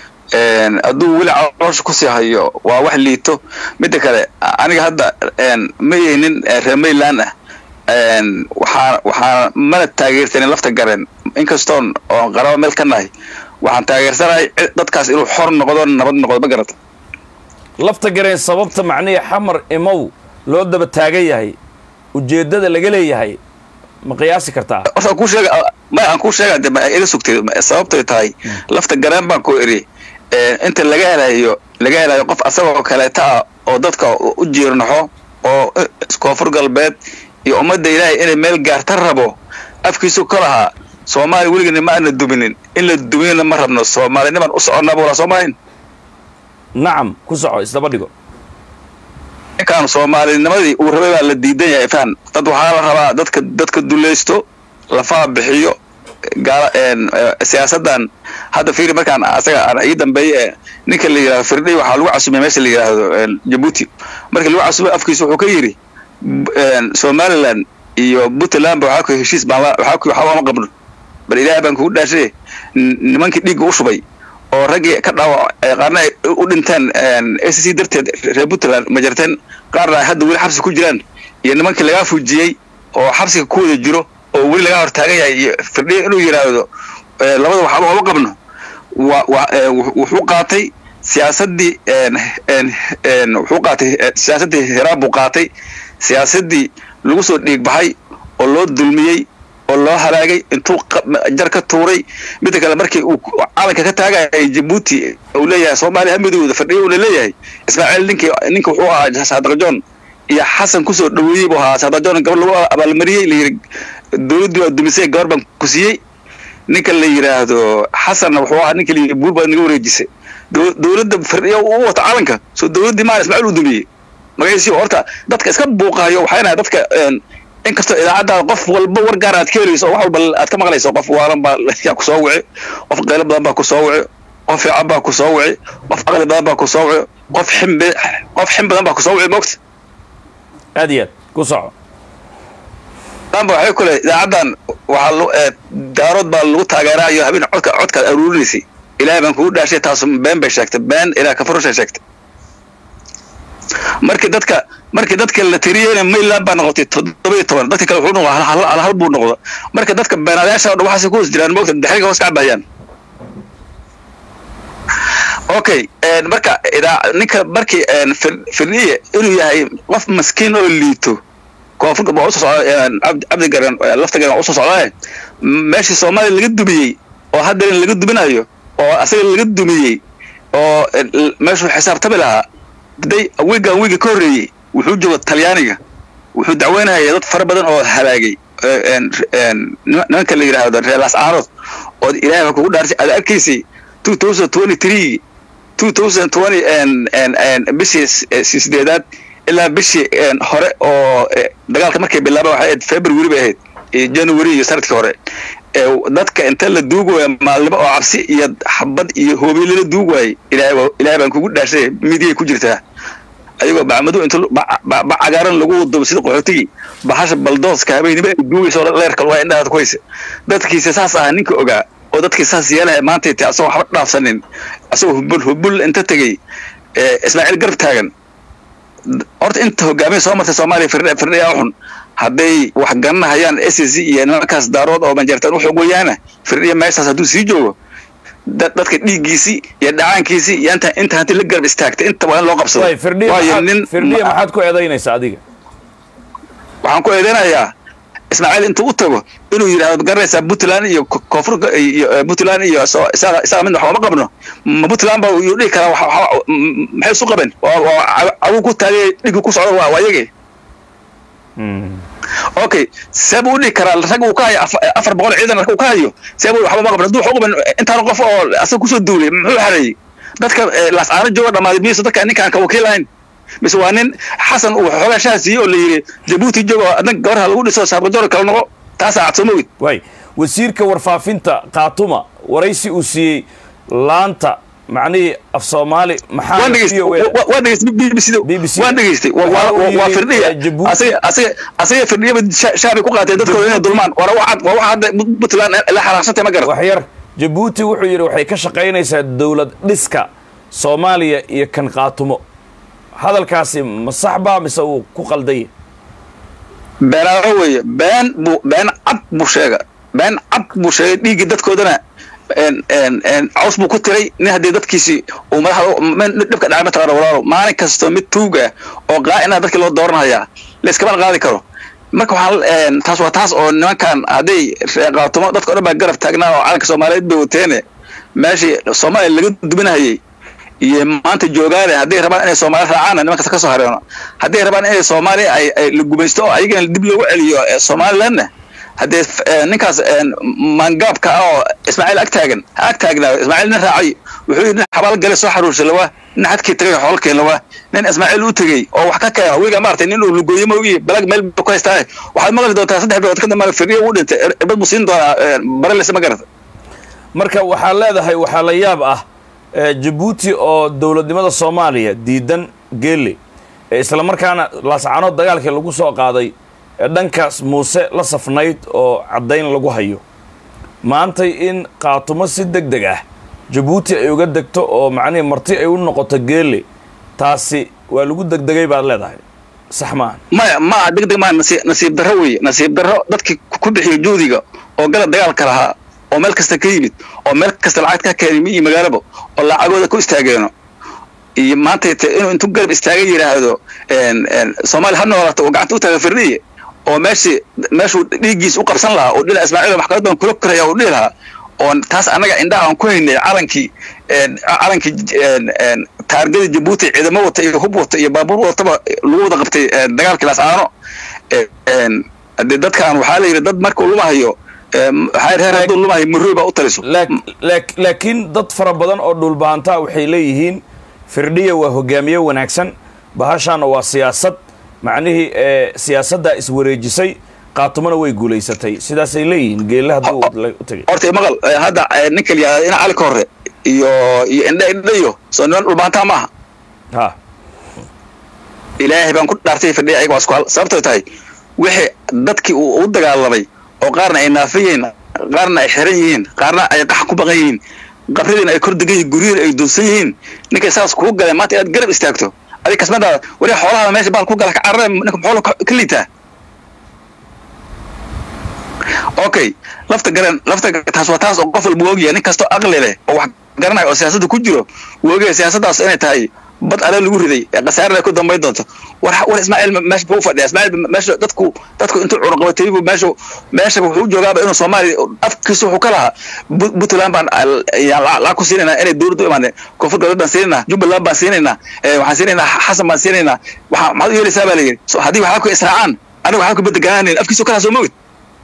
een hadduu weli caloosha kusii hayo waa wax liito midda kale aniga hadda een ma yihinin reer mayland ah een waxaa waxaa mana taageersanin lafta garen inkastoon oon qaraba meel ka nahay waxaan taageersanahay cid- dadkaas inuu xor noqdo nabad noqdo ma garata lafta gareen sababta macnihii xamar imow loo daba taagan yahay ujeeddada laga leeyahay ma qiyaasi kartaa horta aan kuu sheega ma aan kuu sheega de ma iga sugtay ma- sababtay tahay lafta gareen baan ku iri ee, inta laga helayo laga helayo qof asagoo kaleeta ah oo dadka u u jiirnaxo oo eh, koonfur galbeed iyo ummadda ilaahay inay meel gaarta rabo afkiisu ka lahaa soomaaliya weligana ma aana duminin in la duminina ma rabno soomaaliniman u soconnaba walaa soomaaliin nacam ku soco isdaba dhigo ninkaan soomaalinimadii uu rabay baa la diidan yahay faham dad waxaa la rabaa dadka dadka dulaysto lafaha bixiyo gaala een, eh, siyaasadan hadda fiiri markaan asaga aan ii dambeeye ee ninka la yidhahdo firdhay waxaa lagu casumay meesha la yidhaahdo een, jabuuti marka lagu casumay afkiisa wuxuu ka yidhi b- een, somaliland iyo puntland ba waxaa ku heshiis baan la- waxaa ku waxba ma qabno bal ilaahay baan kugu dhaashay n- nimankii dhiigga u shubay oo raggii ka dhaawac ee qaarna ay u dhinteen a c c darteed reer puntland ma jarteen qaarna ay hadda weli xabsi ku jiraan iyo nimankii lagaa fujiyey oo xabsiga ku wada jiro oo weli laga hor taagan yahay iyo firdhiyo inuu yidhaahdo eh, labada waxba oma qabno wa wa eh, wux- wuxuu qaatay siyaasaddii een een een wuxuu qaatay eh, siyaasaddii hiraan buu qaatay siyaasaddii lagu soo dhiig baxay oo loo dulmiyey oo loo halaagay intuu qa- jar ka tuuray midda kale markii uu ku- calanka ka taagayay jabuuti uu leeyahay soomaaliya ha midowda fadhiyo uuna leeyahay ismaaciil ninkii ninka wuxuu ahaa saadajoon iyo xasan kusoo dhaweeyey buu ahaa saadajoon gabar lagu abaalmariyey layidhi dowladdii waa dumisay gabar baan ku siiyey ninka la yidhaahdo xasanna wuxuu ahaa ninka layidhi buur baad naga wareejisay Dow- dowladda fadhiyo u wata calanka soo dowladdii maan ismaaciil uu dumiyey magaciisii horta dadka iska buuqaayo waxay nahay dadka een, inkastoo idaacadda qof walba war gaar aad ka helayso oo wax walba aad ka maqlayso qof waalan baa yaa ku soo wici qof qaylo badan baa ku soo wici qof fiican baa ku soo wici qof aqli badan baa ku soo wici qof xim be- qof xim badan baa ku soo wici moogta aad iyo aad ku soco dhanba waxay kule idaacaddan waxaa lu ee, daarood baa lagu taageeraayo habeen codka codkaad aruurinaysay ilaahay baan kugu dhaashay taas been bay sheegtay been ilaah ka furushay sheegtay markii dadka markii dadka la tiriyeyna mayland baa noqotay toddoba iyo toban dadka kale wuxuu noqday hal hal hal hal buu noqda marka dadka beenaadayaasha oo dhan waxaasay ku hoos jiraan moogta daxriga hoos ka cabayaan okay een, marka idaa ninka markii een, fir- firniye inuu yahay qof maskiin oo liito koonfurka waa usoo socda een, cabdi cabdi garan ee, lafta garan waa usoo socdaa meeshii soomaaliya laga dumiyey oo haddana laga duminayo oo asaga laga dumiyey oo een, l- meeshuu xisaabtami lahaa day wiigan wiiga ka horreeyey wuxuu jooga talyaaniga wuxuu dacweynaya dad fara badan oo halaagay ee, een, een, nima- nimanka la yidhaahdo reer lascaanood oo ilaahay baa kugu dhaarsay aad arkaysay two thousand twenty three 2020 en en en bishii s- eh, sideedaad ilaa bishii en hore oo eh, dagaalka markay bilaabeen waxay ahayd february bay ahayd iyo january iyo sanadkii hore ee dadka inta la duugaya maalnimo oo cabsi iyo xabad iyo hoobiye lala duugayay ilaahay waa- ilaahay baan kugu dhaashay midiyay ku jirtaa ayagoo bacmadu inta lu- bac bac- bac cagaaran lagu wado sida qaxootigii bahasha baldooska habeenimo ay duugayso leerka waa indhahaad ku haysa dadkiisa saas ah ninka ogaa oo dadkii saas yeelaya maanta te asagoo waxba dhaafsanin asagoo hubul hubul inta tegey ee, ismaaciil garab taagan horta inta hogaamiya soo martay soomaaliya firdhe firdhayaa xun hadday wax garanahayaan s c iyo nimankaas daarood oo banjeertaan u xoog weyaana firdhiya meeshaas hadduu sii joogo dad- dadka dhiiggiisii iyo dhacaankiisii iyo inta inta hanti la garab istaagtay inta waa in loo qabsado way firdhiya waayo maxaad- nin firdhiya maxaad ku eedaynaysaa adiga waxaan ku eedeynayaa ismaaciil intuu u tago inuu yidhahdo garanaysaa puntland iyo ko- koonfur iyo eh, puntland iyo soo- isaga isaga mid waxba ma qabno ma puntland ba yuu dhihi karaa waxa- waxa- m- maxay isu qabeen waa waa cawu ku taagay dhigi ku socda waa waa yage okay see buu u dhihi karaa rag uu ka hayo afa- afar boqol ciidan rag uu ka hayo see buu waxba ma qabno hadduu wax u qaban intaan qof oo asaga kusoo duulay muxuu xareeyey dadka eh, laascaano jooga dhammaaday miyuusa dadka ninkaan ka wakiil lahayn mise waa nin xasan uu xoogaa shaha siiyey oo la yidhi jabuuti joogo adna gabarha lagu dhiso saarbajoor kala noqo taasaa cad soo mogid way wasiirka warfaafinta khaatuma waraysi uu siiyey laanta macnihii af soomaali maxaa waan dhegeystay iyo we- wa- waan dhegeystay BBC da BBC. waan dhegeystay Wa- Waxa waa uu waa- waa yidhi, firdhiya eh, Djibouti- asaga asaga asaga firdhiyaba sha- shaabay ku qaateen dadkooda inay dulmaan waana waxaad waa waxa hadda puntland la xanaaqsantay ma garan wax yar jabuuti wuxuu yidhi waxay ka shaqaynaysaa dowlad dhiska soomaaliya iyo kan khaatumo hadalkaasi ma sax baa mise uu ku qaldaya beenaalo weeye been buu been cad buu sheega been cad buu sheegay dhiiggii dadkoodana een- een- een caws buu ku tiray nin haddii dadkiisii uu madaxda ma- dhibka dhacay mataqaana walaalo maalin kastoo mid tuug ah oo qaa'ina dadkii loo dooranhayaa layskama qaadi karo marka waxaan een, taas waa taas oo nimankan hadday qaatumo dadka o dhan baa garab taagnaa oo calanka soomaaliyeed bay wateene meeshii soomaaliya laga duminahayey iyo maanta joogaane hadday rabaan inay soomaali raacaan nimankaas ka soo hareeno hadday rabaan inay soomaaliya ay ay la gumaysto oo ayagana dib loogu celiyo eh, somalilandna haddee f- eh, ninkaas eh, maangaabka ah oo ismaaciil ag taagan ha ag taagnaa ismaaciil nin raacay wuxuu yidhi nin xabaal gale soo xaruursa lawaa nin xadkii tagay xoolkeen lawaa nin ismaaciil u tegey oo wax ka keena wiga maaragtay nin uu lugooye moogi balag meel buu ku haystaa waxaad maqli doontaa saddex bilood ka dambe firiya uu dhintay er- irbad buu siin doonaa eh, barelese ma garata marka waxaa leedahay waxaa la yaab ah eh, jabuuti oo dowladnimada soomaaliya diidan geelle ee islamarkaana laascaanood dagaalkii lagu soo qaaday ee dhankaas muuse la safnayd oo caddayn lagu hayo maantay in qaatumo si deg deg ah jabuuti ay uga degto oo macnihii marti ay u noqoto geelle taasi waa lagu degdegay baad leedahay sax maahan maya ma aha degdeg maa nasiib nasiib darro weeye nasiib darro dadkii ku bixiyay juhdiga oo gala dagaalka lahaa oo meel kasta ka yimid oo meel kasta lacag ka keenay mi iyo magaalaba oo lacagooda ku istaageeno iyo maanta te inuu intuu garab istaaga yidhaahdo een, een, soomaaliya ha noolaato oo gacanta u taaga firdhiye oo meeshii meeshuu dhiiggiis u qabsan lahaa oo dhinaca ismaaciil oo maxkamad baan kula koraya uu dhihi lahaa oon taas annaga indhaha aan ku haynay calankii een, calankii een, een, taargada jabuuti ciidamo wata iyo hub wata iyo baabuur wataba lagu wada qabtay een, dagaalkii laascaano een, dee dadkan waxaa la yidhi dad markuu lumahayo een, waxaa yidhi reer hadduu lumahayo murooy baa u taliso laak- laak- laakiin dad fara badan oo dhulbahantaa waxay leeyihiin firdhiya waa hogaamiye wanaagsan bahashaana waa siyaasad macnihii ee siyaasaddaa iswareejisay qaatumona way guulaysatay sidaasay leeyihiin geelle hadduu la- u tegay horta maqal eh, hadda eh, ninka la yihahdo ina cali ka hore iyo iyo indha indha iyo soo niman dhulbaantaa maaha ha ilaahay baan ku dhaartay fadhiya ayaga waa isku hal sababtoo tahay wixii dadkii uu u dagaalamay oo qaarna ay naafan yihiin qaarna ay xiran yihiin qaarna ay qax ku baqan yihiin qabradiina ay kor degan yihiin guryihiina ay dunsan yihiin ninkay saas kugu galeen maanta inaad garab istaagto adig kasmadaada wari xoolahaada meesha baal ku gala ka carare ninka xoolo ka ka liitaa okay lafta garan lafta taas waa taas oo qof walba ogyahay nin kastoo aqli leh oo wax garanayo oo siyaasadda ku jiro wuu ogyahay siyaasaddaas inay tahay bad ale lagu riday ee khasaarada ku dambayn doonto war war ismaaciil ma- meesha buu fadhiya ismaaciil ma- meesha dadku dadku intuu cunuqabatay buu meesha meesha wuxuu u joogaaba inuu soomaaliya afkiisa wuxuu ka lahaa Bu- puntland baan al- ayaan la- lacag ku siinaynaa inay dowladda u imaadeen koonfur galbeed baan siinaynaa jubbaland baan siinaynaa eh, waxaan siinaynaa xasan baan siinaynaa waxaa maxaad u yeelaysaa baa la yidhi So, haddii waxaa ku israacaan aniga waxaa ku bedeganaanayn afkiisa ka lahaa soo mogid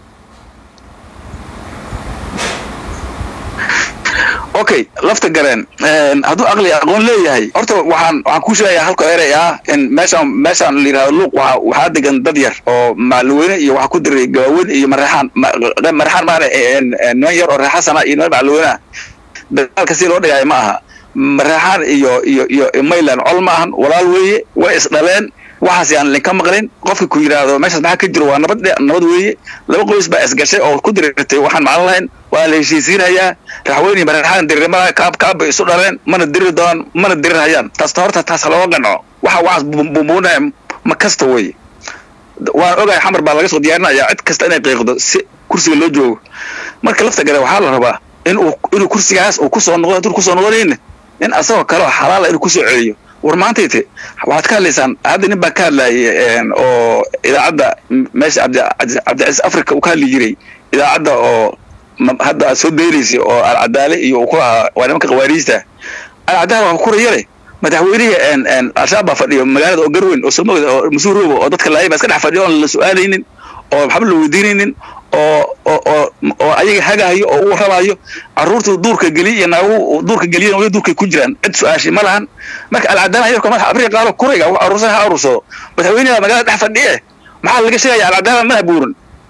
okay lafta gareen een, hadduu aqli aqoon leeyahay horta waxaan waxaan kuu sheegayaa halka erey ah in meeshaan meeshaan la yidhahdo luuq waxaa waxaa degan dad yar oo macluweyne iyo waxaa ku diray gawaaweyne iyo mareexaan ma- mareexaan maana niman yar oo reexasana iyo niman macluweyne ah dagaalka si loo dhigaayo ma aha mareexaan iyo iyo iyo mayland col ma ahan walaal weeye way isdhaleen waxaas yaan linka maqlin qofka ku yidhaahdo meeshaas maxaa ka jiro waa nabad dhe- nabad weeye laba qoys baa isgashay oo ku dirirtay waxaan maclan lahayn waa la heshiisiinayaa raxweyne iyo mareexaan dirirmada kaab kaab bay isu dhaleen mana diriri doonaan mana dirirhayaan taas horta taas ha looga qanco waxa waxaas bumbuunaya ma kasta weeye waan ogahay xamar baa laga soo diyaarinaya cid kasta inay qiiqdo si kursiga loo joogo marka lafta gare waxaa la rabaa in uu inuu kursigaas uu kusoo noqdo hadduu kusoo noqonayna in asagoo kale oo xalaala inuu kusoo celiyo war maantayte waxaad ka hadlaysaan hadda nin baa ka hadlayay oo idaacadda meesha cabdi cabdicasiis africa uu ka hadli jiray idaacadda oo hadda aad soo daynaysay oo alcadaale iyo uu ku lahaa waa nimanka khawaariijta alcadaale waa kuraya leh madaxweynihii al-shabaab baa fadhiyo magaalada oo garweyn oo somogda oo mas-uul roobo oo dadka laayay baa iska dhex fadhiyo oon la su-aalaynin oo waxba la weydiinaynin oo oo oo oo ayaga hagahayo oo uu rabayo carruurtu duurka geliy iyo naagu duurka geliyan wali duurkay ku jiraan cid su-aashay ma lahan marka alcadaana yarko madaxa afrika qaalo kurayga wax aruursan ha aruursado madaxweynaha magaalada dhex fadhiye maxaa laga sheegaya alcadaana madax buuran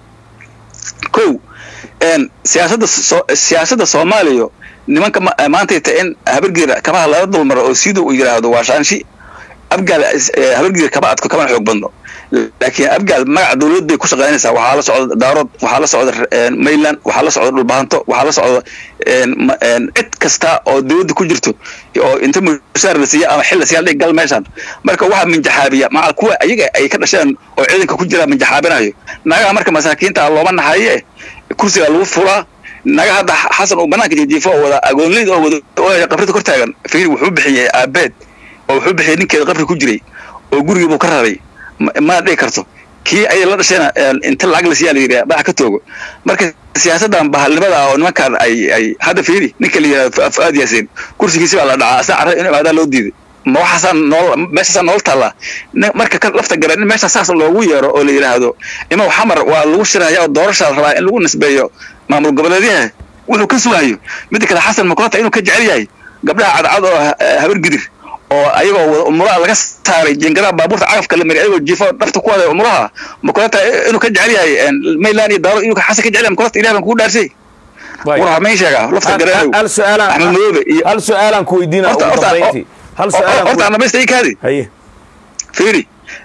kow siyaasadda siyaasadda soomaaliya nimanka maantayta in habargeeda kabaha laga dulmaro oo sida uu yidhaahdo waa shaanshi abgaal habargeeda kaba adko kamana xoog badno laakiin abgaal magaca dawlad bay ku shaqaynaysaa waxaa la socda daarood waxaa la socda mayland waxaa la socda dhulbahanto waxaa la socda cid kasta oo dawladda ku jirto oo inta mushaar la siiya ama xil la siiya dhig gal meeshan marka waxaa minjaxaabiya maca kuwa ayaga ay ka dhasheen oo ciidanka ku jira minjaxaabinayo nagaha marka masaakiinta looma nahaye kursiga lagu fulaa naga hadda xasan uu banaanka jijiifo oo wada agoonleyd oo wada qabrida kor taagan fikri wuxuu bixiyey aabeed oo wuxuu bixiyey ninkeeda qabri ku jiray oo gurigii buu ka raray mana dhigi karto kii ayay la dhashayna inta lacag la siiyaa la yidhaha madax ka toogo marka siyaasaddan bahalnimada ah oo nimankan ay ay hadda fiiri ninka la yidhahdo fuaad yaasin kursigiisi baa la dhacaa asaa carrada in imaadaa loo diiday ma waxaasaa nool meeshaasaa nool taallaa marka ka lafta garan in meesha saas loogu yeero oo la yidhaahdo imaw xamar waa lagu shiraya oo doorashaa la rabaa in lagu nisbeeyo maamul goboleedyaha wuxuu ka sugayo midda kale xasan makulata inuu ka jecel yahay gabdhaha cadcad oo habar gidir oo ayagoo wada umuraha laga saaray jeengadaha baabuurta cagafka la mariy ayagoo jiifo dhafta ku waday umuraha makulata inuu ka jecel yahay mayland iyo daaro inuu xasan ka jecel yahay makulata ilaah baan kugu dhaarsay war mayn sheegaa lafta gareeyow hal su'aalaan axmed madoobe iyo hal su'aalaan ku weydiina ugu dambayntii hal su'aalaan horta dhamaysta ii kaadi haye fiiri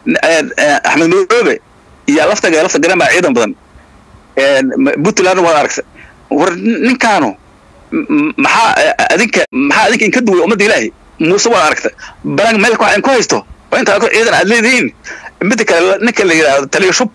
axmed madoobe iyo lafta gare lafta garen baa ciidan badan puntland waad aragta war ninkaanu maxaa adinka maxaa adinka inka duway ummadda ilaahay muuse waad aragta balan meel wax in ku haysto waa intaa ciidan aad leedihiin midda kale ninka la yidhaahdo taliya shub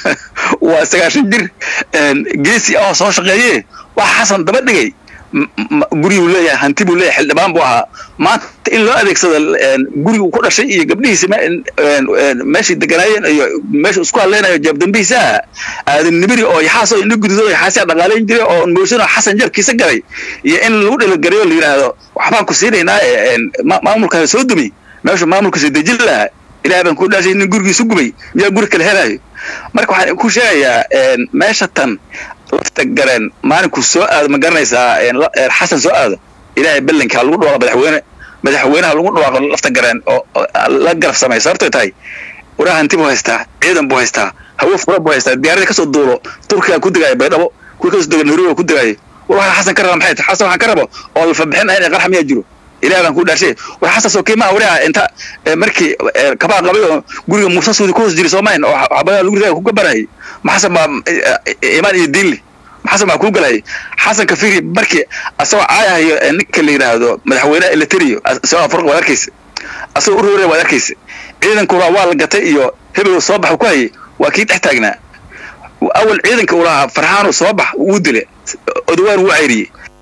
waa sagaashan jir geesi ah oo soo shaqeeye waxa xasan daba dhigay guriguu leeyahay hanti buu leeyahay xildhibaan buu ahaa maanta in loo adeegsado gurigu ku dhashay iyo gabdhihiisa meeshay deganaayeen iyo meesha isku hadleynayo jaabdambihiisa ah aadan nibiri oo yaxaas oo indho gududo yaxaasiya dhaqaalayn jiray oo mooshin oo xasan jabkiisa galay iyo in lagu dhalagarayo la yidhaahdo waxbaan ku siinaynaa maamulkaa soo dumi meeshu maamulkiisa dejin lahaa ilaah baan ku dhaashay nin gurigiisu gubay miyaa guri kale helayo marka waxaan ku sheegayaa meesha tan lafta gareen maalinku soo aado ma garanaysaa xasan soo aado ilaahay ballankaa lagu dhawaaqo madaxweyne madaxweynaha lagu dhawaaqo lafta gareen oo la garab samay sababtay tahay waraa hanti buu haystaa ciidan buu haystaa hawo fura buu haystaa diyaarada kasoo duulo turkiga ku degaayo baydhabo kuwi kasoo dega nairobi ku degaayo war waxaa xasan ka raba maxay tahay xasan waxaan ka rabo oo lafabixin ahayn ee qarxa miyaa jiro ilaah baan ku dhaarshay war xasan soo qiimaha wariha inta markii kabaa qabay oo guriga muuse suudi ku hoos jiri soomayn oo xabadaa lagu ridaa ku gabanayay ma xasan baa imaan iyo diin leh ma xasan baa kuu galayay xasan kafiri markii asagoo caayahayo ninka la yidhaahdo madaxweynaha eleteriyo asagoo afurqa waad arkaysa asagoo urore waad arkaysa ciidankuna waa la gatay iyo hebel soo bax ku hayay waa kii dhex taagnaa awal ciidanka uu lahaa farxaanu soo bax wuu dile odawaan wuu cayriyey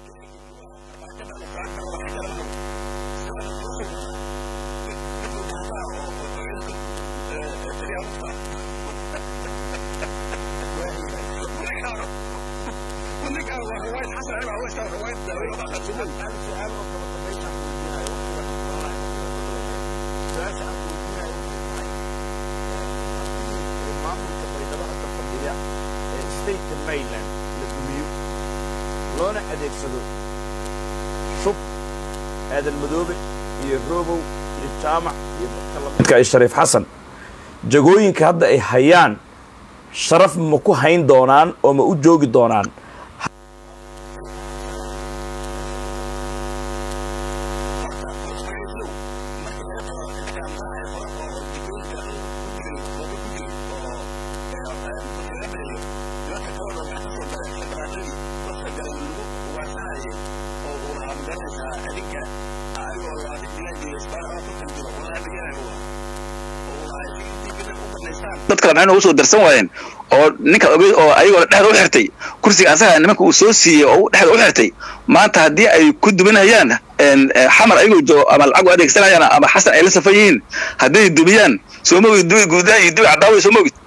loona adeegsado shub aadan madoobe iyo robow iyo jaamac iyo dadka lamidka ay shariif xasan jagooyinka hadda ay hayaan sharaf ma ku hayn doonaan oo ma u joogi doonaan dad kale maxay noogu soo darsan waayeen oo ninka ogeyd oo ayagoo dhexda u xirtay kursiga asaga nimanka uu soo siiyey oo dhexda u xirtay maanta haddii ay ku duminayaan xamar ayagoo joogo ama lacag u adeegsanayaan ama xasan ay la safan yihiin hadday dumiyaan soo mogid dubi guudaa iyo dubi cadaawa soo mogid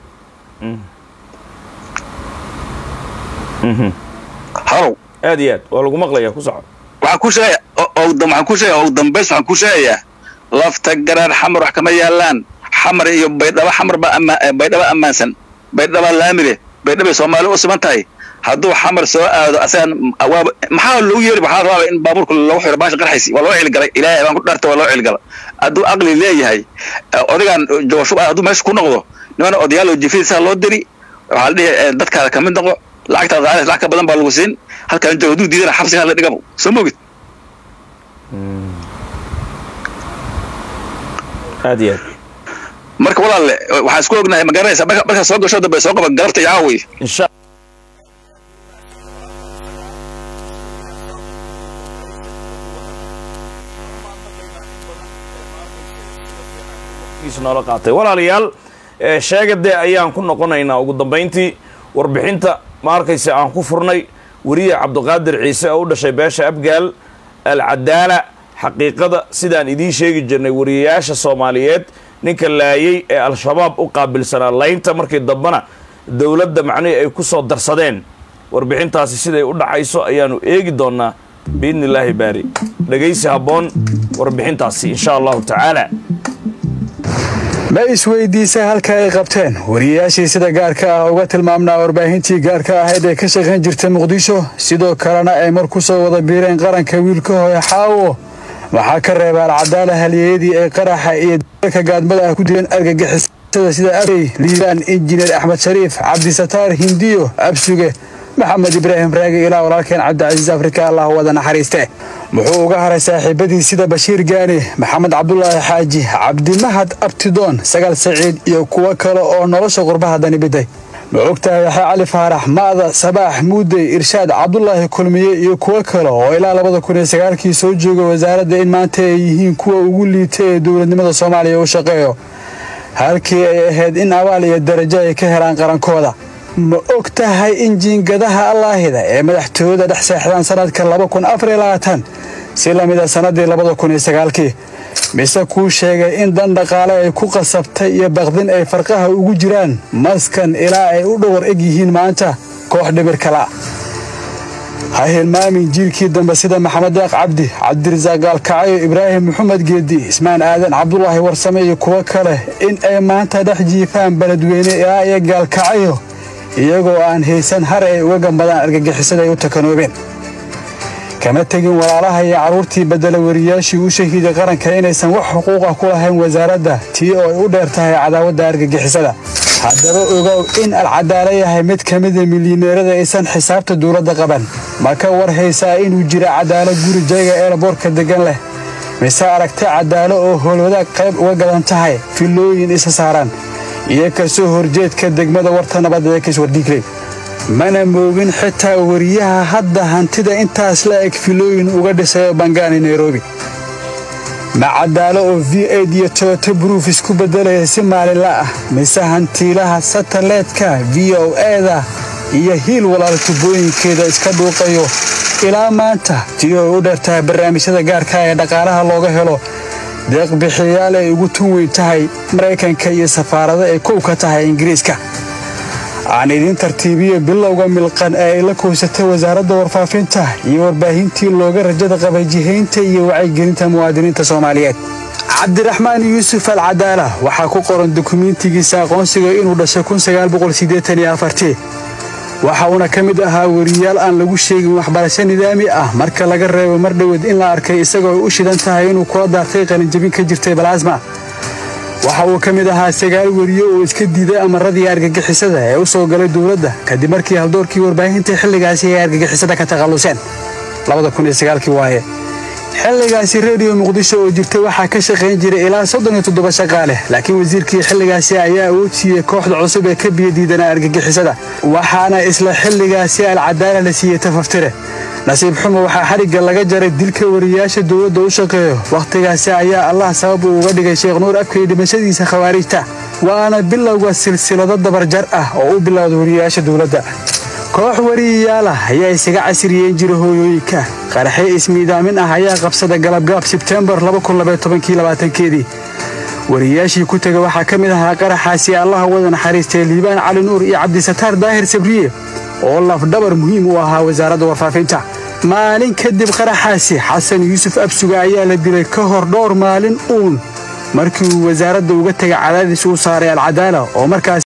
halow aad iyo aad waa lagu maqlayaa ku soco waxaan ku sheegaya waxaan ku sheegaya ugu dambays waxaan ku sheegayaa lafta garaan xamar wax kama yaalaan xamar iyo baydhaba xamar ba ama baydhaba ammaansan baydhaba laamire baydhabay soomaali u siman tahay hadduu xamar soo aado asagan waaba maxaa loogu yeeri waxaa rabaaba in baabuurka lagu xiro baasha qarxaysi waa loo cilgalay ilaahay baan ku dhaarta waa loo cilgala hadduu aqli leeyahay odagaan joogashub hadduu meesha ku noqdo niman odayaal oo jifidisaa loo diri waxaa la dhihi dadkaada kamid noqo lacagtaada qaadays lacag ka badan baa lagu siin halkaan joogo hadduu diidana xabsigaa la dhigabo soo mogid aad iyo aad marka walaalle waxaan isku ognahay ma garanaysa markaa soo gasho dambe soo qaba galabta iyo caawi insha noola qaatay walaalayaal sheegade ayaan ku noqonaynaa ugu dambayntii warbixinta ma arkayse aan ku furnay weriye cabdiqaadir ciise oo u dhashay beesha abgaal alcadaala xaqiiqada sidaan idiin sheegi jirnay wariyayaasha soomaaliyeed ninka laayay ee al-shabaab u qaabilsanaa laynta markii dambena dowladda macnihii ay ku soo darsadeen warbixintaasi siday u dhacayso ayaanu eegi doonnaa biidni illaahi baari dhegaysi habboon warbixintaasi insha allahu tacaala ma isweydiisa halka ay qabteen wariyayaashii sida gaarka ah uga tilmaamnaa warbaahintii gaarka ahayd ee ka shaqayn jirta muqdisho sidoo kalena ay mar ku soo wada biireen qaranka wiilka hooye xaawo waxaa ka reeba alcadaala halyeeyadii ay qaraxa iyo dalka gaadmada ah ku dileen argagixisada sida abey liibaan injineer axmed shariif cabdisataar hindiyo absuge maxamed ibraahim raagi ilaa walaalkeen cabdicasiis afrika allah wada naxariiste muxuu uga haray saaxiibadii sida bashiir gaani maxamed cabdulaahi xaaji cabdimahad abtidoon sagaal saciid iyo kuwo kale oo nolosha qurbaha dani biday ma ogtahay yaxya cali faarax ma'da sabaax muudey irshaad cabdulaahi kulmiye iyo kuwo kale oo ilaa labada kun iyo sagaalkii soo jooga wasaaradda in maanta ay yihiin kuwa ugu liita ee dowladnimada soomaaliya u shaqeeyo halkii ay ahayd in abaal iyo darajo ay ka helaan qarankooda ma og tahay in jiingadaha allaahida ee madaxtooyada dhex seexdaan sannadka laba kun afar iyo labaatan si la mid a sannaddii labada kun iyo sagaalkii mise kuu sheegay in dan dhaqaale ay ku qasabtay iyo baqdin ay farqaha ugu jiraan maskan ilaa ay u dhowar eg yihiin maanta koox dhibir kala ha hilmaamin jiilkii dambe sida maxamed deeq cabdi cabdirasaaq gaalkacayo ibraahim maxamed geedi ismaan aadan cabdulaahi warsame iyo kuwo kale in ay maanta dhex jiifaan beledweyne ilaa iyo gaalkacayo iyagoo aan haysan har ay uga gambadaan argagixisada ay u takanoobeen kama tegin walaalaha iyo carruurtii bedela wariyaashii u shahiiday qaranka inaysan wax xuquuqa ku lahayn wasaaradda tii oo ay u dheer tahay cadaawadda argagixisada haddaba ogow in alcadaalo yahay mid ka mida milyaneerada aysan xisaabta dowladda qaban ma ka war haysaa inuu jira cadaalo guri jayga eelaboorka deggan leh mise aragta cadaalo oo howlwadaag qayb uga gadan tahay filooyin isa saaran iyo kasoo horjeedka degmada warta nabadda ee kiswardiigley mana moogin xitaa wariyaha hadda hantida intaas la eg filooyin uga dhisayo bangaani nairobi ma cadaalo oo v aid iyo toyoto bruuf isku beddelaya si maalinla ah mise hantiilaha sataleedka v o eda iyo hiil walaal tubooyinkeeda iska dhuuqayo ilaa maanta tii oo u dheertahay barnaamijyada gaarka ee dhaqaalaha looga helo deeqbixiyaal ay ugu tun weyn tahay maraykanka iyo safaarado ay kow ka tahay ingiriiska aan idiin tartiibiyo bilowga milqan ee ay la koysatay wasaaradda warfaafinta iyo warbaahintii looga rajada qabay jihaynta iyo wacyigelinta muwaadiniinta soomaaliyeed cabdiraxmaan yuusuf al cadaala waxaa ku qoran dukumiintigiisa aqoonsiga inuu dhashay waxa uuna ka mid ahaa weriyaal aan lagu sheegin waxbarasho nidaami ah marka laga reebo mar dhoweed in la arkay isagoo ay u shidan tahay inuu kula daartay qalinjabin ka jirtay balaasma waxa uu ka mid ahaa sagaal weriye oo iska diiday amaradii argagixisada ee u soo galay dowladda kadib markii haldoorkii warbaahinta xilligaasi ay argagixisada ka takhalluseen waaye xilligaasi rediyo muqdisho oo jirtay waxaa ka shaqayn jiray ilaa soddon iyo toddoba shaqaale laakiin wasiirkii xilligaasi ayaa awood siiyey kooxda cusub ee ka biyadiidanaa argagixisada waxaana isla xilligaasi alcadaala la siiyey tafaftire nasiib xumo waxaa xadhigga laga jaray dilka wariyaasha dowladda u shaqeeyo wakhtigaasi ayaa allah sabab uu uga dhigay sheekh nuur abkay dhimashadiisa khawaarijta waana bilowga silsilado dabarjar ah oo u bilowda wariyayaasha dowladda koox wariyayaal ah ayaa isaga casriyeyn jira hooyooyinka qaraxyo ismiidaamin ah ayaa qabsada galabgaab sebtembar keedii wariyayaashii ku tega waxaa ka mid ahaa qaraxaasi allaha wada naxariistay liibaan cali nuur iyo cabdisataar daahir sabriye oo lafdhabar muhiim u ahaa wasaaradda warfaafinta maalin kadib qaraxaasi xasan yuusuf absuga ayaa la dilay ka hor dhowr maalin uun markii uu wasaaradda uga tegay cadaadis uu saaray alcadaala oo markaas